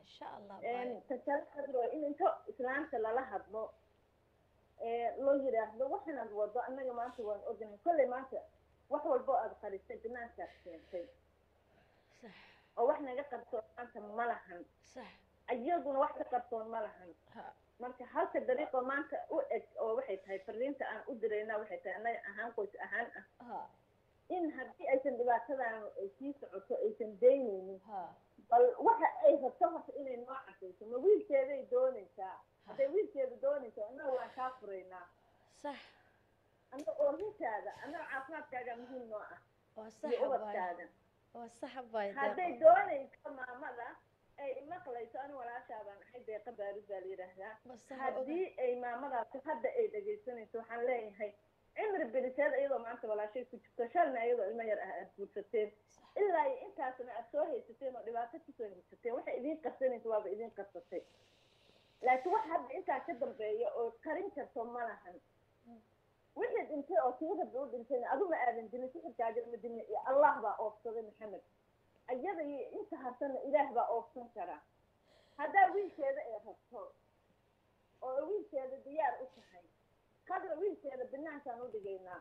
tasaaa in inta islaamta lala hadlo loo yidhaahdo waxanaad wado annaga maanta waan ognahay kolley maanta wax walbo aad qarisay banaankaad keentay oo wax naga qarsoon maanta ma lahan iyaguna wax ka qarsoon ma lahan marka halka dariiqo maanta u eg oo waxay tahay fariinta aan u dirayna waxay tahay annaga ahaan qoys ahaan ah in haddii aysan dhibaatadan sii socoto aysan daynaynin bal waxa ay rabto horta inay noo cadayso ma wiilkeeday doonaysaa hadday wiilkeeda doonaysa annaga waan kaa furaynaa sax annaga oorintaada annaga caafimaadkaaga muhiim noo ah waa iyo ubadkaaga waa sax bay hadday doonayso maamada ay maqlayso ani walaashaabaan ahay deeqa baarud baa la yidhaahdaa haddii ay maamadaasi hadda ay dhegaysanayso waxaan leeyahay cimri biliseed iyadoo maanta walaashay ku jirto shalna iyadoo ilmo yar ah aad guursateen ilaa iyo intaasna aad soo haysateen oo dhibaato kusoo haysateen waxay idiin qarsanaysa waaba idiin qarsatay laakiin wax hadda intaa ka dambeeya oo karin karto ma lahan wixii dhintay oo kii rabbi u dhintayna aduma aadan dilin sixirkaagana ma dilin iyo allah baa oofsaday maxamed iyada iyo inta harsanna ilaah baa oofsan karaa haddaa wiilkeeda ay rabto oo wiilkeeda diyaar u tahay kadra wiilkeeda banaankaan u dhigaynaa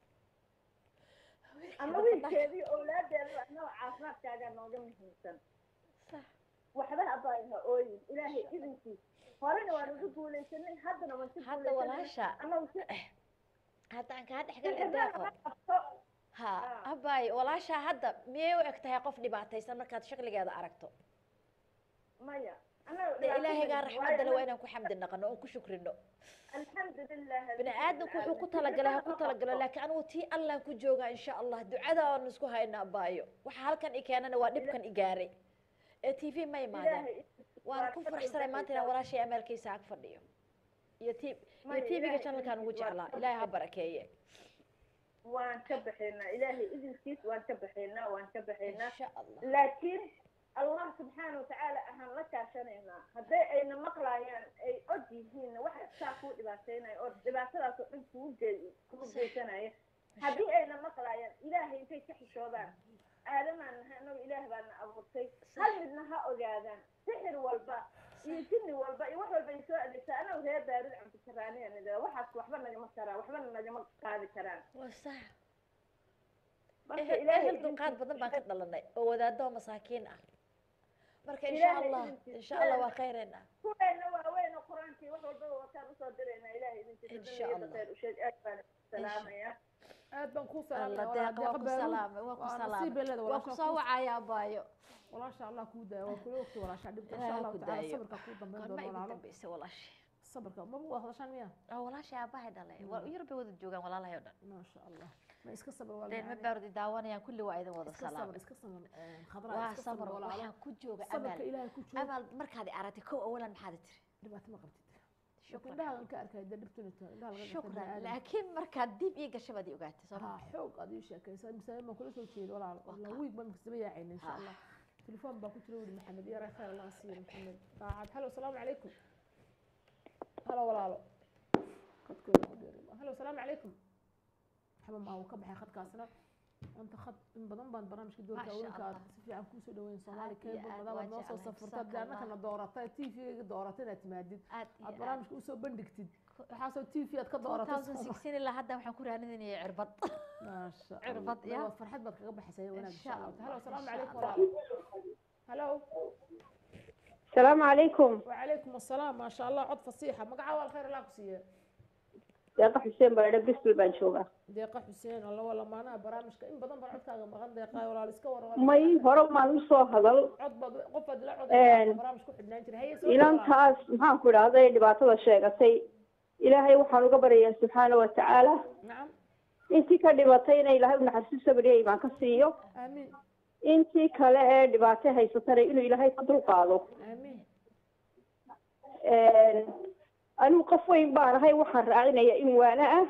ama wiilkeedii owlaadeeda annaga caafimaadkaagaa nooga muhiimsan waxba habaaha ooyin ilaahay idinkiis horena waan ugu guulaysanay haddana waan si hadda walaasha haddaan kaa dhexgal deeqo ha habaayo walaasha hadda miyay u eg tahay qof dhibaataysan markaad shaqligeeda aragto maya de ilaahaygaa raxmadda le waa inaan ku xamdi naqano oon ku shukrino bini aadamku wuxuu ku talagalay ha ku talagalo laakiin anigu tii allaan ku joogaa insha allah ducada aan isku hayna abaayo waxa halkan i keenana waa dhibkan i gaaray ee t v ma imaadeen waan ku faraxsanay maanta inaan walaashay amaalkiisa ag fadhiyo iyo t iyo tv-ga channelkaan ugu jeclaa ilaahay ha barakeeye waan ka baxaynaa ilaahay idinkiis waan ka baxaynaa waan ka baxaynaa laakiin allah subxaana watacaala ahaan la kaashanaynaa hadday ayna maqlaayaan ay od yihiinna waxa saa kuu dhibaataynaya oo dhibaatadaas oo dhan kugu ge kugu geysanaya haddii ayna maqlaayaan ilaahay intay ka xishoodaan aadamaan nahay annagu ilaah baana abuurtay hal midna ha ogaadaan sixir walba iyo jinni walba iyo wax walba ay soo adeegtaa anagu reer baarid cabdikaraaniya nidada waxaas waxba nagama karaan waxbana nagama qaadi karaan waa sax ehel dulqaad badan baan ka dhalanay oo wadaadoo masaakiin ah marka insha allah insha allah waa khayreena kuweena waaweyn oo qur-aankii wax walbaba wataan usoo diraynaa ilahay Insha Allah. idinkiisa usheeg aad baan salaamaya aad baan ku alla deeqa waa ku salaamay waa ku salaamay waa ku soo wacaya abaayo walaasha allah kuu daaya waa kula ogta walaasha dhibka insha Ilaahay allahu ku tacaala daayo. sabirka kuu dambeyn Goorma doona igu walaalo dambeysay walaashay sabirka maba waa hadashaan miya oo walaashay aabahay dhalay waa yar bay wada joogaan walaalahay oo dhan maasha allah ma iska sabir waa deen ma baarudi daawanayaan kulli waa idin wada iska sabir salaamay iska sabir khadra waa iska samar sabir walaalo waxaan ku jooga sabirka amaal ilaahay ku jooga amaal markaad i aragtay kow awalan maxaad i tiri dhibaato ma qabtid Shukran. indhaha ka arkay dee dhibtuna tahay indhaha laga shukran laakiin markaad dib ii gashay baad i ogaatay soo ها حوق هذه شيء مساوي ما كل شيء ولا ولا ويك ما مكتب يا عيني ان شاء الله تليفون باكو تلو محمد يا ريت خير الله يصير محمد قاعد هلو السلام عليكم هلا ولا هلا قد كل هلو السلام عليكم محمد ما هو كبحي خد كاسنا انت خد من بدن بان برامج كدور ما شاء كاولك الله. سفي عن كوسو دوين صومالي آد يا كيبل آد، مدام waa نو سو jeclahay. سفرت جزاك لأنك الله. أنا دورتي تي في دورتنا تمادد aad iyo aad aad barnaamijka usoo bandhigtid waxaasoo t v aad ka dooratay 2016 ilaa hadda waxaan ku raadinayay cirbad maasha cirbad allah ya waa farxad baad kaga baxaysaa wanaag Insha insha allah Allah, halo asalaamu insha calaykum Allah. walaalo halo السلام عليكم وعليكم السلام ما شاء الله عد فصيحة مقعة والخير الله كسيه deeqa xuseen baradhe bisbal baan joogaa deeqa xuseen alla wala maanaha barnaamijka in badan baan codkaaga maqan deeqaay walaal iska waran may hore maan usoo hadal cod baad qof baad la cod Een, barnaamij ku xidhnaan jiray haye soo inantaas maxaan ku idhahday dhibaatada sheegatay ilaahay waxaan uga baryayaa subxaana wa tacaala nacam intii ka dhimatayna ilaahay unaxariisu sabriya imaan ka siiyo aamiin intii kale ee dhibaato haysatana inuu ilaahay ka dulqaado aamiin anigu qof weyn baan ahay waxaan raacinaya in waana ah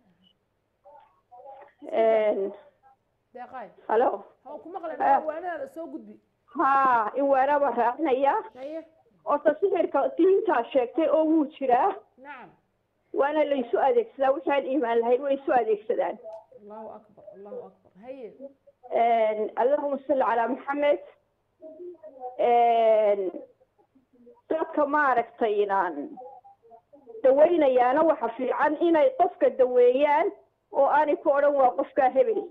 deeqaay halo ha ku maqlayn waanadaada soo gudbi ha in waana baan raacinaya haye horta sixirka diintaa sheegtay oo wuu jiraa nacam waana laysu adeegsadaa waxaan iimaan lahayn way isu adeegsadaan allahu akbar allahu akbar haye allahuma salli calaa maxamed dadka maaragtay inaan daweynayaana waxa fiican inay qofka daweeyaan oo aanay ku odhan waa qofkaa hebel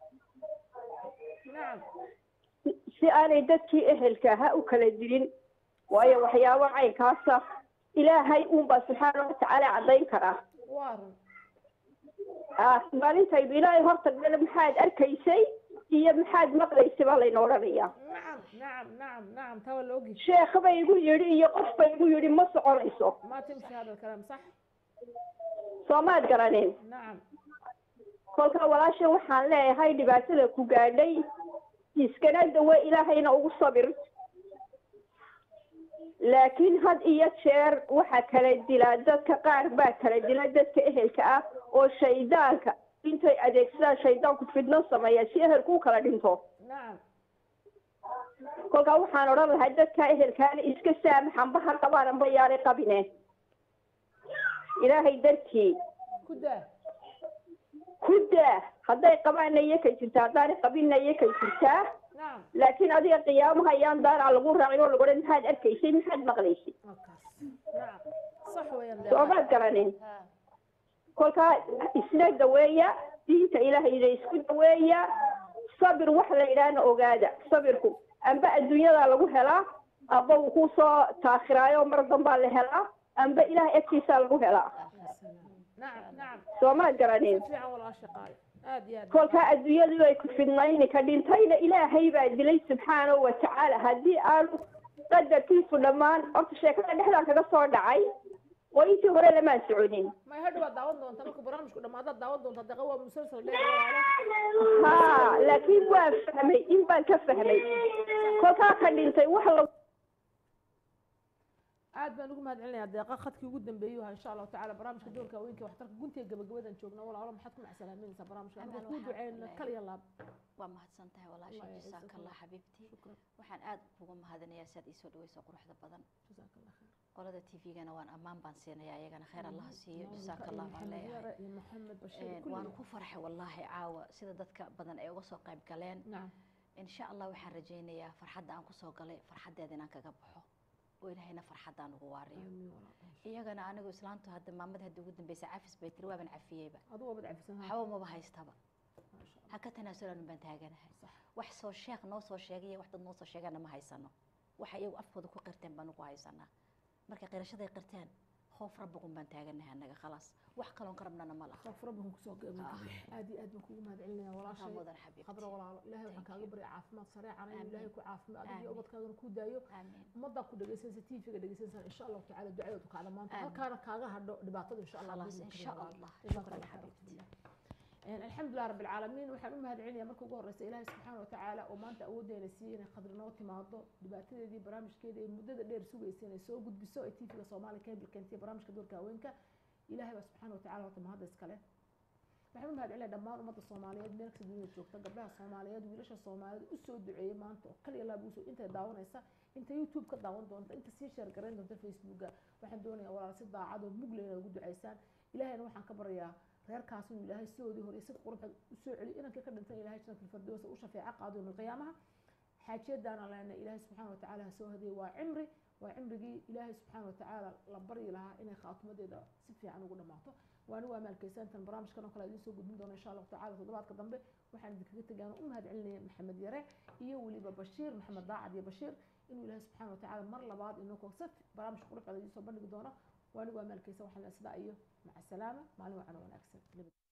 si aanay dadkii ehelka ahaa u kala dilin waayo waxyaabo caynkaasa ilaahay uunbaa subxaana watacaala caddayn karaa maalintaydu ilaahay hortagdana maxaad arkaysay iyo maxaad maqlaysay baa layna odhanayaa nacam nacam nacam nacam taa waa la ogi sheekh ba igu yidhi iyo qof ba igu yidhi ma soconayso ma timshi hada alkalaam sax soomaad garanin nacam kolkaa walaasha waxaan leeyahay dhibaatada ku gaadhay iskana dawe ilaahayna ugu sabir laakiin had iyo jeer waxa kala dilaa dadka qaar baa kala dila dadka ehelka ah oo shaydaanka intay adeegsadaan shaydaanku fidno sameeya si ehelku u kala dhinto nacam kolkaa waxaan odhan lahaa dadka ehelkaana iska saamaxanba ha qabaan anba yaanay qabine ilaahay dartii ku daa ku daa hadday qabaanna iyo kay jirtaa haddaanay qabinna iyo kay jirtaa nacam laakiin adiga qiyaamaha ayaan daaraca lagu raacin oo lagu odhan maxaad arkaysay maxaad maqlaysay nacam sax weeyaan soomaad garanin kolkaa isna daweeya diinta ilaahayna isku daweeya sabir wax la yidhaahna ogaada sabirku amba adduunyada lagu helaa amba uu kusoo taakhiraayo mar dambaa la helaa amba ilaah agtiisaa lagu helaa nacam nacam soomaad garanin si fiican walaasha qaali aad iyo aad kolkaa adduunyadu ay ku fidnayni ka dhintayna ilaahay baa dilay subxaanahu watacaala haddii aanu qadarkiisu dhammaan horta sheekada dhexdaan kaga soo dhacay oo intii hore lamaan soconin may hadhow waad daawan doontaa marka barnaamijku dhamaadaad daawan doontaa deeqa waa musalsal dheer ha laakiin waan fahmay in baan ka fahmay kolkaa ka dhintay wax la aad baan ugu mahad celinayaa deeqa khadkii ugu dambeeyey ha insha allahu tacala barnaamijka doorka haweenka waxtarka guntiga gabagabadan joogna walaalo maxaad ku macsalaaminaysaa barnaamijka aniga kuu duceyna kal iyo laab waa mahadsan tahay walaasha jasaaka allah xabiibtii waxaan aad ugu mahadinayaa si aad iisoo dhaweyso quruxda badan qolada tvgana waan ammaan baan siinaya ayagana khayr allaha siiyo jasaaka allah baan leeyahay waan ku farxay wallaahi caawa sida dadka badan ay uga soo qayb galeen insha allah waxaan rajaynayaa farxadda aan kusoo galay farxaddeeda inaan kaga baxo oo ilaahayna farxaddaan ugu waariyo iyagana anigu islaantu hadda maamada hadda ugu dambaysa cafis bay tiri waaban cafiyeyba waxba maba haystaba ha ka tanaasulan baan taaganahay wax soo sheekh noo soo sheegay wax dad noo soo sheegana ma haysano waxa iyagu afkooda ku qirteen baan ugu haysanaa markay qirashaday qirteen khoof rabbigun baan taaganahay annaga khalaas wax kaloon ka rabnana ma laha khoof rabbigun kusoo geemin aad iyo aad baan kugu mahad celinaya walaashay mudan xabiib khadra walaalo ilaahay waxaan kaaga barya caafimaad sareecana in ilaahay ku caafimaad adiga iyo ubadkaagana ku daayo ummaddaa ku dhegaysanaysa tvga dhegaysanaysa insha allahu tacaala ducadoodu kaa dhamaanta halkaana kaaga hadho dhibaatada insha allah insha allah shukran xabiibti الحمد لله رب العالمين waxaan u mahad celinaya marka ugu horeysa ilaahay subxaana watacaala oo maanta awoodeena siiyey inay khadri noo timaado dhibaatadeedii barnaamijkeeda ee muddada dheer sugaysa inay soo gudbiso ee tvga soomaaliya cable keentay barnaamijka doorka haweenka ilaahay baa subxaana watacaala horta mahadda iskale waxaan u mahad celinaya dhammaan ummadda soomaaliyeed meel kasta dunida joogta gabdhaha soomaaliyeed wiilasha soomaaliyeed usoo duceeyey maanta oo kaliya laab usoo intay daawanaysa inta youtube ka daawan doonta inta sii sheer garayn doonta facebooka waxaan doonayaa walaal si daacad oo mugle inay ugu ducaysaan ilaahayna waxaan ka baryaa reerkaas inuu ilaahay sidoodii hore si quruxda usoo celiyo inankii ka dhintan ilahay jannatul firdowsa u shafeeco qaado yowmal qiyaamaha xaajiyadaana leena ilaahay subxaana watacaala ha soo hadiyey waa cimri waa cimrigii ilaahay subxaana watacaala la baryi lahaa inay khaatumadeeda si fiican ugu dhammaato waani waa maalkeysantan barnaamijkan oo kale idiin soo gudbin doona insha allahu tacala toddobaadka dambe waxaan idinkaga tegaan u mahad celinaya maxamed yare iyo weliba bashiir maxamed daacad iyo bashiir inuu ilaahay subxaana watacaala mar labaad inoo si barnaamij quruxda idiin soo bandhigi doono waani waa maalkeysan waxaan sidaa iyo maca salaama maalin wacan wanaagsan